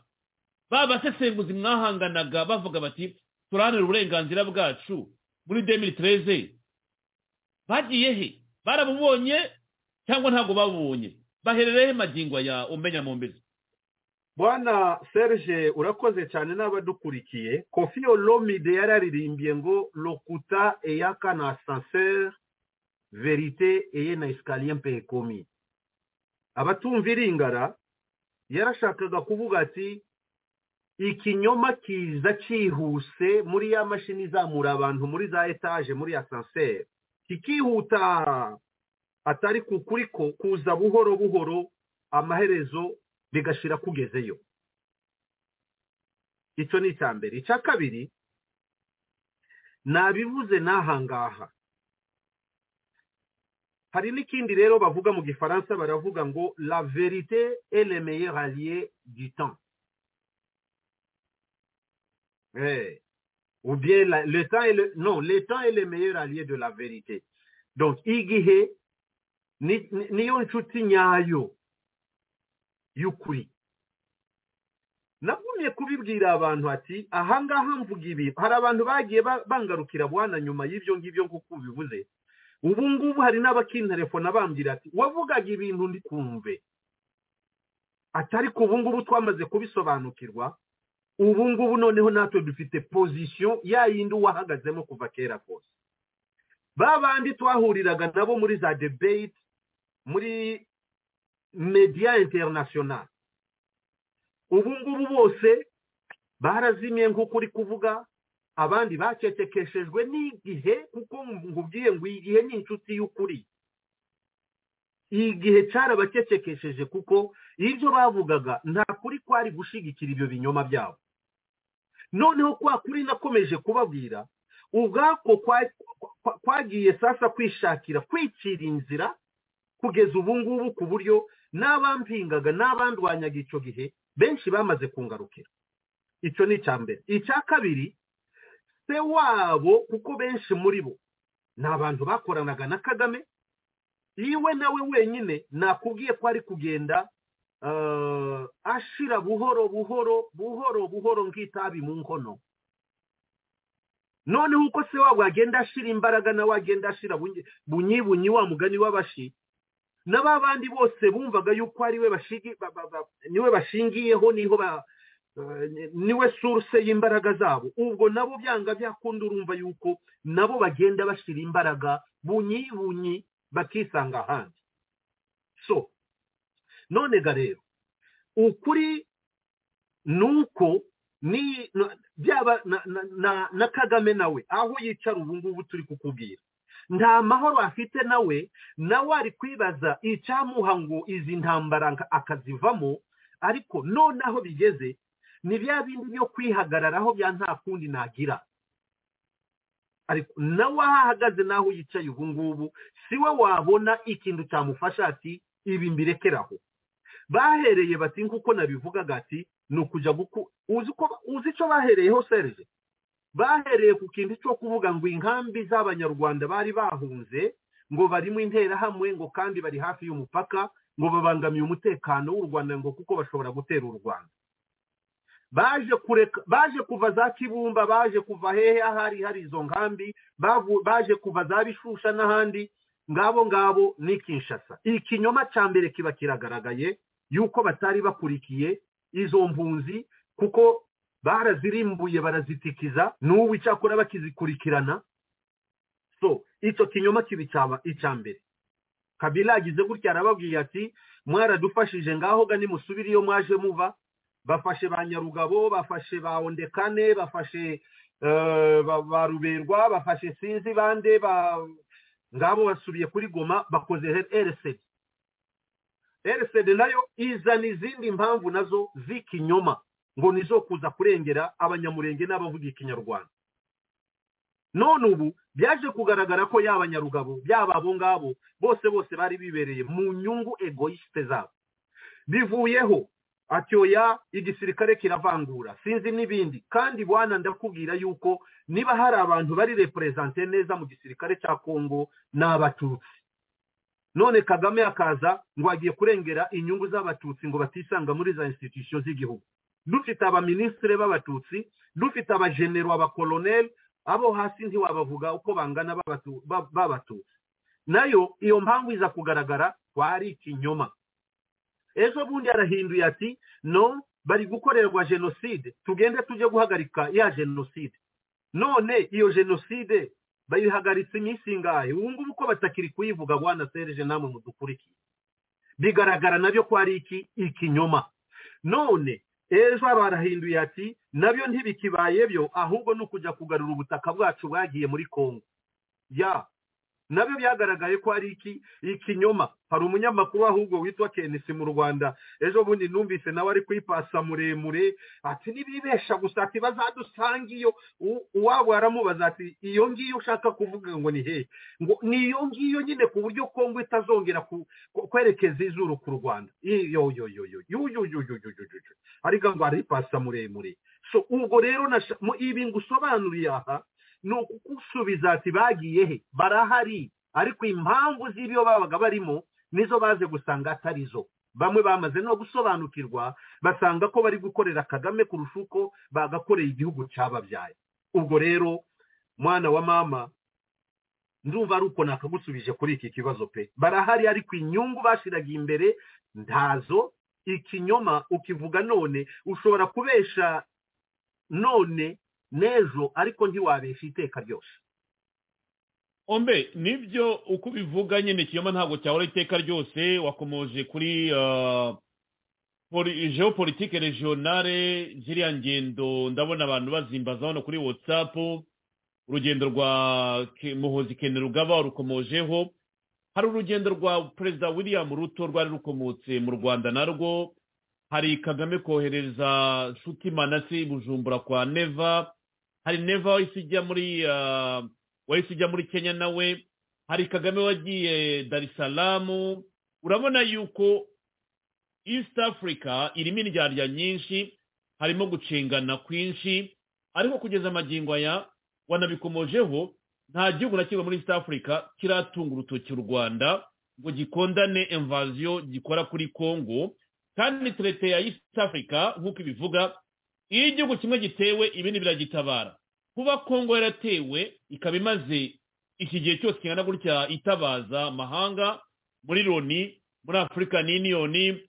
ba basesenguzi mwahanganaga bavuga bati turahanira uburenganzira bwacu muri demiri tereze bagiye he barabubonye cyangwa ntabwo babubonye bahererehe magingo ya umenya mu mbere bwana serge urakoze cyane n'abadukurikiye kofi olomide yararirimbiye ngo lokuta eyaka na asanseri verite eye na esikariye mpekomi abatumva iringara yarashakaga kuvuga ati ikinyoma kiza cyihuse muri ya mashini izamura abantu muri za etaje muri asanseri kikihuta atari ku kuri ko kuza buhoro buhoro amaherezo bigashira kugezeyo icyo ni icya mbere icya kabiri nabivuze n'ahangaha hari n'ikindi rero bavuga mu gifaransa baravuga ngo la verite est le meilleur allié du temps Eh. ou bien la- le temps est le non le temps est le meilleur allié de la vérité donc igihe ni- ni- niyo nshuti nyayo y'ukuri nagumye kubibwira abantu ati ahangaha mvuga ibi hari abantu bagiye ba- bangarukira bwana nyuma y'ibyo ngibyo nk'uko ubivuze ubu ngubu hari n'abakinterefona bambwira ati wavugaga ibintu ndikumve ati ariko ubu ngubu twamaze kubisobanukirwa ubu ngubu noneho natwe dufite pozisiyo ya yindi wahagazemo kuva kera kose ba bandi twahuriraga nabo muri za debate muri media international ubu ngubu bose barazimiye nk'uko uri kuvuga abandi bacecekeshejwe n'igihe kuko nkubwiye ngo igihe ni inshuti y'ukuri igihe cyarabacecekesheje kuko ibyo bavugaga nta kuri kwari gushyigikira ibyo binyoma byabo noneho kwa kuri nakomeje kubabwira ubwako kwa- kwa- kwa- kwagiye sasa kwishakira kwicira inzira kugeza ubu ngubu ku buryo n'abampingaga n'abandwanyaga icyo gihe benshi bamaze kungarukira icyo ni icya mbere icya kabiri se wabo kuko benshi muri bo ni abantu bakoranaga na kagame yiwe nawe wenyine nakubwiye ko ari kugenda eh, ashira buhoro buhoro buhoro buhoro nk'itabi mu nkono noneho uko se wabo agenda ashira imbaraga nawe agenda ashira bunyi- bunyi bunyi wa mugani w'abashi na ba bandi bose bumvaga yuko ari we bashigi- ba- ba- ba- niwe bashingiyeho niho ba eh, ni- niwe source y'imbaraga zabo ubwo nabo byanga byakunda urumva yuko nabo bagenda bashira imbaraga bunyi bunyi bakisanga ahandi so none ga rero ukuri ni uko ni na- byaba na, na, na, na kagame nawe aho yicara ubu ngubu turi kukubwira nta mahoro afite nawe nawe ari kwibaza icyamuha ngo izi ntambara nka- akazivamo ariko nonaho bigeze ni bya bindi byo kwihagararaho bya nta kundi nagira ariko nawe aho ahagaze n'aho yicaye ubu ngubu si we wabona ikintu cyamufasha ati ibi mbirekeraho bahereye bati nk'uko nabivugaga ati ni ukujya guku uzi uko uzi icyo bahereyeho serije bahereye ku kintu cyo kuvuga ngo inkambi z'abanyarwanda bari bahunze ngo barimo interahamwe ngo kandi bari hafi y'umupaka ngo babangamiye umutekano w'u rwanda ngo kuko bashobora gutera u rwanda baje kureka baje kuva za kibumba baje kuva hehe ahari hari izo nkambi bavu- baje kuva za bishusha n'ahandi ngabo ngabo ni kinshasa ikinyoma cya mbere kiba kiragaragaye yuko batari bakurikiye izo mpunzi kuko barazirimbuye barazitikiza n'ubu icyakora bakizikurikirana so icyo kinyoma kiba icyaba- icya mbere kabila agize gutya arababwiye ati mwaradufashije ngaho ga nimusubire iyo mwaje muva bafashe ba nyarugabo bafashe ba ondekane bafashe eh, ba ba ruberwa bafashe sinzi bande ba ngabo basubiye kuri goma bakoze rcd rcd nayo izana izindi mpamvu nazo z'ikinyoma ngo nizo kuza kurengera abanyamurenge n'abavuga ikinyarwanda none ubu byaje kugaragara ko yaba abanyarugabo yaba abo ngabo bose bose bari bibereye mu nyungu egoyisite zabo bivuyeho ati oya igisirikare kiravangura sinzi n'ibindi kandi bwana ndakubwira yuko niba hari abantu bari reperezante neza mu gisirikare cya kongo ni abatutsi none kagame akaza ngo agiye kurengera inyungu z'abatutsi ngo batisanga muri za institution z'igihugu dufite abaminisitire b'abatutsi dufite abajenero abakoloneli abo hasi ntiwabavuga uko bangana b'abatu- ba- b'abatutsi nayo iyo mpamvu iza kugaragara kwari ikinyoma ejo bundi arahinduye ati no bari gukorerwa jenoside tugende tujye guhagarika ya jenoside none iyo jenoside bayihagaritse iminsi ingahe ubu ngubu ko batakiri kuyivuga bwana serije namwe mudukurikiye bigaragara nabyo ko ari iki ikinyoma none ejo barahinduye ati nabyo ntibikibaye byo ahubwo ni ukujya kugarura ubutaka bwacu bwagiye muri kongo ya nabyo byagaragaye ko ari ikinyoma hari umunyamakuru ahubwo witwa kenisi mu rwanda ejo bundi numvise nawe ari kwipasa muremure ati n'ibibesha gusa ati bazadusanga iyo uwabo aramubaza ati iyo ngiyo ushaka kuvuga ngo ni hehe ngo ni iyo ngiyo nyine ku buryo kongo itazongera kwerekeza izuru ku rwanda iyo yo yo yo yo yo yo yo yo yo ariko ngo aripasa muremure so ubwo rero ibi ngusobanuriye aha ni ukugusubiza ati bagiye he barahari ariko impamvu z'ibyo babaga barimo nizo baze gusanga atari zo bamwe bamaze no gusobanukirwa basanga ko bari gukorera kagame kurusha uko bagakoreye igihugu cyababyaye ubwo rero mwana wa mama ndumva ari uko nakagusubije kuri iki kibazo pe barahari ariko inyungu bashiraga imbere ntazo ikinyoma ukivuga none ushobora kubesha none n'ejo ariko ntiwabesha iteka ryose ombe nibyo uko ubivuga nyine kiyoma ntabwo cyahora iteka ryose wakomoje kuri geopolitike regionale ziriya ngendo ndabona abantu bazimbaza hano kuri watsapu urugendo rwa muhozi rugaba rukomojeho hari urugendo rwa perezida william ruto rwari rukomotse mu rwanda narwo hari kagame kohereza nshuti manasi bujumbura kwa neva hari neva wahise ujya muri wahise ujya muri kenya nawe hari kagame wagiye dar es salaam urabona yuko east africa irimo indyarya nyinshi harimo gucengana kwinshi ariko kugeza amagingo aya wanabikomojeho nta gihugu na kimwe muri east africa kiratunga urutoki u rwanda ngo gikondane invaziyo gikora kuri congo kandi turete ya east africa nk'uko ibivuga iyo igihugu kimwe gitewe ibindi biragitabara kuba kongo yaratewe ikaba imaze iki gihe cyose kingana gutya itabaza amahanga muri loni muri african union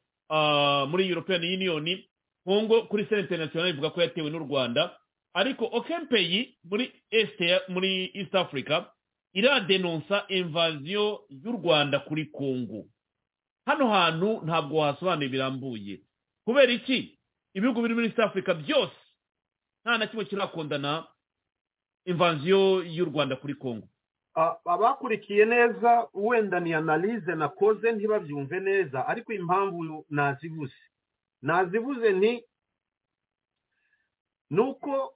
muri european union kongo kuri senta international ivuga ko yatewe n'u rwanda ariko okempeyi muri est muri east africa iradenonsa invaziyo y'u rwanda kuri kongo hano hantu ntabwo wasobanura birambuye kubera iki ibihugu biri muri east africa byose nta na kimwe kirakundana imvanziyo y'u rwanda kuri congo abakurikiye neza wenda ni analize nakoze ntibabyumve neza ariko impamvu nazibuze nazibuze ni nuko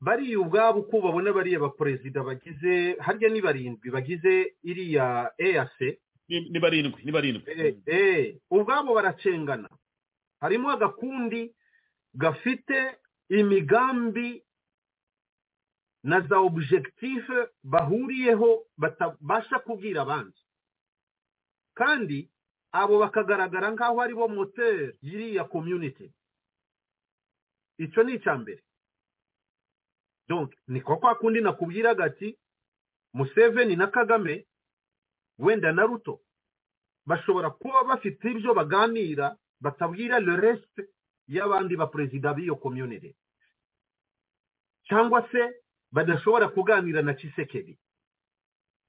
bariya ubwabo uko babona bariya baperezida bagize harya ni barindwi bagize iriya eyase ni barindwi ni barindwi ubwabo baracengana harimo agakundi gafite imigambi na za objective bahuriyeho batabasha kubwira abandi kandi abo bakagaragara nk'aho ari bo moteri y'iriya community icyo ni icya mbere ni kwa kwa kundi nakubwiraga ati museveni na kagame wenda na ruto bashobora kuba bafite ibyo baganira batabwira le resite y'abandi baperezida b'iyo komyunire cyangwa se badashobora kuganira na kisekeri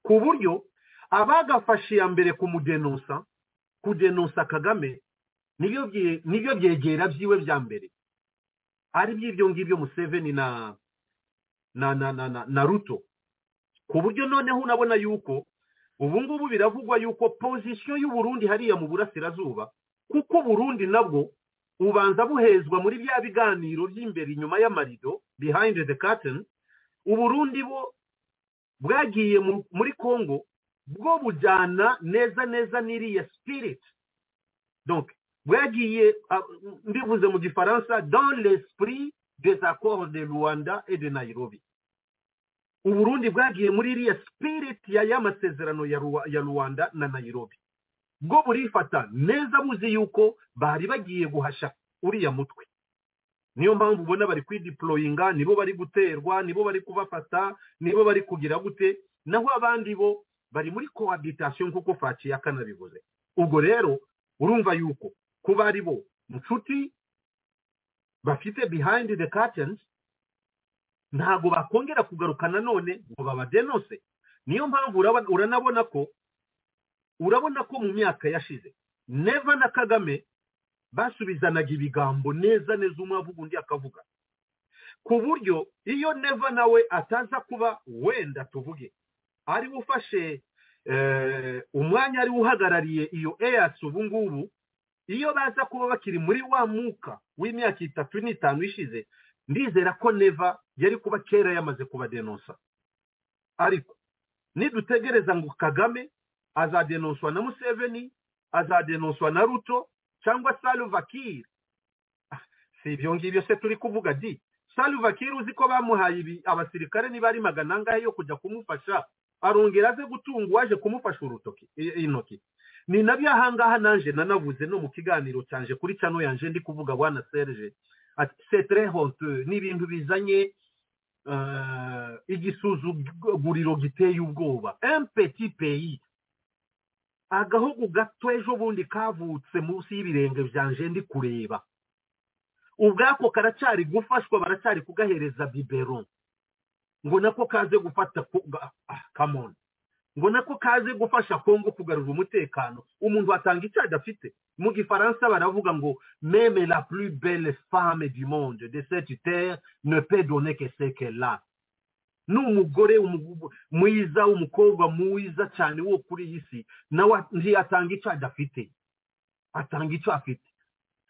ku buryo abagafashe iya mbere kumudenonsa kudenonsa kagame nibyo byegera byiwe bya mbere ari by'ibyo ngibyo museveni na na na na ruto ku buryo noneho unabona yuko ubu ngubu biravugwa yuko pozisiyo y'uburundi hariya mu burasirazuba kuko uburundi nabwo ubanza buhezwa muri bya biganiro by'imbere inyuma y'amarido behind the curtain uburundi bo bwagiye muri congo bwo bujyana neza neza n'iriya spirit donc bwagiye mbivuze mu gifaransa dans l'esprit des accords de rwanda et de nairobi uburundi bwagiye muri iriya spirit ya ya masezerano ya rwanda na nairobi bwo burifata neza buzi yuko bari bagiye guhasha uriya mutwe niyo mpamvu ubona bari kwidiporoyinga nibo bari guterwa nibo bari kubafata nibo bari kugira gute naho abandi bo bari muri cohabitation kuko faciye akanabivuze ubwo rero urumva yuko kuba ari bo inshuti bafite behind the curtains ntabwo bakongera kugaruka nanone ngo babadenose niyo mpamvu uranabona ko urabona ko mu myaka yashize neva na kagame basubizanaga ibigambo neza neza umwe avuga undi akavuga ku buryo iyo neva nawe ataza kuba wenda tuvuge ari we ufashe umwanya ari we uhagarariye iyo eyasi ubu ngubu iyo baza kuba bakiri muri wa mwuka w'imyaka itatu n'itanu ishize ndizera ko neva yari kuba kera yamaze kubadenonsa ariko nidutegereza ngo kagame azadenonswa na museveni azadenonswa na ruto cyangwa saluvakiri si ibyo ngibyo se turi kuvuga di saluvakiri uzi ko bamuhaye ibi abasirikare niba ari magana angahe yo kujya kumufasha arongera aze gutunga uwaje kumufasha urutoki intoki ni na bya ahangaha nanjye nanavuze no mu kiganiro cyanje kuri cano yanjye ndi kuvuga wana serge ati setere honte ni ibintu bizanye igisuzuguriro giteye ubwoba empeti peyi agahugu gato ejo bundi kavutse munsi y'ibirenge byanjye ndi kureba ubwako karacyari gufashwa baracyari kugahereza bibero ngo nako kaze gufata kamoni ngo nako kaze gufasha kongo kugarura umutekano umuntu atanga icyo adafite mu gifaransa baravuga ngo meme la plus belle femme du monde de cette terre ne peut donner que ce qu'elle a ni umugore mwiza umukobwa mwiza cyane wo kuri iyi si nawe ntiyatanga icyo adafite atanga icyo afite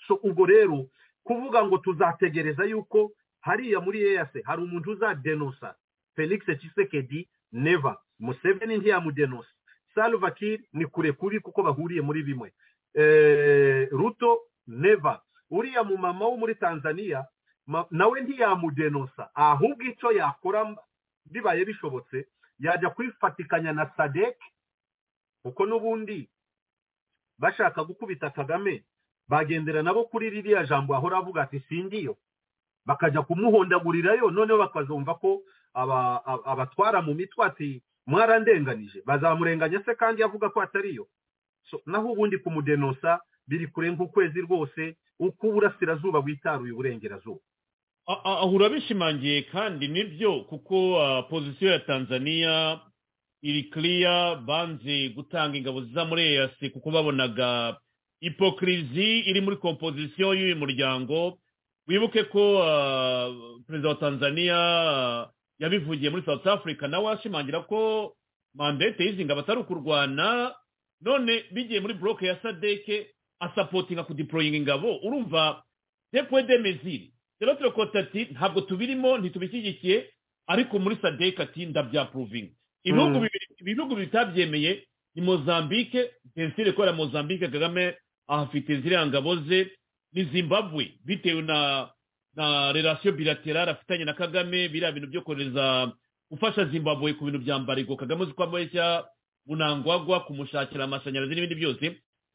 so ubwo rero kuvuga ngo tuzategereza yuko hariya muri eyase hari umuntu uzadenosa felix kisekedi neva museveni ntiyamudenose salva kiir ni kure kuri kuko bahuriye muri bimwe ruto neva uriya mu mama wo muri tanzania nawe ntiyamudenosa ahubwo icyo yakora bibaye bishobotse yajya kwifatikanya na sadek kuko n'ubundi bashaka gukubita kagame bagendera nabo kuri ririya jambo ahora avuga ati singiyo bakajya kumuhondagurirayo noneho bakazumva ko abatwara mu mitwe ati mwarandenganije bazamurenganya se kandi avuga ko atariyo naho ubundi kumudenosa biri kure nk'ukwezi rwose uko uburasirazuba bwitaruye uburengerazuba aho urabishimangiye kandi nibyo kuko pozisiyo ya tanzania iri kiriya banze gutanga ingabo ziza muri eyasi kuko babonaga ipokirizi iri muri kompozisiyo y'uyu muryango wibuke ko perezida wa tanzania yabivugiye muri south africa nawe ashimangira ko mandate y'izi ngabo atari ukurwana none bigiye muri buroke ya sadeke asapotinga kudiporoyinga ingabo urumva depuwe de meziri rero turakota ati ntabwo tubirimo ntitubishyigikiye ariko muri sadeke ati ndabyapuruvinga ibihugu bitabyemeye ni mozambique pensire ikorera mozambique kagame ahafite ziriya ngabo ze ni zimbabwe bitewe na na relasiyo bilaterale afitanye na kagame biriya bintu byo kohereza gufasha zimbabwe ku bintu bya mbariko kagame uzi ko amuheshya bunangwagwa kumushakira amashanyarazi n'ibindi byose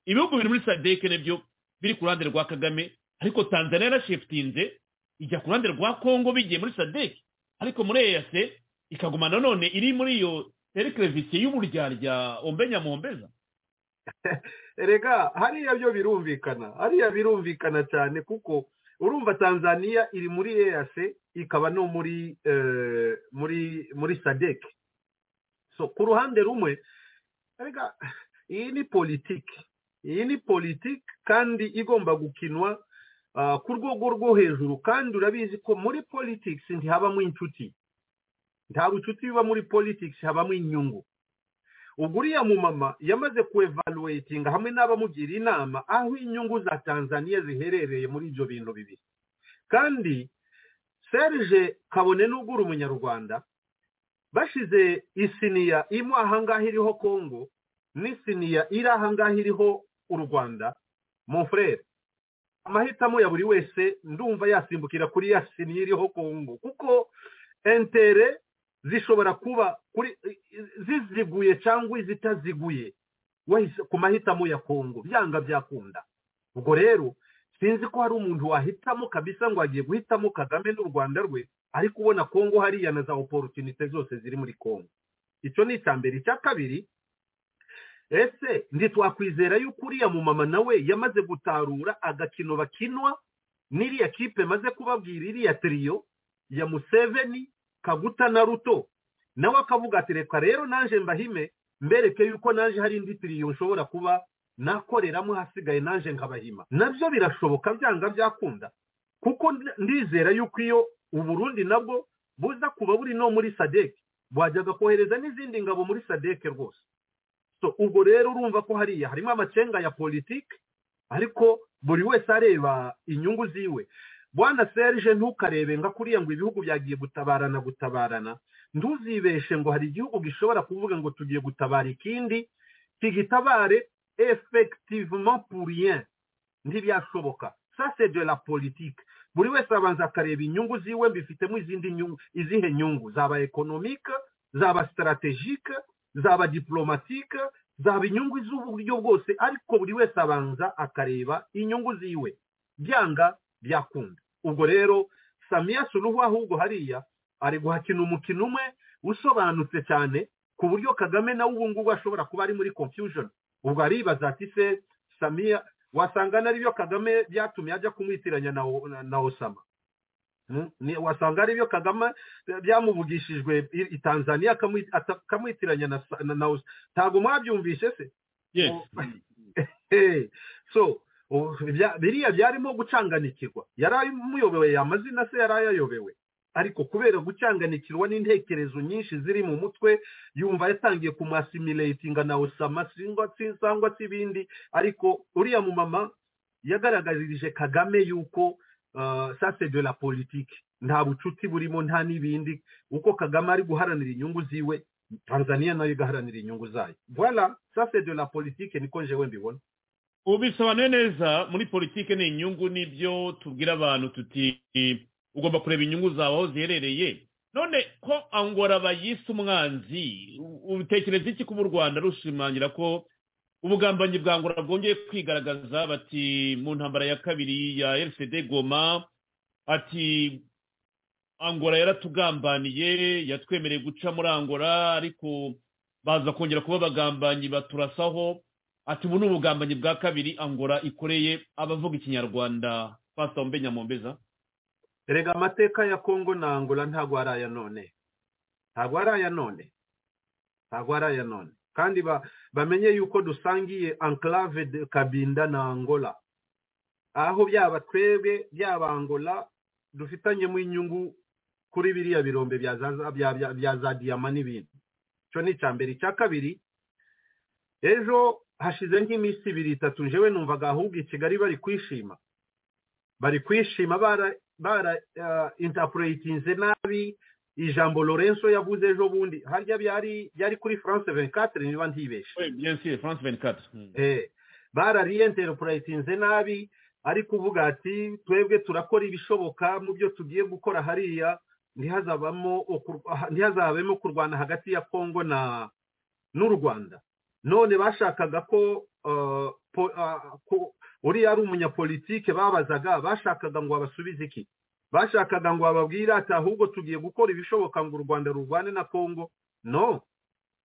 ibihugu biri muri sadeke nabyo biri ku ruhande rwa kagame ariko tanzania yarashifitinze ijya ku ruhande rwa kongo bigiye muri sadeke ariko muri eyase ikaguma nanone iri muri iyo terekerevisiyo y'uburyarya ombenya muhombeza rega hariya byo birumvikana hariya birumvikana cyane kuko urumva tanzania iri muri eyase ikaba no muri muri muri sadeke so ku ruhande rumwe rega iyi ni politiki iyi ni politiki kandi igomba gukinwa ku rwego rwo hejuru kandi urabizi ko muri politiki ntihabamo inshuti nta bucuti biba muri politiki habamo inyungu ubwo uriya mumama yamaze kuevaluatinga hamwe n'abamugira inama aho inyungu za tanzania ziherereye muri ibyo bintu bibiri kandi serge kabone n'ubwo uri umunyarwanda bashize isiniya imwe ahangaha iriho kongo n'isiniya iri ahangaha iriho u rwanda monfrere amahitamo ya buri wese ndumva yasimbukira kuri ya siniya iriho kongo kuko entere zishobora kuba kuri ziziguye cyangwa izitaziguye ku mahitamo ya kongo byanga byakunda ubwo rero sinzi ko hari umuntu wahitamo kabisa ngo agiye guhitamo kagame n'u rwanda rwe ariko ubona kongo hariya na za oporutunite zose ziri muri kongo icyo ni icya mbere icya kabiri ese ntitwakwizera yuko uriya mumama nawe yamaze gutarura agakino bakinwa n'iriya kipe maze kubabwira iriya tiriyo ya museveni kaguta na ruto nawe akavuga ati reka rero naje mbahime mbereke yuko naje hari indi tiriyo nshobora kuba nakoreramo hasigaye naje nkabahima nabyo birashoboka byanga byakunda kuko ndizera yuko iyo uburundi nabwo buza kuba buri no muri sadeke wajyaga kohereza n'izindi ngabo muri sadeke rwose so ubwo rero urumva ko hariya harimo amacenga ya politiki ariko buri wese areba inyungu ziwe bwana serge ntukarebe ngo akuriye ngo ibihugu byagiye gutabarana gutabarana ntuzibeshe ngo hari igihugu gishobora kuvuga ngo tugiye gutabara ikindi kigitabare effectivement rien ntibyashoboka c'est de la politiki buri wese abanza akareba inyungu ziwe mbifitemo izindi nyungu izihe nyungu zaba ekonomike zaba sitarategike zaba dipolomatike zaba inyungu z'uburyo bwose ariko buri wese abanza akareba inyungu ziwe byanga byakunda ubwo rero samiya suruhu ahubwo hariya ari guhakina umukino umwe usobanutse cyane ku buryo kagame nawe ubu ngubu ashobora kuba ari muri confusion ubwo aribaza ati se samiya wasanga ari byo kagame byatumye ajya kumwitiranya na osama wasanga ari byo kagame byamuvugishijwe i tanzania akamwitiranya na osama ntabwo mwabyumvishe se so biriya byarimo gucanganikirwa yari amuyobewe amazina se yari ayayobewe ariko kubera gucanganikirwa n'intekerezo nyinshi ziri mu mutwe yumva yatangiye kumasimiretinga na osama cyangwa se ibindi ariko uriya mumama yagaragarije kagame yuko sase de la politiki nta bucuti burimo nta n'ibindi uko kagame ari guharanira inyungu ziwe tanzania nayo igaharanira inyungu zayo voilà sase de la politiki niko njewe mbibona ubu bisobanuye neza muri politiki ni inyungu n'ibyo tubwira abantu tuti ugomba kureba inyungu zawe aho ziherereye none ko angora bayise umwanzi utekereza iki kuba u rwanda rushimangira ko ubugambanyi bwa ngora bwongeye kwigaragaza bati mu ntambara ya kabiri ya rcd goma ati angora yaratugambaniye yatwemereye guca muri angora ariko baza kongera kuba abagambanyi baturasaho ati ubu ni ubugambanyi bwa kabiri angora ikoreye abavuga ikinyarwanda pasita wumve nyamumbeza erega amateka ya kongo na angola ntabwo ari aya none ntabwo ari aya none ntabwo ari aya none kandi bamenye yuko dusangiye enclave de kabinda na angola aho byaba twebwe byaba angola dufitanyemo inyungu kuri biriya birombe bya za diyama n'ibindi icyo ni icya mbere icya kabiri ejo hashize nk'iminsi ibiri itatu njyewe numvaga ahubwo i kigali bari kwishima bari kwishima bara bara intapurayitinze nabi ijambo lorenzo yavuze ejo bundi harya byari byari kuri france venkatire niba ntibeshe france venkatire bara riyentapurayitinze nabi ari kuvuga ati twebwe turakora ibishoboka mu byo tugiye gukora hariya ntihazabemo kurwana hagati ya congo na n'u rwanda none bashakaga ko uriya ari umunyapolitike babazaga bashakaga ngo babasubize iki bashakaga ngo bababwire ati ahubwo tugiye gukora ibishoboka ngo u rwanda rurwane na kongo no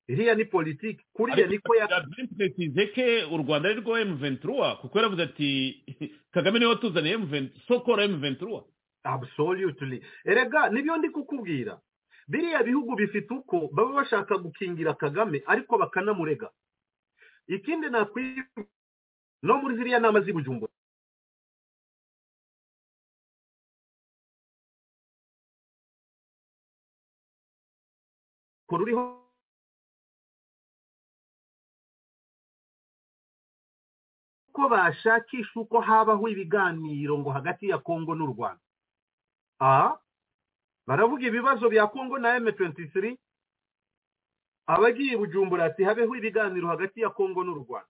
iriya ni politiki kuriya niko yabyipuretize ke u rwanda ari rwo emu ventura kuko yaravuze ati kagame niwe watuzaniye emu ventura sokora emu ventura absolutely erega nibyo ndi kukubwira biriya bihugu bifite uko baba bashaka gukingira kagame ariko bakanamurega ikindi nakwibwira no muri ziriya nama z'ibujumbura ruriho ko bashakisha uko habaho ibiganiro ngo hagati ya kongo n'u rwanda aha baravuga ibibazo bya kongo na m23 abagiye bujumbura ati habeho ibiganiro hagati ya kongo n'u rwanda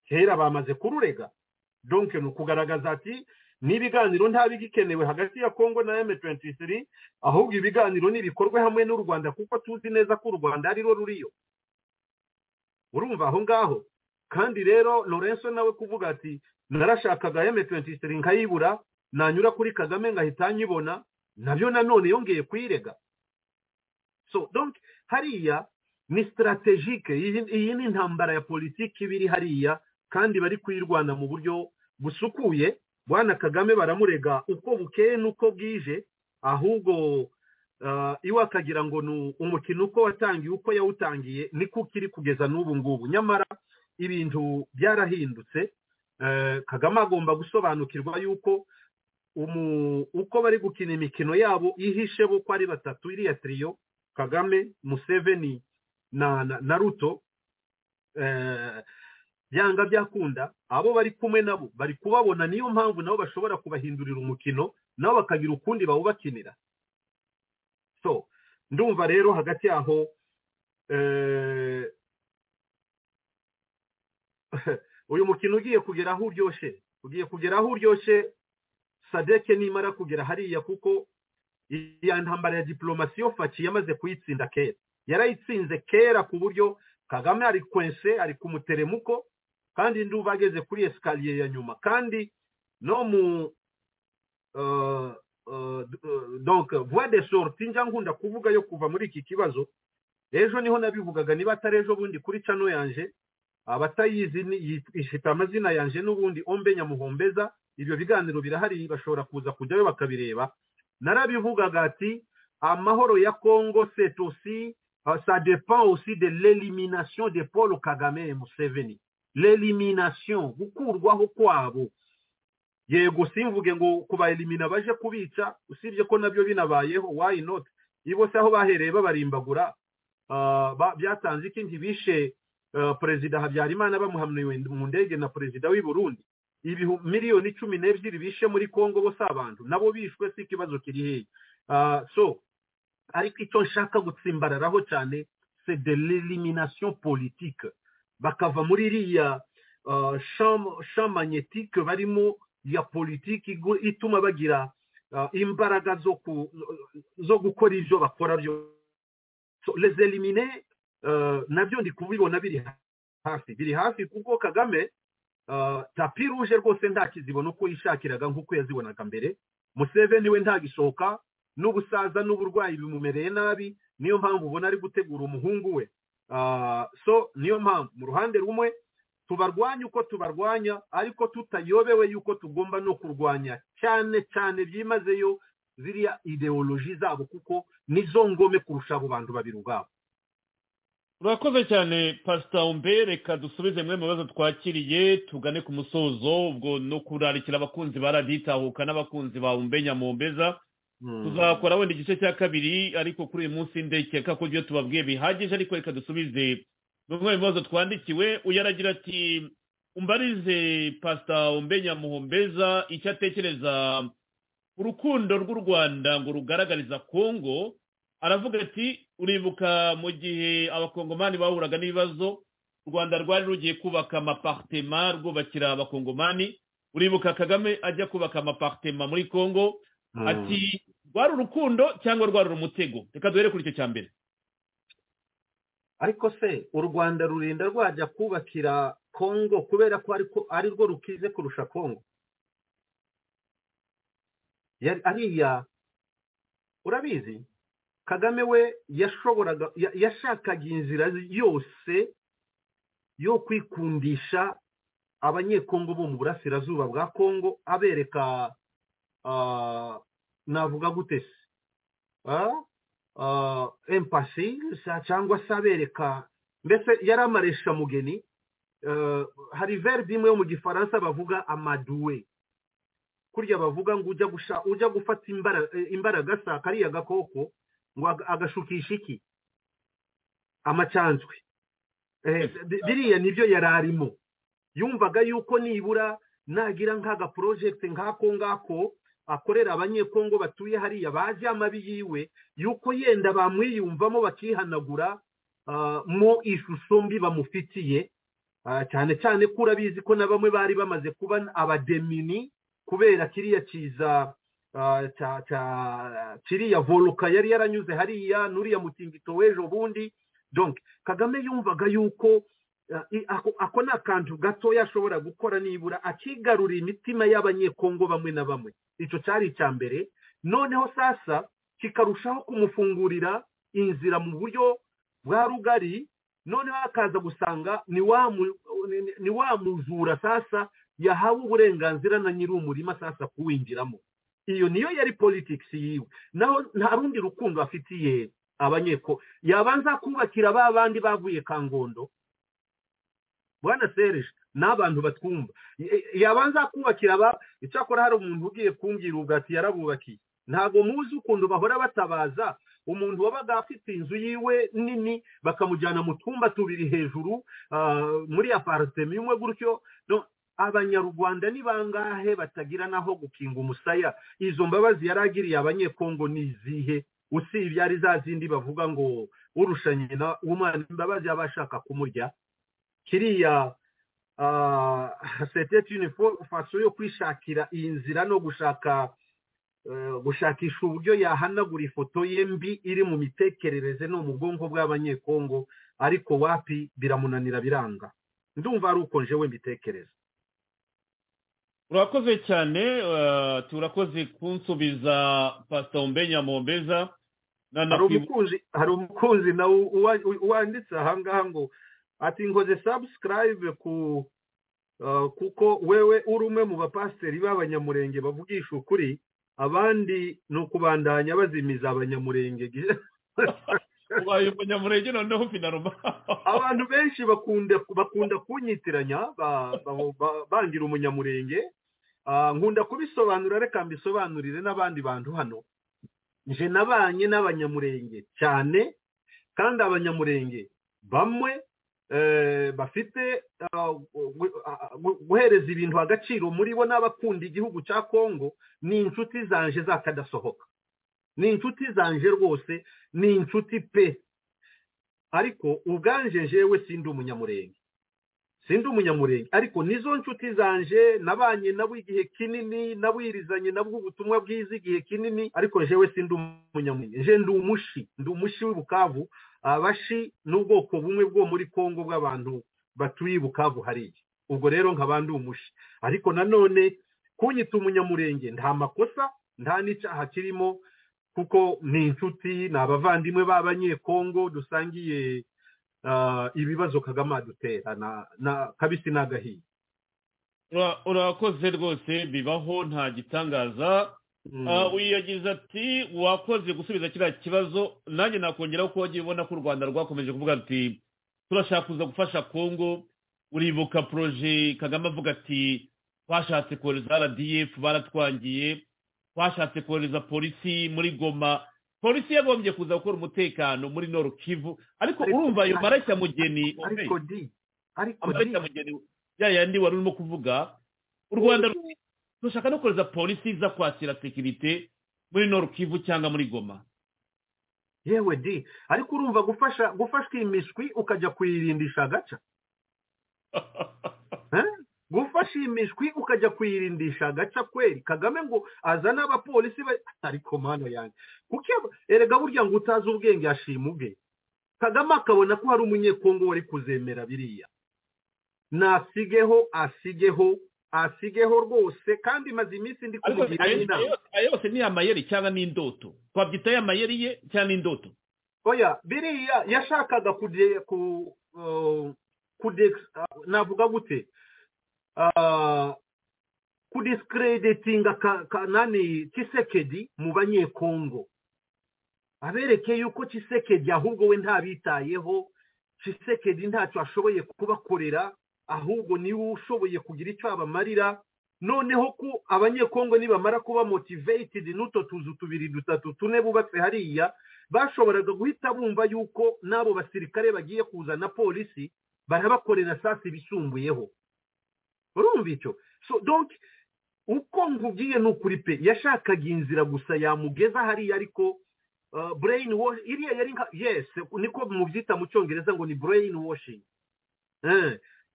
kera bamaze kururega donke ni ukugaragaza ati n'ibiganiro nta bigikenewe hagati ya kongo na m23 ahubwo ibiganiro n'ibikorwe hamwe n'u rwanda kuko tuzi neza ko u rwanda ari ruriyo urumva aho ngaho kandi rero lorenzo nawe kuvuga ati narashakaga m23 nkayibura nanyura kuri kagame ngahita nyibona nabyo nanone yongeye kuyirega so donke hariya ni sitarategike iyi ni intambara ya politiki iba iri hariya kandi bari kuyirwana mu buryo busukuye bwana kagame baramurega uko bukeye n'uko bwije ahubwo iwe akagira ngo ni umukino uko watangiye uko yawutangiye niko ukiri kugeza n'ubu ngubu nyamara ibintu byarahindutse kagame agomba gusobanukirwa yuko uko bari gukina imikino yabo yihishe bo ko ari batatu iriya tiriyo kagame museveni na na- na ruto eh, byanga byakunda abo bari kumwe nabo bari kubabona niyo mpamvu nabo bashobora kubahindurira umukino nabo bakagira ukundi bawubakinira so ndumva rero hagati yaho eh, uyu mukino ugiye kugera aho uryoshye ugiye kugera aho uryoshye sadeke nimara kugera hariya kuko iya ntambara ya diporomasi yo faki yamaze kuyitsinda kera yarayitsinze kera ku buryo kagame ari kwense ari ku muteremuko kandi nduba ageze kuri esikariye ya nyuma kandi no mu eh, eh, donc voie de sortie njya nkunda kuvuga yo kuva muri iki kibazo ejo niho nabivugaga niba atari ejo bundi kuri cano yanje abatayizi ni- yit- ifite amazina yanje n'ubundi ombe nyamuhombeza ibyo biganiro birahari bashobora kuza kujyayo bakabireba narabivugaga ati amahoro ya congo c'est aussi euh, ça dépend aussi de l'élimination de paul kagame et museveni l'élimination gukurwaho kwabo yego simvuge ngo kubaelimina baje kubica usibye ko nabyo binabayeho why not ibo se aho bahereye babarimbagura ah, ba- byatanze iki ntibishe eh, perezida habyarimana bamuhamniwe mu ndege na perezida w'i burundi ibihu miliyoni cumi n'ebyiri bishe muri kongo bose abantu nabo bishwe si ikibazo kiri hehe Ah, so ariko icyo nshaka gutsimbararaho cyane c'est de l'élimination politique bakava muri iriya ah, champ- champ magnétique barimo ya politiki igu- ituma bagira ah, imbaraga zo ku- zo gukora ibyo bakora byo so, les éliminer euh, nabyo ndi kubibona biri hafi biri hafi kuko kagame uh, tapi ruje rwose ntakizibona uko yishakiraga nk'uko yazibonaga mbere museveni we ntagisohoka n'ubusaza n'uburwayi bimumereye nabi niyo mpamvu ubona ari gutegura umuhungu we uh, so niyo mpamvu mu ruhande rumwe tubarwanya uko tubarwanya ariko tutayobewe yuko tugomba no kurwanya cyane cyane byimazeyo ziriya ideoloji zabo kuko nizo ngome kurusha abo bantu babiri ubwabo urakoze cyane pasita umbe reka dusubize mwe mu bibazo twakiriye tugane ku musozo ubwo no kurarikira abakunzi ba radiyo itahuka n'abakunzi ba umbe nyamumbeza tuzakora wenda igice cya kabiri ariko kuri uyu munsi ndekeka ko ibyo tubabwiye bihagije ariko reka dusubize bimwe mu bibazo twandikiwe uyu aragira ati umbarize pasita umbe nyamuhombeza icyo atekereza urukundo rw'u rwanda ngo rugaragariza kongo aravuga ati uribuka mu gihe abakongomani bahuraga n'ibibazo u rwanda rwari rugiye kubaka amapartema rwubakira abakongomani uribuka kagame ajya kubaka amapartema muri kongo ati rwari urukundo cyangwa rwari umutego reka duhere kuri icyo cya mbere ariko se u rwanda rurinda rwajya kubakira kongo kubera ko ariko ari rwo rukize kurusha kongo Yari- ariya urabizi kagame we yashoboraga ya- yashakaga inzira yose yo kwikundisha abanyekongo bo mu burasirazuba bwa kongo abereka ah, navuga gute se Ah, ah, empasi sa- cyangwa se abereka mbese yari amaresha mugeni Eh, hari verbe imwe yo mu gifaransa bavuga amaduwe kurya bavuga ngo ujya gusha ujya gufata imbara- eh, imbaraga sa kariya gakoko ngo aga- agashukisha iki amacanzwe Eh, bi- biriya nibyo yari arimo yumvaga yuko nibura nagira nk'aga porojegite nk'ako ngako akorera abanyekongo batuye hariya baje amabi yiwe yuko yenda bamwiyumvamo bakihanagura ah, mo ishusho mbi bamufitiye Ah, cyane cyane ko urabizi ko na bamwe bari bamaze kuba abademini kubera kiriya kiza ah, cya- cya- kiriya voluka yari yaranyuze hariya n'uriya mutingito w'ejo bundi donc kagame yumvaga yuko Uh, i- ako ako ni akantu gatoya ashobora gukora nibura akigarurira imitima y'abanyekongo bamwe na bamwe icyo cyari icya mbere noneho sasa kikarushaho kumufungurira inzira mu buryo bwa rugari noneho akaza gusanga ni wa mu- ni- ni- ni wa mujura sasa yahawe uburenganzira na nyiri umurima sasa kuwinjiramo iyo niyo yari politics yiwe naho nta rundi rukundo afitiye abanyeko yabanza kubakira ba bandi bavuye kangondo bwana serge ni abantu batwumva Y- yabanza kubakira aba icyakora hari umuntu ugiye kumbwira ubwo ati yarabubakiye ntabwo muzi ukuntu bahora batabaza umuntu wabaga afite inzu yiwe nini bakamujyana mu twumba tubiri hejuru muri aparitema imwe gutyo abanyarwanda ni bangahe batagira n'aho gukinga umusaya izo mbabazi yari agiriye abanyekongo ni izihe usibye ari za zindi bavuga ngo urusha nyina umwana imbabazi aba ashaka kumurya kiriya setete yunifomu faso yo kwishakira iyi nzira no gushaka gushakisha uburyo yahanagura ifoto ye mbi iri mu mitekerereze no mu bwonko bw'abanyekongo ariko wapi biramunanira biranga ndumva ari uko njewe mbitekereza urakoze cyane turakoze kunsubiza pasita mbenya mumbeza hari umukunzi nawe wanditse ahangaha ngo ati ngoze sabusikarayibe ku kuko wewe uri umwe mu bapasiteri b'abanyamurenge bavugisha ukuri abandi ni ukubandanya bazimiza abanyamurenge ubaye umunyamurenge noneho finaruma abantu benshi bakunda kunyitiranya bangira umunyamurenge nkunda kubisobanura reka mbisobanurire n'abandi bantu hano nje nabanye n'abanyamurenge cyane kandi abanyamurenge bamwe bafite guhereza ibintu agaciro muri bo n'abakunda igihugu cya kongo ni inshuti zanje zakadasohoka ni inshuti zanje rwose ni inshuti pe ariko ubwanje jewe sindi umunyamurenge sindi umunyamurenge ariko nizo nshuti zanje nabanye nabo igihe kinini nabirizanye nabwo ubutumwa bwiza igihe kinini ariko jewe sindi umunyamurenge nje ndi umushi ndi umushi w'ubukavu abashi n'ubwoko bumwe bwo muri kongo bw'abantu batuye bukavu hariya ubwo rero nkaba ndi umushi ariko nanone kunyita umunyamurenge nta makosa nta n'icyaha kirimo kuko ni inshuti ni abavandimwe b'abanyekongo dusangiye ibibazo kagame adutera na kabisi n'agahiye urakoze rwose bibaho nta gitangaza wiyagize ati wakoze gusubiza kiriya kibazo nanjye nakongeraho ko wagiye ubona ko u rwanda rwakomeje kuvuga ati turashaka kuza gufasha kongo uribuka poroje kagame avuga ati twashatse kohereza rdf baratwangiye twashatse kohereza polisi muri goma polisi yagombye kuza gukora umutekano muri noro kivu ariko urumva ayo maracyamugeni mugeni ya yandi wari urimo kuvuga u rwanda dushaka no kohereza polisi iza kwakira sekirite muri noro kivu cyangwa muri goma yewe di ariko urumva gufasha gufashwa imishwi ukajya kuyirindisha agaca gufasha imishwi ukajya kuyirindisha agaca kweri kagame ngo azane abapolisi ariko mwana yanjye kuko erega burya ngo utazi ubwenge ashima ubwe kagame akabona ko hari umunyekongo wari kuzemera biriya nasigeho asigeho asigeho rwose kandi maze iminsi ndi kumubwira inama ayo yose ni amayeri cyangwa ni indoto twabyita amayeri ye cyangwa ni indoto oya biriya yashakaga kude ku kude navuga gute kudisikereditinga kanani kisekedi mu banyekongo abereke yuko kisekedi ahubwo we ntabitayeho kisekedi ntacyo ashoboye kubakorera ahubwo niwe ushoboye kugira icyo abamarira noneho ko abanyekongo nibamara kuba motiveyitedi n'uto tuzu tubiri dutatu tune bubatse hariya bashoboraga guhita bumva yuko n'abo basirikare bagiye kuzana polisi barabakorera sasi ibisumbuyeho urumva icyo so donc uko nkubwiye ni ukuri pe yashakaga inzira gusa yamugeza hariya ariko brain wash iriya yari nka yes niko mubyita mu cyongereza ngo ni brain washing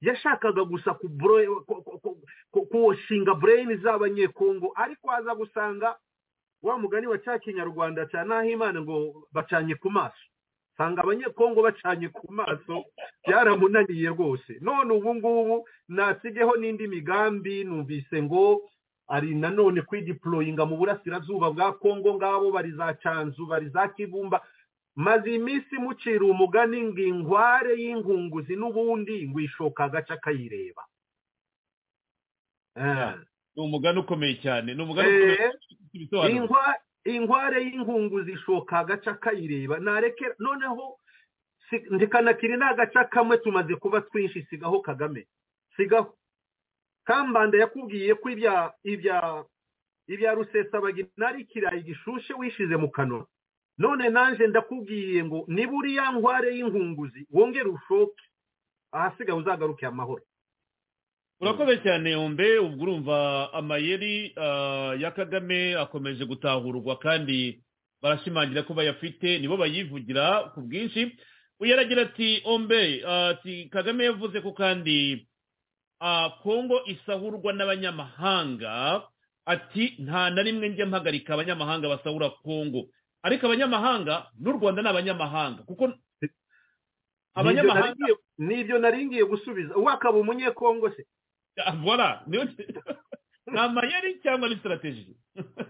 yashakaga gusa kuwashinga brain z'abanyekongo ariko aza gusanga wa mugani wa cya kinyarwanda cya nahimana ngo bacanye ku maso usanga abanyekongo bacanye ku maso byaramunaniye rwose none ubu ngubu nasigeho n'indi migambi numvise ngo ari nanone kwidiporoyinga mu burasirazuba bwa kongo ngabo bari za canzu bari za kibumba maze iminsi mucira umugani ngo inkware y'inkunguzi n'ubundi ngo ishoka agace akayireba ni umugani ukomeye cyane ni umugani ukomeye inkware y'inkunguzi ishoka agace akayireba narekera noneho ndikanakiri ni agace kamwe tumaze kuba twinshi sigaho kagame sigaho kambanda yakubwiye ko ibya ibya ibya rusesabagina ari ikirayi gishushe wishize mu kanwa none nanjye ndakubwiye ngo niba uriya nkware y'inkunguzi wongere ushoke ahasigaye uzagaruke amahoro urakoze cyane yombe ubwo urumva amayeri ah, ya kagame akomeje gutahurwa kandi barashimangira ko bayafite nibo bayivugira ku bwinshi uyu aragira ati ombe ah, ati kagame yavuze ko kandi ah, kongo isahurwa n'abanyamahanga ati nta na rimwe njya mpagarika abanyamahanga basahura kongo ariko abanyamahanga n'u rwanda ni abanyamahanga kuko abanyamahanga n'ibyo naringiye gusubiza wakaba umunyekongo se Ah, voilà niyo ni amayeri cyangwa ni sitarategi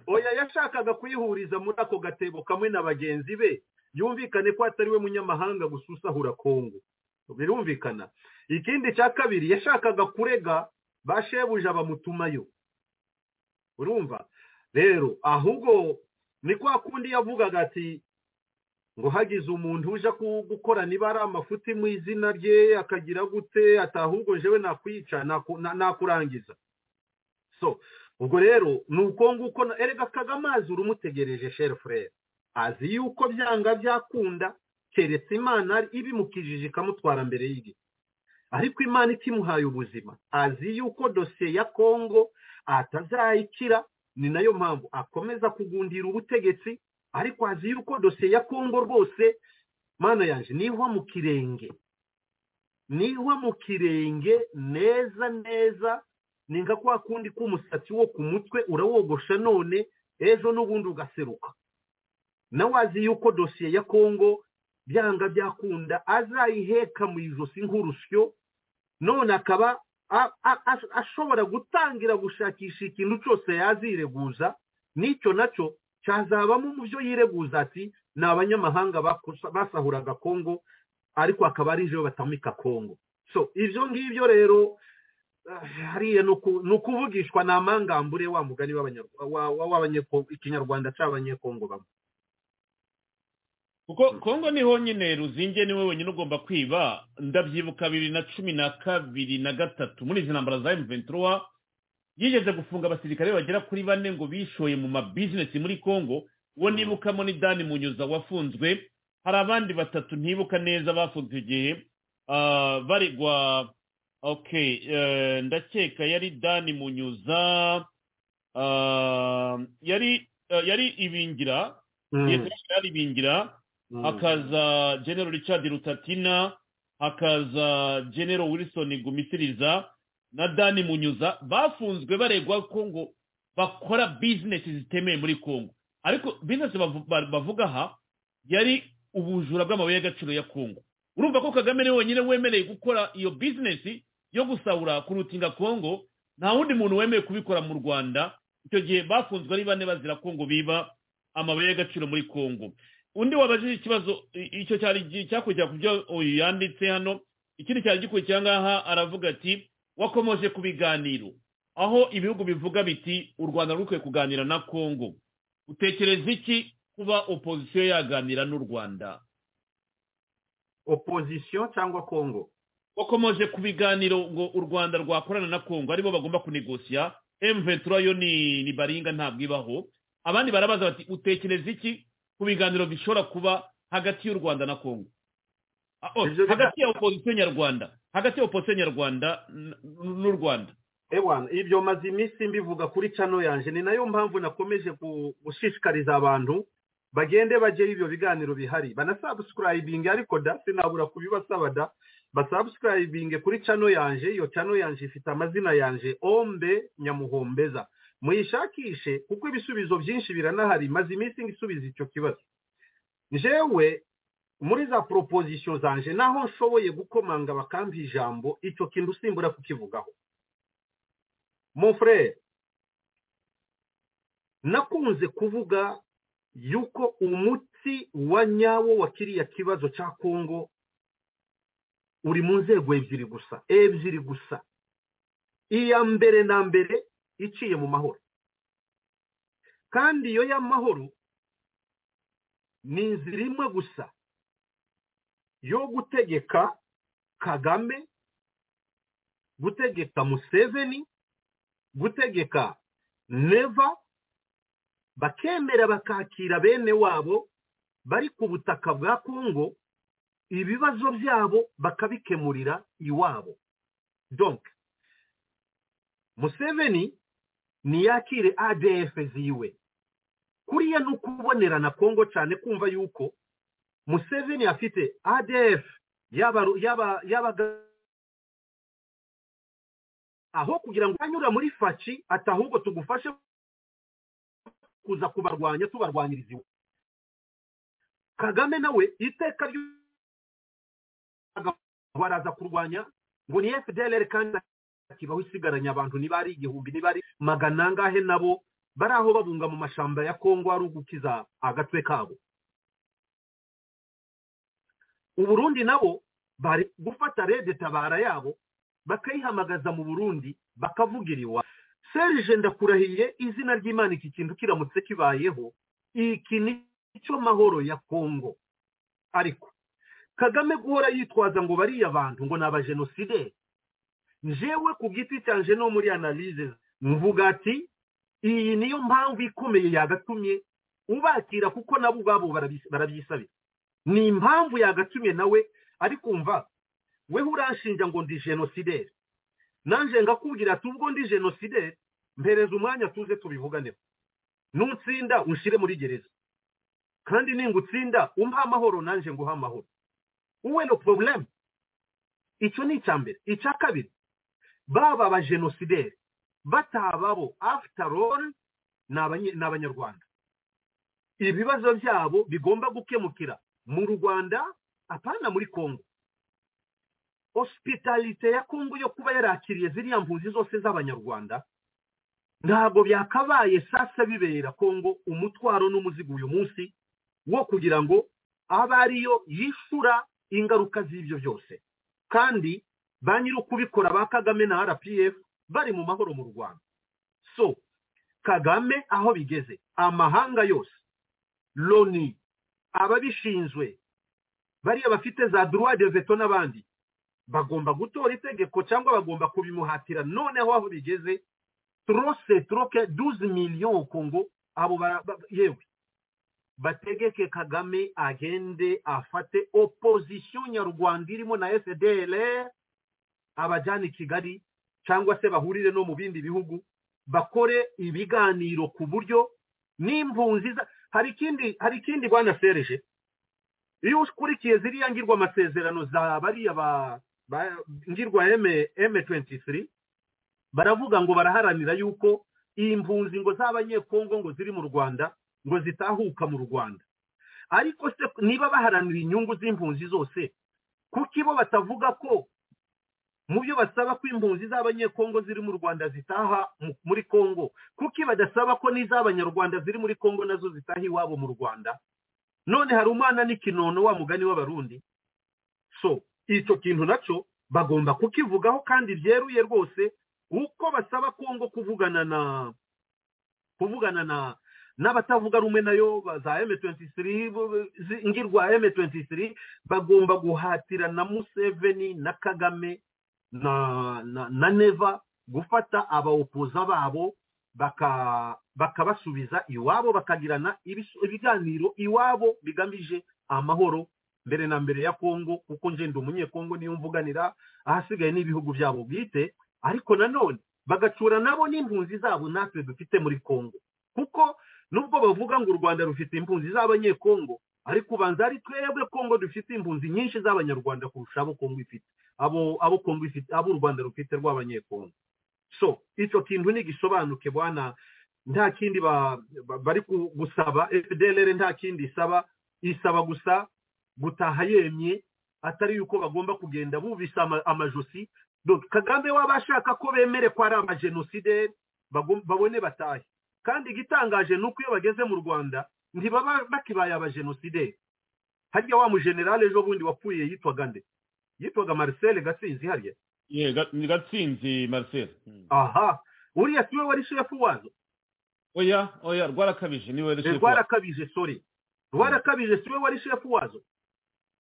oya yashakaga kuyihuriza muri ako gatebo kamwe na bagenzi be yumvikane ko atari we munyamahanga gusa usahura kongo birumvikana ikindi cya kabiri yashakaga kurega ba shebuja bamutumayo urumva rero ahubwo ni kwa kundi yavugaga ati ngo hagize umuntu uje ku- gukora niba ari amafuti mu izina rye akagira gute ati ahubwo jewe nakwica naku- na- nakurangiza so ubwo rero ni uko nguko na- erega kagamazi urumutegereje shere furere azi yuko byanga byakunda keretse imana ari- ibimukijije ikamutwara mbere y'igihe ariko imana ikimuhaye ubuzima azi yuko dosiye ya kongo atazayikira ni nayo mpamvu akomeza kugundira ubutegetsi ariko azi yuko dosiye ya kongo rwose mana yanjye niva mu kirenge niva mu kirenge neza neza ni nka kwa kundi k'umusatsi wo ku mutwe urawogosha none ejo n'ubundi ugaseruka nawe azi yuko dosiye ya kongo byanga byakunda azayiheka mu ijosi nk'urusyo none akaba a- a- a- ashobora gutangira gushakisha ikintu cyose yazireguza n'icyo nacyo cyazabamo mu byo yireguza ati ni abanyamahanga bakusa- basahuraga kongo ariko akaba ari ibyo batamika kongo so ibyo ngibyo rero ah, hariya ni uku- ni ukuvugishwa ni amangambure wa mugani w'abanyarwa- wa- wa- w'abanyeko- ikinyarwanda cy'abanyekongo bamwe kuko kongo niho nyine ruzinge niwe wenyine ugomba kwiba ndabyibuka bibiri na cumi na kabiri na gatatu muri izi ntambara za M23 yigeze gufunga abasirikare bagera kuri bane ngo bishoye mu mabizinesi muri kongo uwo nibukamo ni dani munyuza wafunzwe hari abandi batatu ntibuka neza bafunzwe igihe ah, baregwa okay eh, ndakeka yari dani munyuza ah, yari eh, yari ibingira Mm, yari ibingira mm. hakaza general richard rutatina hakaza general wilson gumisiriza na dani munyuza bafunzwe baregwa ko ngo bakora bizinesi zitemeye muri kongo ariko bizinesi bavu- ba- bavuga aha yari ubujura bw'amabuye y'agaciro ya kongo urumva ko kagame niwe wenyine wemereye gukora iyo bizinesi yo gusahura kurutinga kongo nta wundi muntu wemeye kubikora mu rwanda icyo gihe bafunzwe ari bane bazira kongo biba amabuye y'agaciro muri kongo undi wabajije ikibazo i- icyo cyari gi- cyakurikira ku byo uyu yanditse hano ikindi cyari gikurikira ngaha aravuga ati wakomoje ku biganiro aho ibihugu bivuga biti u rwanda rukwiye kuganira na kongo utekereza iki kuba opozisiyo yaganira n'u rwanda opposition cyangwa kongo wakomoje ku biganiro ngo u rwanda rwakorana na kongo aribo bagomba kunegosiya m23 yo ni, ni baringa ntabwo ibaho abandi barabaza bati utekereza iki ku biganiro bishobora kuba hagati y'u rwanda na kongo Ah, oh, Ibyo biga- hagati ya opozisiyo nyarwanda hagati ya opozisiyo nyarwanda n- n- n'u rwanda ewana ibyo maze iminsi mbivuga kuri cano yanjye ni nayo mpamvu nakomeje gu- gushishikariza abantu bagende bagere ibyo biganiro bihari banasabusikurayibinge ariko da sinabura kubibasaba da basabusikurayibinge kuri cano yanjye iyo cano yanjye ifite amazina yanjye ombe nyamuhombeza muyishakishe kuko ibisubizo byinshi biranahari maze iminsi ngisubiza icyo kibazo njyewe muri za proposition zanje naho nshoboye gukomanga bakampa ijambo icyo kintu simbura kukivugaho mon frere nakunze kuvuga yuko umuti wa nyawo wa kiriya kibazo cya kongo uri mu nzego ebyiri gusa ebyiri gusa iya mbere na mbere iciye mu mahoro kandi iyo y'amahoro ni inzira imwe gusa yo gutegeka kagame gutegeka museveni gutegeka neva bakemera bakakira bene wabo bari ku butaka bwa kongo ibibazo byabo bakabikemurira iwabo donk museveni ntiyakire adf ziwe kuriya ni ukubonerana kongo cyane kumva yuko museveni afite adf y'aba- y'aba- y'abaga aho kugira ngo anyura muri faci ati ahubwo tugufashe kuza kubarwanya tubarwanyiriza iwe kagame nawe iteka ryo baraza kurwanya ngo ni fdlr kandi akibaho isigaranye abantu niba ari igihumbi niba ari magana angahe nabo bari aho babunga mu mashamba ya kongo ari ugukiza agatwe kabo uburundi nabo bari gufata rede tabara yabo bakayihamagaza mu burundi bakavugira iwa serge ndakurahiye izina ry'imana iki kintu kiramutse kibayeho iki ni cyo mahoro ya kongo ariko kagame guhora yitwaza ngo bariya bantu ngo ni abajenosideri njewe ku giti cyanje no muri analize mvuga ati iyi niyo mpamvu ikomeye yagatumye ubakira kuko nabo ubwabo barabis- barabyisabira ni impamvu yagatumye nawe ariko umva wewe uranshinja ngo ndi genosideri nanjye ngakubwira ati ubwo ndi genosideri mpereza umwanya tuze tubivuganeho nutsinda unshyire muri gereza kandi ningutsinda umpa amahoro nanjye nguha amahoro wowe no porobulemu icyo ni icya mbere icya kabiri baba abajenosideri batababo afutarori ni abanye- ni abanyarwanda ibibazo byabo bigomba gukemukira mu rwanda apana muri kongo hosipitalite ya kongo yo kuba yarakiriye ziriya mpunzi zose z'abanyarwanda ntabwo byakabaye sasa bibera kongo umutwaro n'umuzigo uyu munsi wo kugira ngo abe ariyo yishura ingaruka z'ibyo byose kandi ba nyir'ukubikora ba kagame na rpf bari mu mahoro mu rwanda so kagame aho bigeze amahanga yose loni ababishinzwe bariya bafite za droit de veto n'abandi bagomba gutora itegeko cyangwa bagomba kubimuhatira noneho aho bigeze trose troke 12 million kongo abo ba- ba- yewe bategeke kagame agende afate opposition nyarwanda irimo na fdlr abajyana i kigali cyangwa se bahurire no mu bindi bihugu bakore ibiganiro ku buryo n'impunzi za- hari ikindi hari ikindi bwanasereje iyo ukurikiye ziriya ngirwa amasezerano za bariya ba, ba ngirwa M- M23 baravuga ngo baraharanira yuko iyi mpunzi ngo z'abanyekongo ngo ziri mu Rwanda ngo zitahuka mu Rwanda ariko se niba baharanira inyungu z'impunzi zose kuki bo batavuga ko mu byo basaba ko impunzi z'abanyekongo ziri mu Rwanda zitaha mu- muri Kongo kuki badasaba ko n'iz'abanyarwanda ziri muri Kongo nazo zitaha iwabo mu Rwanda none hari umwana n'ikinono wa mugani w'abarundi so icyo kintu nacyo bagomba kukivugaho kandi byeruye rwose uko basaba kongo kuvugana na kuvugana na n'abatavuga rumwe nayo ba- za M23 bo- bo- zi- ngirwa M23 bagomba guhatira na Museveni na Kagame na na, na Neva gufata abaopoza babo baka bakabasubiza iwabo bakagirana ibis- ibiganiro iwabo bigamije amahoro mbere na mbere ya kongo kuko nje ndi umunyekongo niyo mvuganira ahasigaye n'ibihugu byabo bwite ariko nanone bagacura nabo n'impunzi zabo natwe dufite muri kongo kuko nubwo bavuga ngo u rwanda rufite impunzi z'abanyekongo ariko ubanza ari twebwe kongo dufite impunzi nyinshi z'abanyarwanda kurusha abo kongo ifite abo abo kongo ifite abo u rwanda rufite rw'abanyekongo so icyo kintu nigisobanuke bwana nta kindi ba- ba- bari ku- gusaba fdlr nta kindi isaba isaba gusa gutaha yemye atari yuko bagomba kugenda bubise ama- amajosi Donc, kagame waba ashaka ko bemere ko ari amajenosideri bagom- babone batahe kandi igitangaje ni uko iyo bageze mu rwanda ntibaba bakibaye abajenosideri harya wa mujenerale ejo bundi wapfuye yitwaga nde yitwaga marcel gatsinzi harya Ye, Ga- ni gatsinzi marcel Mm. aha uriya siwe wari shefu wazo oya oya rwarakabije niwe Eh, rwarakabije sori rwarakabije siwe wari shefu wazo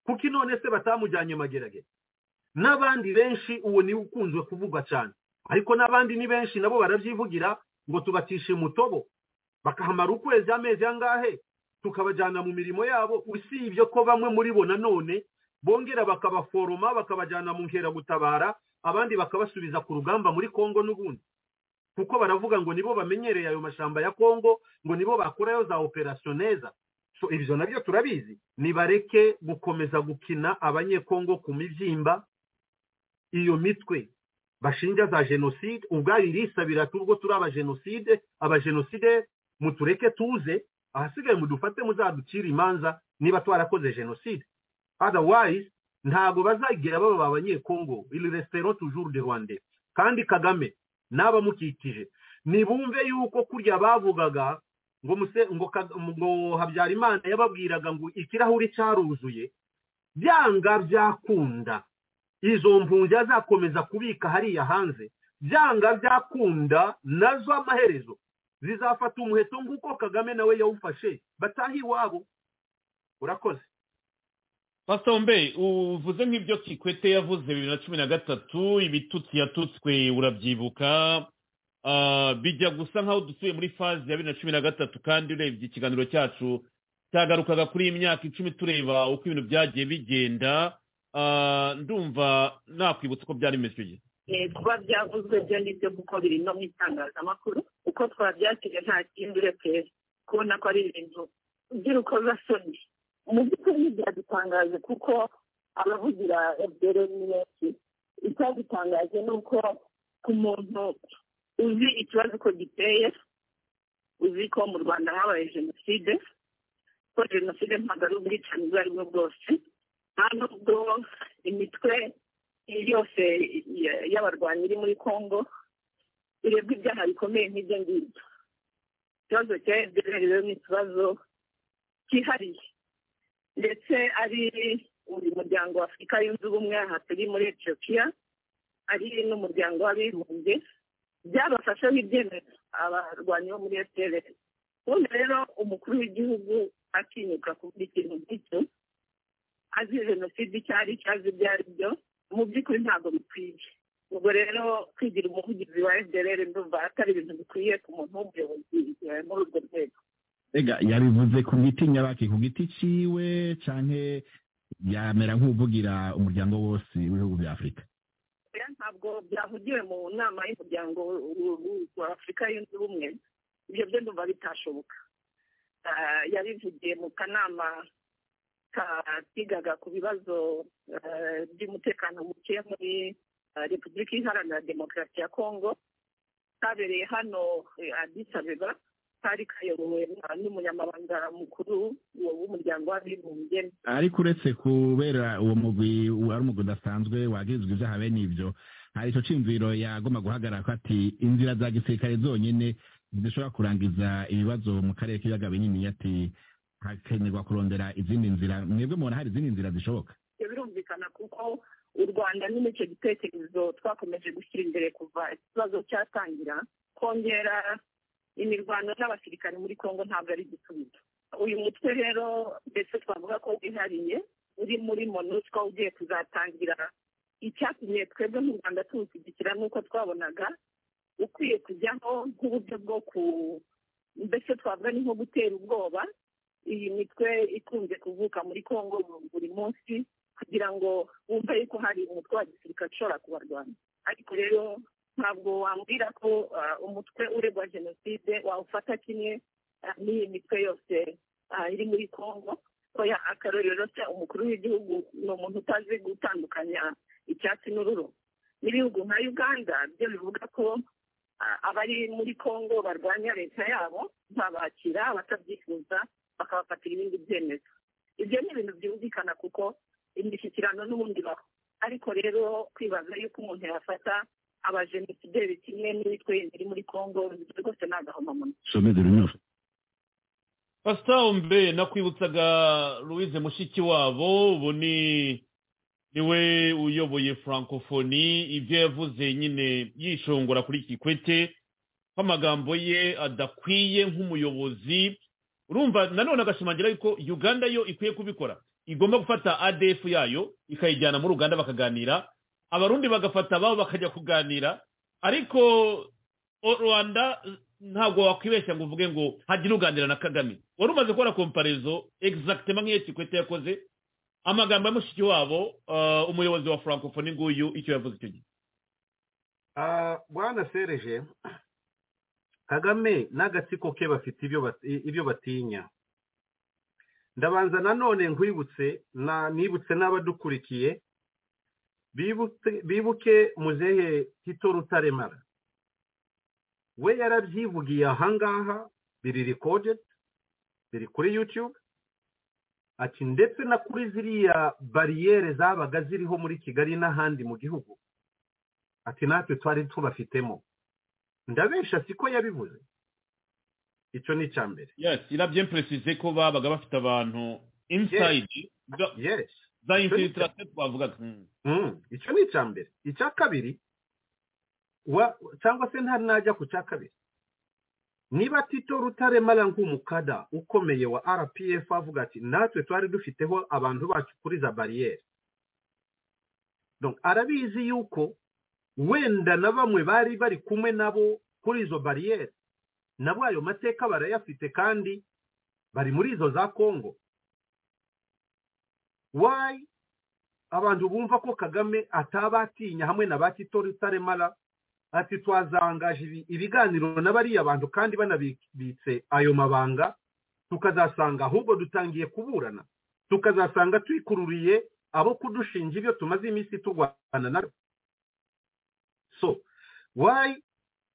kuko none se batamujyanye mageragere n'abandi benshi uwo niwe ukunzwe kuvugwa cyane ariko n'abandi ni benshi nabo barabyivugira ngo tubatishe mutobo bakahamara ukwezi amezi angahe tukabajyana mu mirimo yabo usibye ko bamwe muri bo nanone bongera bakabaforoma bakabajyana mu nkeragutabara abandi bakabasubiza ku rugamba muri congo n'ubundi kuko baravuga ngo nibo bamenyereye ayo mashyamba ya congo ngo nibo bakorayo za operasiyo neza so ibyo nabyo turabizi nibareke gukomeza gukina abanyekongo ku mibyimba iyo mitwe bashinja za jenoside ubwayo irisabira tubwo turi abajenoside abajenoside mutureke tuze ahasigaye mudufate muzaducire imanza niba twarakoze jenoside otherwise ntabwo bazagera baba abanyekongo iri resitero tujuru de rwanda kandi kagame n'abamukikije nibumve yuko kurya bavugaga ngo muse ngo Ka- ngo habyarimana yababwiraga ngo ikirahuri cyaruzuye byanga byakunda izo mpunzi azakomeza kubika hariya hanze byanga byakunda nazo amaherezo zizafata umuheto nk'uko kagame nawe yawufashe batahe iwabo urakoze pastor mbe uvuze nk'ibyo kikwete yavuze bibiri na cumi na gatatu ibitutsi yatutswe urabyibuka Ah, bijya gusa nk'aho dusuye muri faze ya bibiri na cumi na gatatu kandi urebye ikiganiro cyacu cyagarukaga kuri iyi myaka icumi tureba uko ibintu byagiye bigenda Ah, ndumva nakwibutsa uko byari bimeze icyo gihe Eh, kuba byavuzwe byo ni byo kuko biri no mu itangazamakuru uko twabyakiriye nta kindi uretse kubona ko ari ibintu by'urukozasoni mu by'ukuri byadutangaje kuko abavugira fdr ni benshi icyadutangaje ni uko ku muntu uzi ikibazo uko giteye uzi ko mu rwanda habaye jenoside ko jenoside ntabwo ari ubwicanyi ubwo ari bwo bwose nta nubwo imitwe yose ya- y'abarwanyi iri muri congo irebwa ibyaha bikomeye nk'ibyo ngibyo ikibazo cya fdr rero ni ikibazo cyihariye ndetse ari buri muryango wa afurika yunze ubumwe aha turi muri etiyopiya ari n'umuryango w'abibumbye byabafasheho ibyemezo abarwanyi bo muri fpr ubundi rero umukuru w'igihugu atinyuka kuvuga ikintu nk'icyo azi jenoside icyo ari cyo azi ibyo ari byo mu by'ukuri ntabwo bikwiye ubwo rero kwigira umuvugizi wa fdr ndumva atari ibintu bikwiye ku muntu w'umuyobozi eh, muri urwo rwego ega yabivuze ku giti nyabaki ku giti ciwe canke yamera nk'uvugira umuryango wose w'ibihugu bya afurika oya ntabwo byavugiwe mu nama y'umuryango w- w- wa afurika yunze ubumwe ibyo byo ndumva bitashoboka Ah, yabivugiye mu kanama ka- kigaga ku bibazo eh, by'umutekano muke muri ah, repubulika iharanira demokarasi ya kongo kabereye hano eh, addis abeba kari kayobowe na- n'umunyamabanga mukuru w'umuryango w'abibumbye ariko uretse kubera uwo mugwi wari umugwi udasanzwe wagirizwa ibyaha bene ibyo hari ico ciyumviro yagomba guhagarara ko ati inzira za gisirikare zonyene zidashobora kurangiza ibibazo mu karere k'ibiyaga binini ati hakenerwa kurondera izindi nzira mwebwe mubona hari izindi nzira zishoboka ibyo birumvikana kuko u rwanda nyine icyo gitekerezo twakomeje gushyira imbere kuva ikibazo cyatangira kongera imirwano n'abasirikare muri congo ntabwo ari igisubizo uyu mutwe rero ndetse twavuga ko wihariye uri muri monusco ugiye kuzatangira icyatumye twebwe nk'u rwanda tuwushyigikira n'uko twabonaga ukwiye kujyaho nk'uburyo bwo ku mbese twavuga ni nko gutera ubwoba iyi mitwe ikunze kuvuka muri congo buri munsi kugira ngo wumve yuko hari umutwe wa gisirikare ushobora kubarwanya ariko rero ntabwo wambwira ko ah, umutwe uregwa jenoside wawufata kimwe ah, n'iyi mitwe yose ah, iri muri congo oya akarorero se umukuru w'igihugu ni umuntu utazi gutandukanya icyatsi n'ururo n'ibihugu nka uganda byo bivuga ko ah, abari muri congo barwanya leta yabo babakira batabyifuza bakabafatira ibindi byemezo ibyo ni ibintu byumvikana kuko imishyikirano n'ubundi baho ariko rero kwibaza yuko umuntu yafata abajenosideri kimwe n'imitwe yindi iri muri congo ibyo rwose ni agahomamunwa somede runyoro pastor mbe nakwibutsaga louise mushikiwabo ubu ni niwe uyoboye francophonie ibyo yavuze nyine yishongora kuri kikwete ko amagambo ye adakwiye nk'umuyobozi urumva nanone agashimangira yuko uganda yo ikwiye kubikora igomba gufata adf yayo ikayijyana muri uganda bakaganira abarundi bagafata ababo bakajya kuganira ariko o- rwanda ntabwo wakwibeshya ngo uvuge ngo hajya uganira na kagame wari umaze gukora komparizo egisagitema nk'iyo kikwete yakoze amagambo ya mushiki wabo ah, umuyobozi wa francophonie nguyu icyo yavuze icyo gihe Ah, bwana sereje kagame n'agatsiko ke bafite ibyo bat- i- ibyo batinya ndabanza nanone nkwibutse na nibutse n'abadukurikiye bibuke- bibuke muzehe tito rutaremara we yarabyivugiye ahangaha biri recorded biri kuri youtube ati ndetse na kuri ziriya bariyeri zabaga ziriho muri kigali n'ahandi mu gihugu ati natwe twari tubafitemo ndabesha siko yabivuze icyo ni icya mbere yes irabye mperesize ko babaga bafite abantu insayidi za- yes za infiltrate twavugaga Mm. Mm, icyo ni icya mbere icya kabiri wa- cyangwa se ntari najya ku cya kabiri niba tito rutaremara nk'umukada ukomeye wa rpf avuga ati natwe twari dufiteho abantu bacu kuri za bariyeri Donc, arabizi yuko wenda na bamwe bari bari kumwe nabo kuri izo bariyeri nabo ayo mateka barayafite kandi bari muri izo za kongo why abantu bumva ko kagame atabatinya hamwe na ba tito rutaremara ati twazangaje ibi- ibiganiro na bariya bantu kandi banabibitse ayo mabanga tukazasanga ahubwo dutangiye kuburana tukazasanga twikururiye abo kudushinja ibyo tumaze iminsi turwana nabyo so why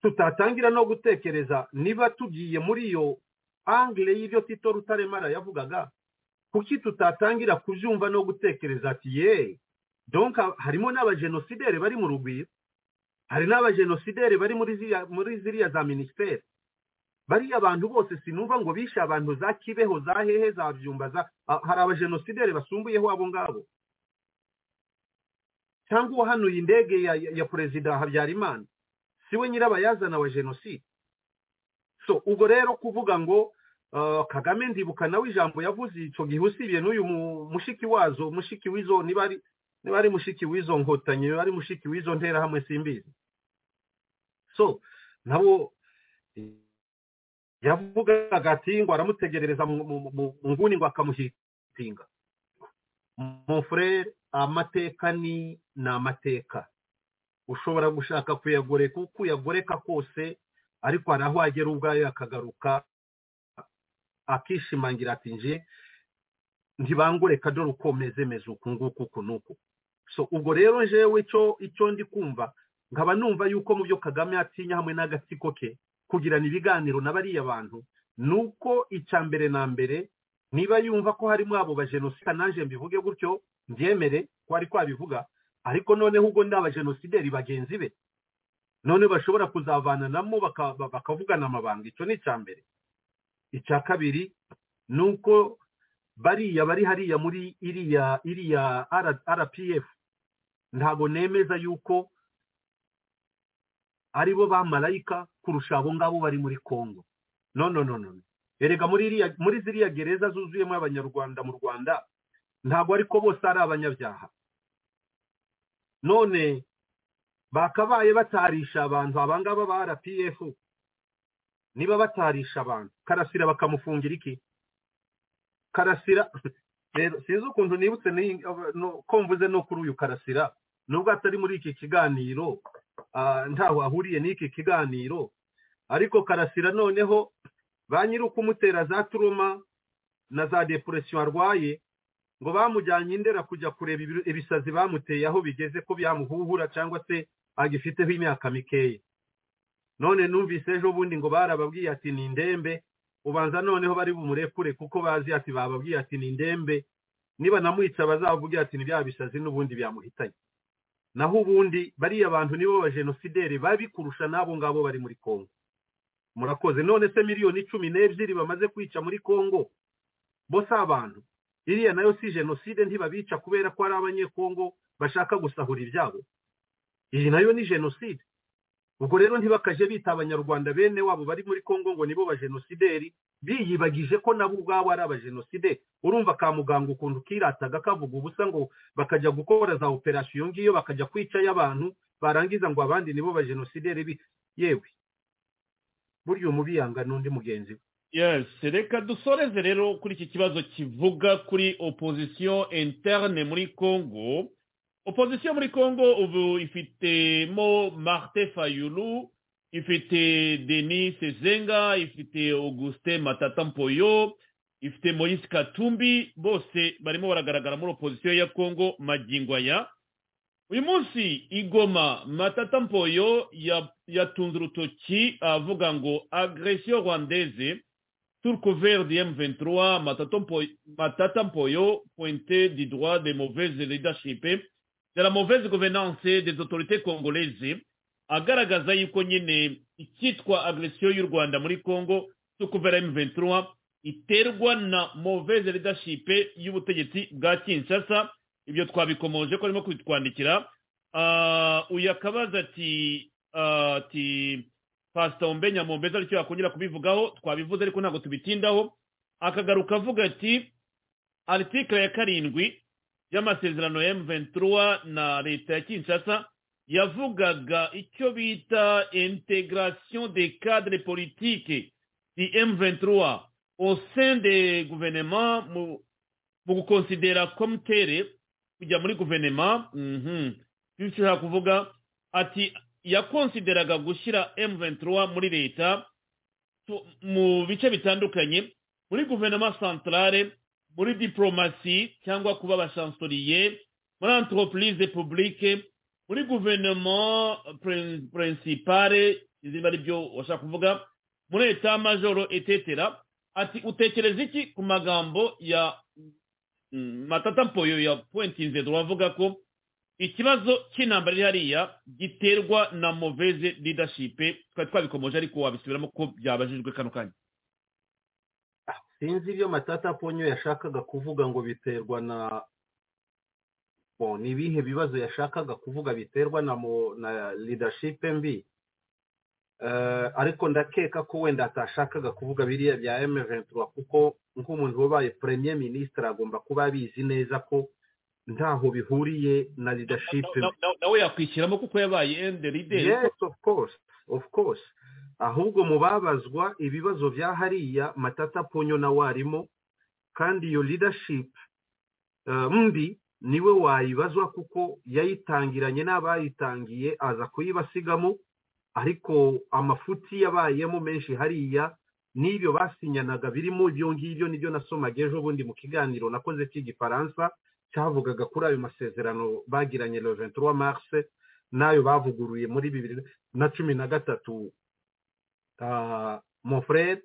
tutatangira no gutekereza niba tugiye muri iyo angire y'ibyo tito rutaremara yavugaga kuki tutatangira kubyumva no gutekereza ati ye donc harimo n'abajenosideri bari mu rugwiro hari n'abajenosideri bari muri ziriya- muri ziriya za minisiteri bariya abantu bose sinumva ngo bishe abantu za kibeho za hehe za byumba za a- hari abajenosideri basumbuyeho abo ngabo cyangwa uwahanuye indege ya, ya, ya perezida habyarimana siwe nyirabayazana wa jenoside so ubwo rero kuvuga ngo Uh, kagame ndibuka nawe ijambo yavuze icyo gihe usibye n'uyu mu- mushiki wazo mushiki w'izo niba ari niba ari mushiki w'izo nkotanyi niba ari mushiki w'izo nterahamwe simbizi so nabo eh, yavugaga ati ngo aramutegerereza mu mu- mu- mu nguni ngo akamuhitinga mon frere amateka ni ni amateka ushobora gushaka kuyagoreka uko uyagoreka kose ariko hari aho agera ubwayo akagaruka akishimangira ati nje ntibangureka dore uko meze meze uku nguku uku n'uku so ubwo rero jewe icyo icyo ndi kumva nkaba numva yuko mu byo kagame atinya hamwe n'agatsiko ke kugirana ibiganiro na bariya bantu ni uko icya mbere na mbere niba yumva ko harimo abo bajenosida nanjye mbivuge gutyo mbyemere ko ari kwabivuga ariko noneho ubwo ndi abajenosideri bagenzi be none bashobora kuzavananamo baka- bakavugana amabanga icyo ni icya mbere icya kabiri ni uko bariya bari hariya muri iriya iriya R- rpf ntabwo nemeza yuko ari bo bamarayika kurusha abo ngabo bari muri congo no no no no erega muri iriya muri ziriya gereza zuzuyemo abanyarwanda mu rwanda ntabwo ariko bose ari abanyabyaha none bakabaye batarisha abantu abangaba ba rpf niba batarisha abantu karasira bakamufungira iki karasira rero sinzi ukuntu nibutse ni- no- ko mvuze no kuri uyu karasira nubwo atari muri iki kiganiro ah, ntaho ahuriye n'iki kiganiro ariko karasira noneho ba nyiri ukumutera za turuma na za depuresiyo arwaye ngo bamujyanye indera kujya kureba ibiru- ibisazi bamuteye aho bigeze ko byamuhuhura cyangwa se agifiteho imyaka mikeya none numvise ejo bundi ngo barababwiye ati ni indembe ubanza noneho bari bumurekure kuko bazi ati bababwiye ati ni indembe niba namwica bazavuge ati ni bya bisazi n'ubundi byamuhitanye naho ubundi bariya bantu nibo bajenosideri babi kurusha n'abo ngabo bari muri kongo murakoze none se miliyoni cumi n'ebyiri bamaze kwica muri kongo bo si abantu iriya nayo si jenoside ntibabica kubera ko ari abanyekongo bashaka gusahura ibyabo iyi nayo ni jenoside ubwo rero ntibakaje bita abanyarwanda bene wabo bari muri kongo ngo nibo bajenosideri biyibagije ko nabo ubwabo ari abajenosideri urumva ka muganga ukuntu kirataga kavuga ubusa ngo bakajya gukora za operasiyo iyo ngiyo bakajya kwicayo abantu barangiza ngo abandi nibo bajenosideri bi- yewe burya umubiyanga n'undi mugenzi we yes reka dusoreze rero kuri iki kibazo kivuga kuri opozisiyo interne muri congo opozisiyo muri congo ubu ifitemo marite fayulu ifite denis zenga ifite augustin matata mpoyo ifite moyise katumbi bose barimo baragaragara muri opozisiyo ya congo magingo aya uyu munsi igoma matata mpoyo ya- yatunze urutoki avuga ngo agresiyo rwandeze sur couvert du M23 matata Mpo- matata mpoyo pointé du droit des mauvaises leadership de la mauvaise gouvernance des autorités congolaises agaragaza yuko nyine icyitwa agresiyo y'u rwanda muri congo sur couvert M23 iterwa na mauvaise leadership y'ubutegetsi bwa kinshasa ibyo twabikomoje ko arimo kubitwandikira Ah, uyu akabaza ati ah, ati pasita mbenya mu mbeza aricyo yakongera kubivugaho twabivuze ariko ntabwo tubitindaho akagaruka avuga ati aritikire ya karindwi y'amasezerano ya M23 na leta ya Kinshasa yavugaga icyo bita integration des cadres politiques du M23 au sein des gouvernements mu mu gukonsidera komitere kujya muri guverinoma bityo ushobora kuvuga ati yakonsideraga gushyira M23 muri leta tu- mu bice bitandukanye muri guverinoma centrale muri diplomasi cyangwa kuba abashansoriye muri entreprise publique muri guverinoma prin- principale izina ari byo washaka kuvuga muri etat majoro etetera ati utekereza iki ku magambo ya Mm, matata mpoyo ya pointinze turavuga ko ikibazo cy'intambara iri hariya giterwa na mauvaise leadership twari twabikomoje ariko wabisubiramo ko byabajijwe kano kanya sinzi ibyo matata ponyo yashakaga kuvuga ngo biterwa na Bon, ni ibihe bibazo yashakaga kuvuga biterwa na mo- na leadership mbi Eh, ariko ndakeka ko wenda atashakaga kuvuga biriya bya M23 kuko nk'umuntu wabaye premier ministre agomba kuba abizi neza ko ntaho bihuriye na leadership Na- mbi na- na- nawe yakwishyiramo kuko yabaye ende leader yes of course of course ahubwo mu babazwa ibibazo bya hariya matata ponyo na warimo kandi iyo leadership eh, mbi niwe wayibazwa kuko yayitangiranye n'abayitangiye aza kuyibasigamo ariko amafuti yabayemo menshi hariya n'ibyo basinyanaga birimo ibyo ngibyo nibyo nasomaga ejo bundi mu kiganiro nakoze cy'igifaransa cyavugaga kuri ayo masezerano bagiranye le 23 mars n'ayo bavuguruye muri bibiri na cumi na gatatu Ah, mon frere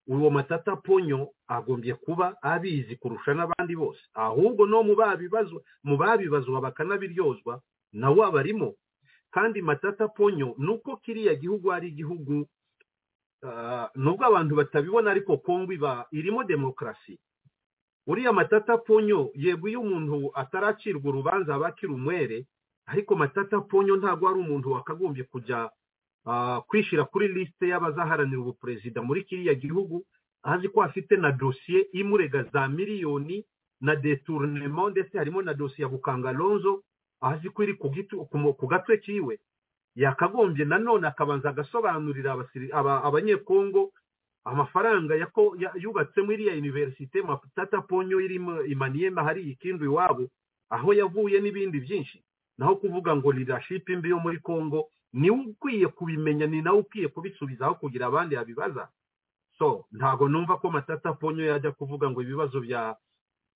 uwo matata ponyo agombye kuba abizi kurusha n'abandi bose ahubwo no mu babibazwa mu babibazwa bakanabiryozwa nawe aba arimo kandi matata ponyo nuko kiriya gihugu ari igihugu ah, nubwo abantu batabibona ariko kongo iba irimo demokarasi uriya matata ponyo yego iyo umuntu ataracirwa urubanza aba akiri umwere ariko matata ponyo ntabwo ari umuntu wakagombye kujya ah, kwishyira kuri lisite y'abazaharanira ubuperezida muri kiriya gihugu azi ko afite na dosiye imurega za miliyoni na detournement ndetse harimo na dosiye ya bukangalonzo azi ko iri ku gitu- ku mu- ku gatwe kiwe yakagombye nanone akabanza agasobanurira abasiri- aba- abanyekongo amafaranga yako- ya- yubatsemo iriya universite matata ponyo irimo imaniyema hari ikindu iwabo aho yavuye n'ibindi byinshi naho kuvuga ngo leadership mbi yo muri congo niwe ukwiye kubimenya ni nawe ukwiye kubisubizaho kugira abandi yabibaza so ntago numva ko matata ponyo yajya kuvuga ngo ibibazo bya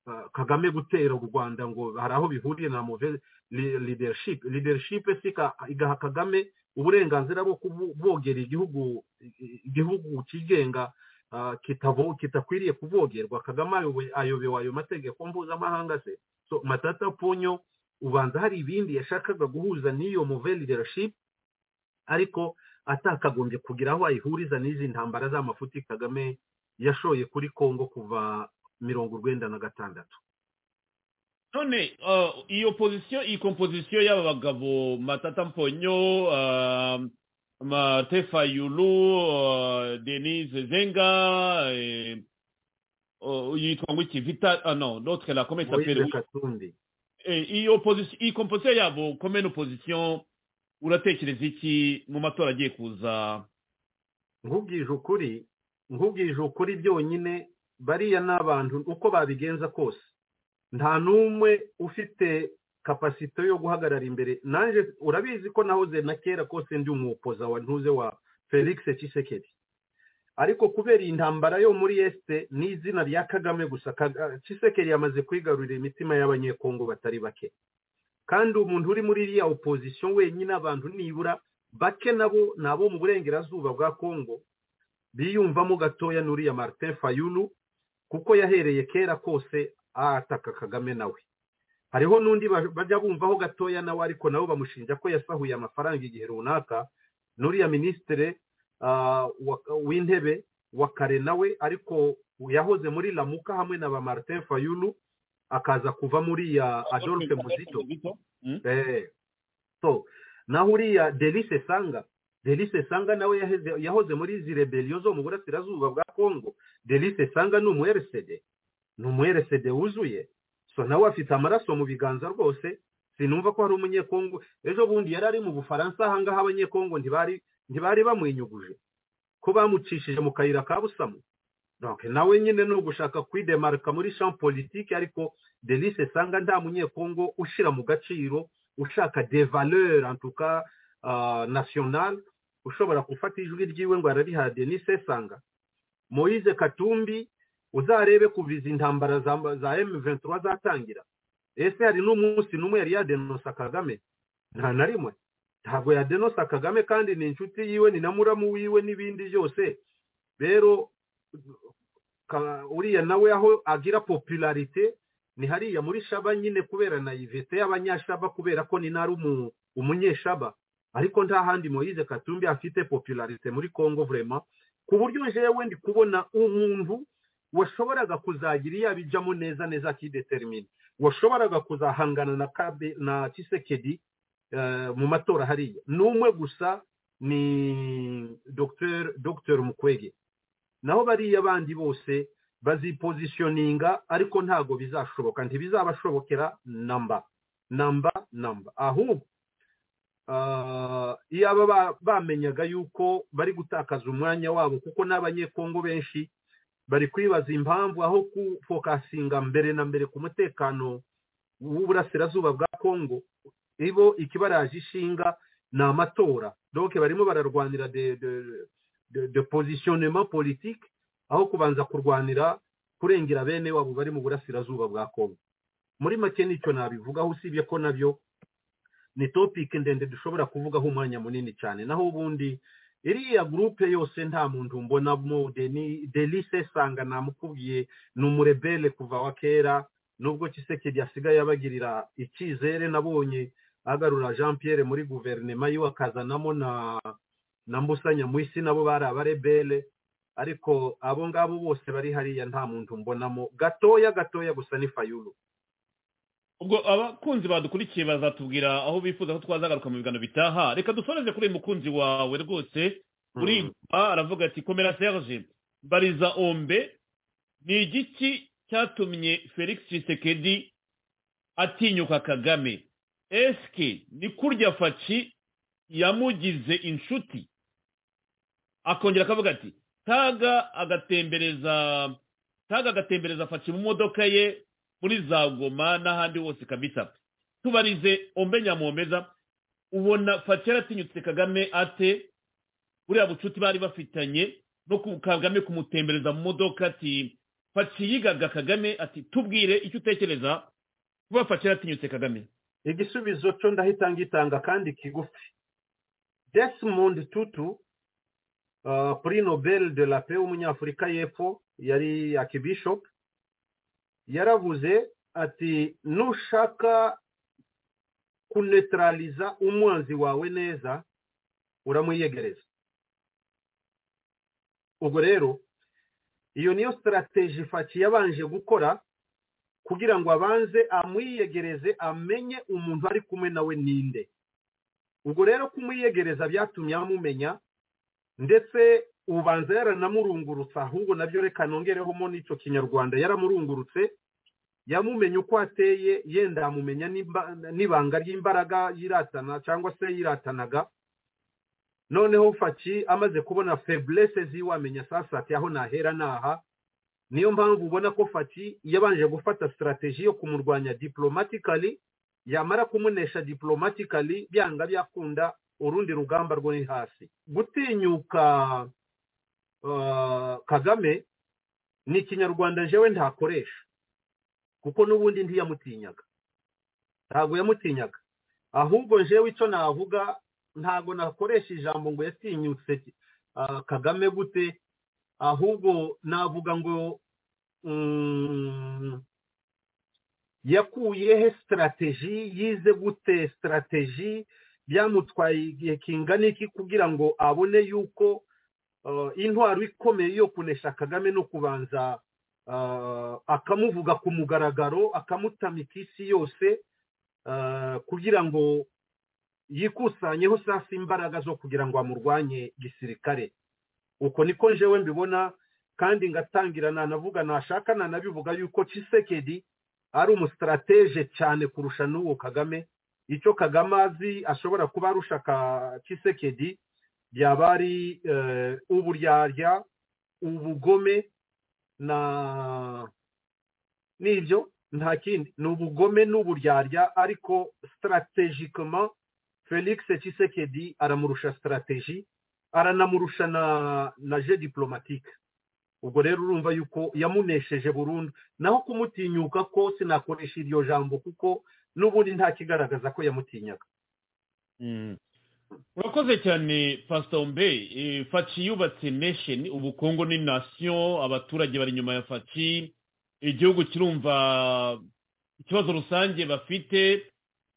uh, kagame gutera u rwanda ngo hari aho bihuriye na mauvaise le- leadership leadership si ka- igaha kagame uburenganzira bwo kubogera igihugu igihugu cyigenga ah, kitavo- kitakwiriye kuvogerwa kagame ayoboye- ayobewe ayo mategeko mpuzamahanga se so matata ponyo ubanza hari ibindi yashakaga guhuza n'iyo move leadership ariko atakagombye kugira aho ayihuriza n'izi ntambara z'amafuti kagame yashoye kuri kongo kuva mirongo urwenda na gatandatu none ah, iyo pozisiyo iyi kompozisiyo y'aba bagabo matata mponyo ah, mate fayulu ah, denise zenga eh, oh, yitwa ngo iki vita ah, no notre la comment il s'appelle? moise katumbi Eh, iyi opozisiyo iyi komposiyo yabo komene opozisiyo uratekereza iki mu matora agiye kuza nkubwije ukuri nkubwije ukuri byonyine bariya ni abantu uko babigenza kose nta n'umwe ufite kapasite yo guhagarara imbere nanjye urabizi ko nahoze na kera kose ndi umupoza wa ntuze wa felix kisekeri ariko kubera iyi ntambara yo muri esite ni izina rya kagame gusa kisekeri yamaze kwigarurira imitima y'abanyekongo batari bake kandi umuntu uri muri iriya opozisiyo wenyine abantu nibura bake nabo ni abo mu burengerazuba bwa kongo biyumvamo gatoya n'uriya martin fayulu kuko yahereye kera kose ataka kagame nawe hariho n'undi bajya bumvaho gatoya nawe ariko nabo bamushinja ko yasahuye amafaranga igihe runaka n'uriya minisitire w'intebe wa kare nawe ariko yahoze muri lamuka hamwe na ba martin fayulu akaza kuva muri ya adolphe muzito naho uriya delise sanga delise sanga nawe yahoze muri izi rebeliyo zo mu burasirazuba bwa kongo delise sanga ni umuyeresede ni umuyeresede wuzuye so nawe afite amaraso mu biganza rwose sinumva ko hari umunyekongo ejo bundi yari ari mu bufaransa ahangaha abanyekongo ntibari ntibari bamwinyuguje ko bamucishije mu kayira ka busamu nawe nyine ni ugushaka kwidemarika muri champ politiki ariko delise sanga nta munyekongo ushyira mu gaciro ushaka de valeur antuka national ushobora gufata ijwi ryiwe ngo arariha denise sanga moise katumbi uzarebe kuva izi ntambara za M23 zatangira ese hari n'umunsi n'umwe yari yadenosa kagame nta na rimwe ntabwo yadenosa kagame kandi ni inshuti yiwe ni na muramu wiwe n'ibindi byose rero uriya nawe aho agira popularite ni hariya muri shaba nyine kubera na ivete y'abanyashaba kubera ko ni nari umunyeshaba ariko nta handi moyize katumbi afite popularite muri congo vurema ku buryo jewe ndi kubona umuntu washoboraga kuzagira iyo abijyamo neza neza akidetermine washoboraga kuzahangana na kabe na kisekedi mu matora hariya n'umwe gusa ni dogiteri mukwege naho bariya bandi bose bazipozishoninga ariko ntabwo bizashoboka ntibizabashobokera namba namba namba ahubwo iyo aba bamenyaga yuko bari gutakaza umwanya wabo kuko n'abanyekongo benshi bari kwibaza impamvu aho kufokasinga mbere na mbere ku mutekano w'uburasirazuba bwa kongo ibo ikibaraje ishinga ni amatora doke barimo bararwanira de positionnement politique aho kubanza kurwanira kurengera bene wabo bari mu burasirazuba bwa kongo muri make nicyo nabivugaho usibye ko nabyo ni topike ndende dushobora kuvugaho umwanya munini cyane naho ubundi iriya gurupe yose nta muntu mbonamo delise sanga namukubwiye ni umurebele kuva wa kera nubwo kisekedi yasigaye abagirira icyizere nabonye agarura jean pierre muri guverinoma yiwe akazanamo na na mbusanya mu isi nabo bari abarebele ariko abo ngabo bose bari hariya nta muntu mbonamo gatoya gatoya gusa ni fayulu ubwo abakunzi badukurikiye bazatubwira aho bifuza ko twazagaruka mu biganiro bitaha reka dusoreze kuri uyu mukunzi wawe rwose uri aravuga ati komera serge bariza ombe ni igiki cyatumye felix Tshisekedi atinyuka kagame esike ni kurya faci yamugize inshuti akongera akavuga ati taga agatembereza taga agatembereza faci mu modoka ye muri za goma n'ahandi hose kabisa tubarize ombe nyamuhomeza ubona faci yaratinyutse kagame ate buriya bucuti bari bafitanye no kagame kumutembereza mu modoka ati faci yigaga kagame ati tubwire icyo utekereza kuba faci yaratinyutse kagame igisubizo cyo ndahita ngitanga kandi kigufi desimond tutu kuri nobel de la pe w'umunyafurika y'epfo yari akibishop yaravuze ati nushaka kunetarariza umwanzi wawe neza uramuyegereza ubwo rero iyo niyo sitarategi ifaki yabanje gukora kugira ngo abanze amwiyegereze amenye umuntu ari kumwe nawe ninde ubwo rero kumwiyegereza byatumye amumenya ndetse ubanza yaranamurungurutse ahubwo nabyo reka nongerehamo n'icyo kinyarwanda yaramurungurutse yamumenye uko ateye yenda yamumenya n'ibanga ry'imbaraga yiratana cyangwa se yiratanaga noneho faki amaze kubona feburese ziwe amenya sasa ati aho nahera naha niyo mpamvu ubona ko faki yabanje gufata sitarategi yo kumurwanya diporomatikari yamara kumunesha diporomatikari byanga byakunda urundi rugamba rwo ni hasi gutinyuka uh, kagame ni ikinyarwanda jewe ntakoresha kuko n'ubundi ntiyamutinyaga ntabwo yamutinyaga ahubwo jewe icyo navuga ntabwo nakoresha ijambo ngo yatinyutse uh, kagame gute ahubwo navuga ngo mm, yakuye he sitarategi yize gute sitarategi byamutwaye igihe kingana iki kugira ngo abone yuko intwaro ikomeye yo kunesha kagame no kubanza akamuvuga ku mugaragaro akamutamika isi yose kugira ngo yikusanyeho sasa imbaraga zo kugira ngo amurwanye gisirikare uko niko jewe mbibona kandi ngatangira nanavuga nashaka nanabivuga yuko cisekedi ari umusitarateje cyane kurusha n'uwo kagame icyo kagame azi ashobora kuba arusha ka kisekedi yaba ari uburyarya ubugome na n'ibyo nta kindi ni ubugome n'uburyarya ariko sitarategikoma felix kisekedi aramurusha sitarategi aranamurusha na na je diporomatike ubwo rero urumva yuko yamunesheje burundu naho kumutinyuka ko sinakoresha iryo jambo kuko n'ubundi nta kigaragaza ko yamutinyaga urakoze cyane pastor mbe faci yubatse nation ubukungu ni nation abaturage bari inyuma ya faci igihugu kirumva ikibazo rusange bafite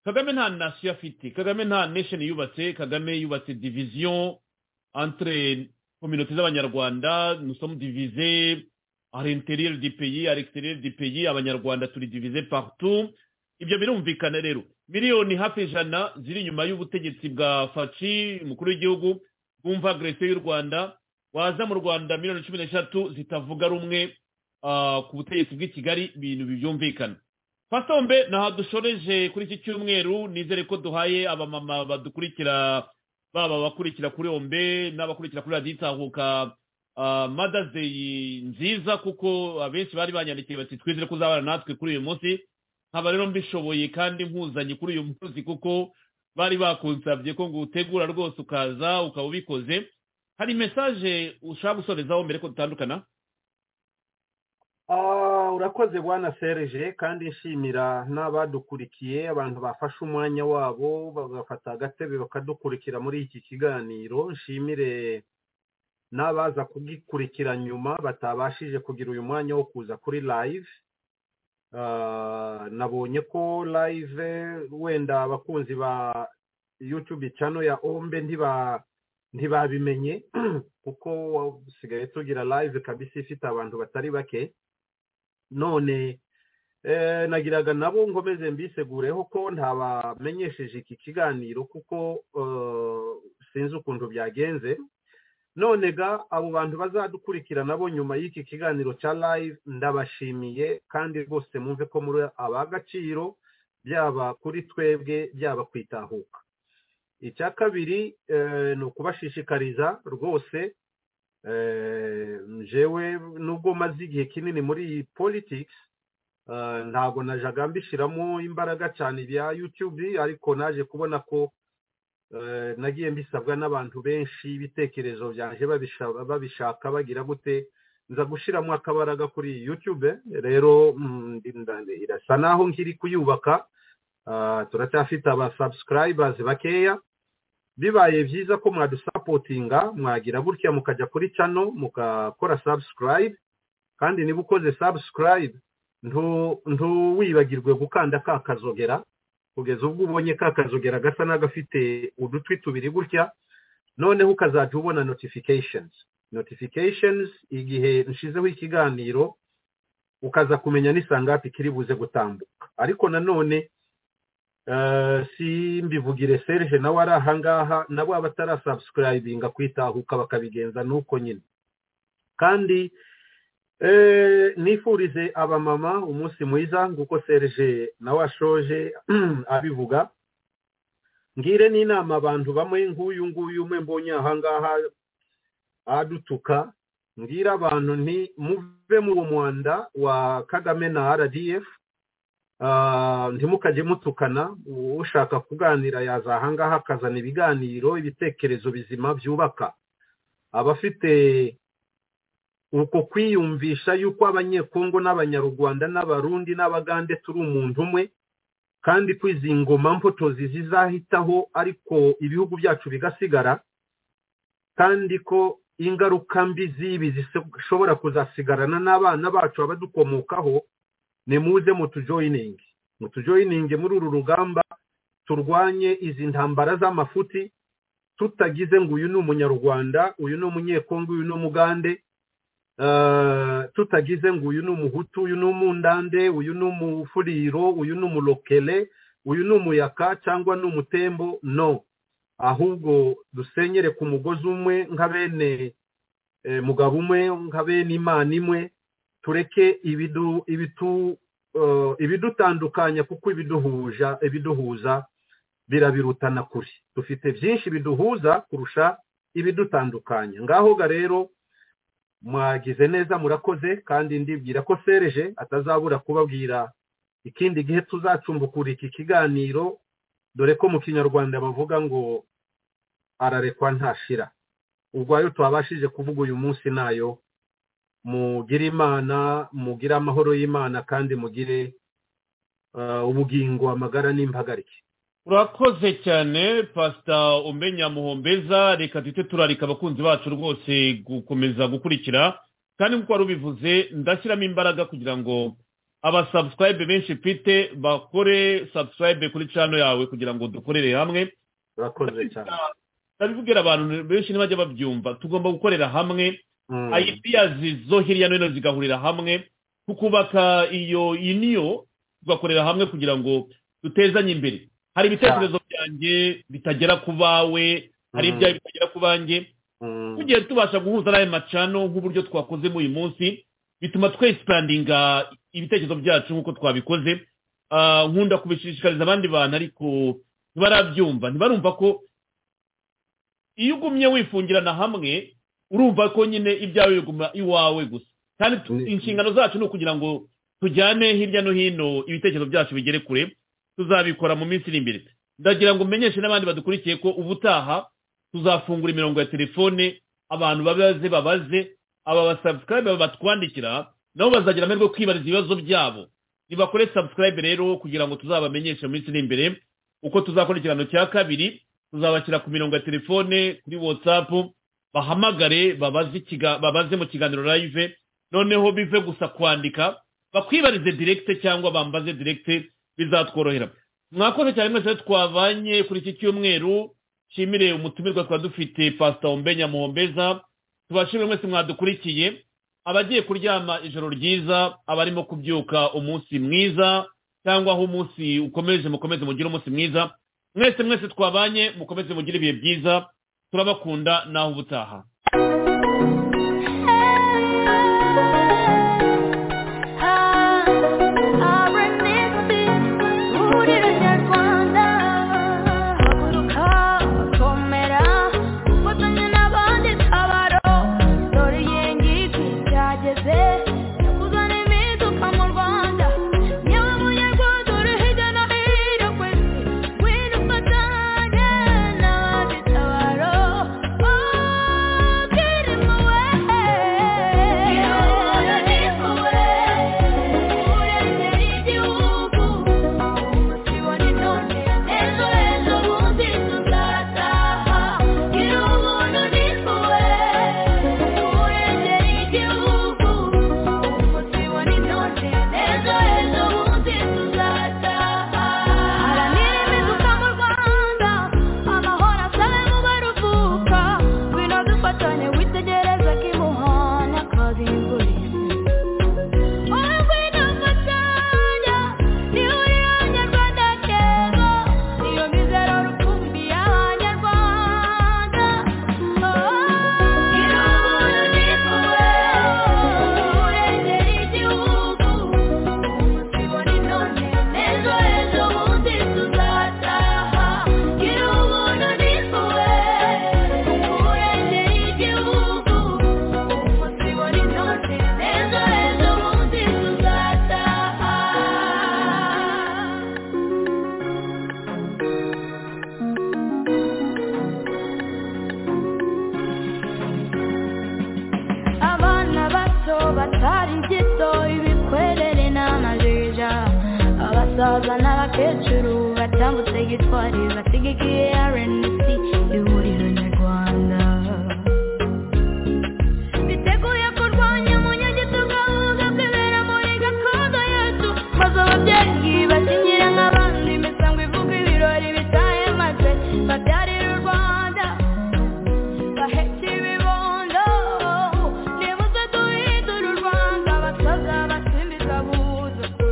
kagame nta nation afite kagame nta nation yubatse kagame yubatse division entre communauté z'abanyarwanda nous sommes divisés à l'intérieur du pays à l'extérieur du pays abanyarwanda turi divisés partout ibyo birumvikana rero miliyoni hafi ijana ziri inyuma y'ubutegetsi bwa faci umukuru w'igihugu bwumva agresiyo y'u rwanda waza mu rwanda miliyoni cumi n'eshatu zitavuga rumwe ah, ku butegetsi bw'i kigali ibintu byumvikana fasombe ntaha dushoreje kuri iki cyumweru nizere ko duhaye abamama badukurikira baba abakurikira kuri ombe n'abakurikira kuri radiyo itahuka madazeyi nziza kuko abenshi bari banyandikiye bati twizere ko uzabana natwe kuri uyu munsi nkaba rero mbishoboye kandi nkuzanye kuri uyu munsi kuko bari bakunsabye ko ngo utegura rwose ukaza ukaba ubikoze hari mesaje ushaka gusorezaho mbere ko dutandukana Ah, urakoze bwana sereje kandi nshimira n'abadukurikiye abantu bafashe umwanya wabo bagafata agatebe bakadukurikira muri iki kiganiro nshimire n'abaza kugikurikira nyuma batabashije kugira uyu mwanya wo kuza kuri live Ah, nabonye ko live wenda abakunzi ba youtube channel ya ombe ntiba ntibabimenye kuko usigaye tugira live kabisa ifite abantu batari bake none nagiraga nabo ngomeze mbisegureho ko ntabamenyesheje iki kiganiro kuko sinzi ukuntu byagenze none ga abo bantu bazadukurikira nabo nyuma y'iki kiganiro cya live ndabashimiye kandi rwose mwumve ko muri abagaciro byaba kuri twebwe byaba ku itahuka icya kabiri ni ukubashishikariza rwose jewe nubwo maze igihe kinini muri politics ntabwo najaga mbishyiramo imbaraga cyane bya youtube ariko naje kubona ko nagiye mbisabwa n'abantu benshi ibitekerezo byanjye babishaka bagira gute nza gushyiramo akabaraga kuri youtube rero irasa naho nkiri kuyubaka turacyafite aba subscribers bakeya bibaye byiza ko mwadusapotinga mwagira gutya mukajya kuri cano mukakora subscribe kandi niba ukoze subscribe ntuwibagirwe gukanda ka kazogera kugeza ubwo ubonye ka kazogera gasa n'agafite udutwi tubiri gutya noneho ukazajya ubona notifications notifications igihe nshizeho ikiganiro ukaza kumenya n'isangapi kiri buze gutambuka ariko nanone si mbivugire serge nawe ari ahangaha nabo abatarasubscribinga kwitahuka bakabigenza nuko nyine kandi nifurize abamama umunsi mwiza nguko serge nawe ashoje abivuga ngire n'inama abantu bamwe nk'uyu nguyu umwe mbonye aha ngaha adutuka ngira abantu nti muve mu mwanda wa kagame na rdf ntimukajye mutukana ushaka kuganira yaza aha ngaha akazana ibiganiro ibitekerezo bizima byubaka abafite uko kwiyumvisha yuko abanyekongo n'abanyarwanda n'abarundi n'abagande turi umuntu umwe kandi ko izi ngoma mpotozi zizahitaho ariko ibihugu byacu bigasigara kandi ko ingaruka mbi z'ibi zishobora kuzasigarana n'abana bacu abadukomokaho ni muze mutujoyininge mutujoyininge muri uru rugamba turwanye izi ntambara z'amafuti tutagize ngo uyu ni umunyarwanda uyu ni umunyekongo uyu ni umugande tutagize ngo uyu ni umuhutu uyu ni umundande uyu ni umufuriro uyu ni umurokere uyu ni umuyaka cyangwa ni umutembo no ahubwo dusenyere ku mugozi umwe nka bene mugabo umwe nka bene imana imwe tureke ibidutandukanya kuko ibiduhuza ibiduhuza birabirutana kure dufite byinshi biduhuza kurusha ibidutandukanya ngaho ga rero mwagize neza murakoze kandi ndibwira ko sereje atazabura kubabwira ikindi gihe tuzacumbukura iki kiganiro dore ko mu kinyarwanda bavuga ngo ararekwa ntashira ubwo ayo twabashije kuvuga uyu munsi nayo mugire imana mugire amahoro y'imana kandi mugire ubugingo amagara n'imbagarike urakoze cyane pasita umenya muhombeza reka duhite turarika abakunzi bacu rwose gukomeza gukurikira kandi nk'uko wari ubivuze ndashyiramo imbaraga kugira ngo abasabusurayibe benshi mfite bakore sabusurayibe kuri cano yawe kugira ngo dukorere hamwe urakoze cyane ndabibwira abantu benshi ntibajya babyumva tugomba gukorera hamwe ayipiyazi zo hirya no hino zigahurira hamwe tukubaka iyo iniyo tugakorera hamwe kugira ngo dutezanye imbere hari ibitekerezo byanjye bitagera ku bawe hari ibyawe bitagera ku banjye tugiye tubasha guhuza n'ayo macano nk'uburyo twakoze uyu munsi bituma twesipandinga ibitekerezo byacu nk'uko twabikoze nkunda kubishishikariza abandi bantu ariko ntibarabyumva ntibarumva ko iyo ugumye wifungirana hamwe urumva ko nyine ibyawe biguma iwawe gusa kandi inshingano zacu ni ukugira ngo tujyane hirya no hino ibitekerezo byacu bigere kure tuzabikora mu minsi iri imbere ndagira ngo umenyeshe n'abandi badukurikiye ko ubutaha tuzafungura imirongo ya telefone abantu babaze babaze aba basabusurayibe batwandikira nabo bazagira amahirwe yo kwibariza ibibazo byabo nibakore sabusurayibe rero kugira ngo tuzabamenyeshe mu minsi iri imbere uko tuzakora ikiganiro cya kabiri tuzabashyira ku mirongo ya telefone kuri watsapu bahamagare babaze mu kiganiro live noneho bive gusa kwandika bakwibarize direkite cyangwa bambaze direkite bizatworohera mwakoze cyane mwese twavanye kuri iki cyumweru nshimire umutumirwa twari dufite pasita Ombenya muhombeza tubashimire mwese mwadukurikiye abagiye kuryama ijoro ryiza abarimo kubyuka umunsi mwiza cyangwa aho umunsi ukomeje mukomeze mugire umunsi mwiza mwese mwese twabanye mukomeze mugire ibihe byiza turabakunda naho ubutaha cyangwa useye twari bategeke rnc ihuriro nyarwanda biteguye kurwanya umunyagitugu tugahuza kwibera muri gakondo yacu maze ababyeyi bakinyira nk'abandi imisango ivuga ibirori bitahe maze babyarira u rwanda bahetse ibibondo nibuze duhindura u rwanda abasaza basimbiza buzuku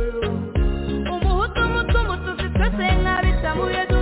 umuhutu umutu umututsi twese nk'abitamuye du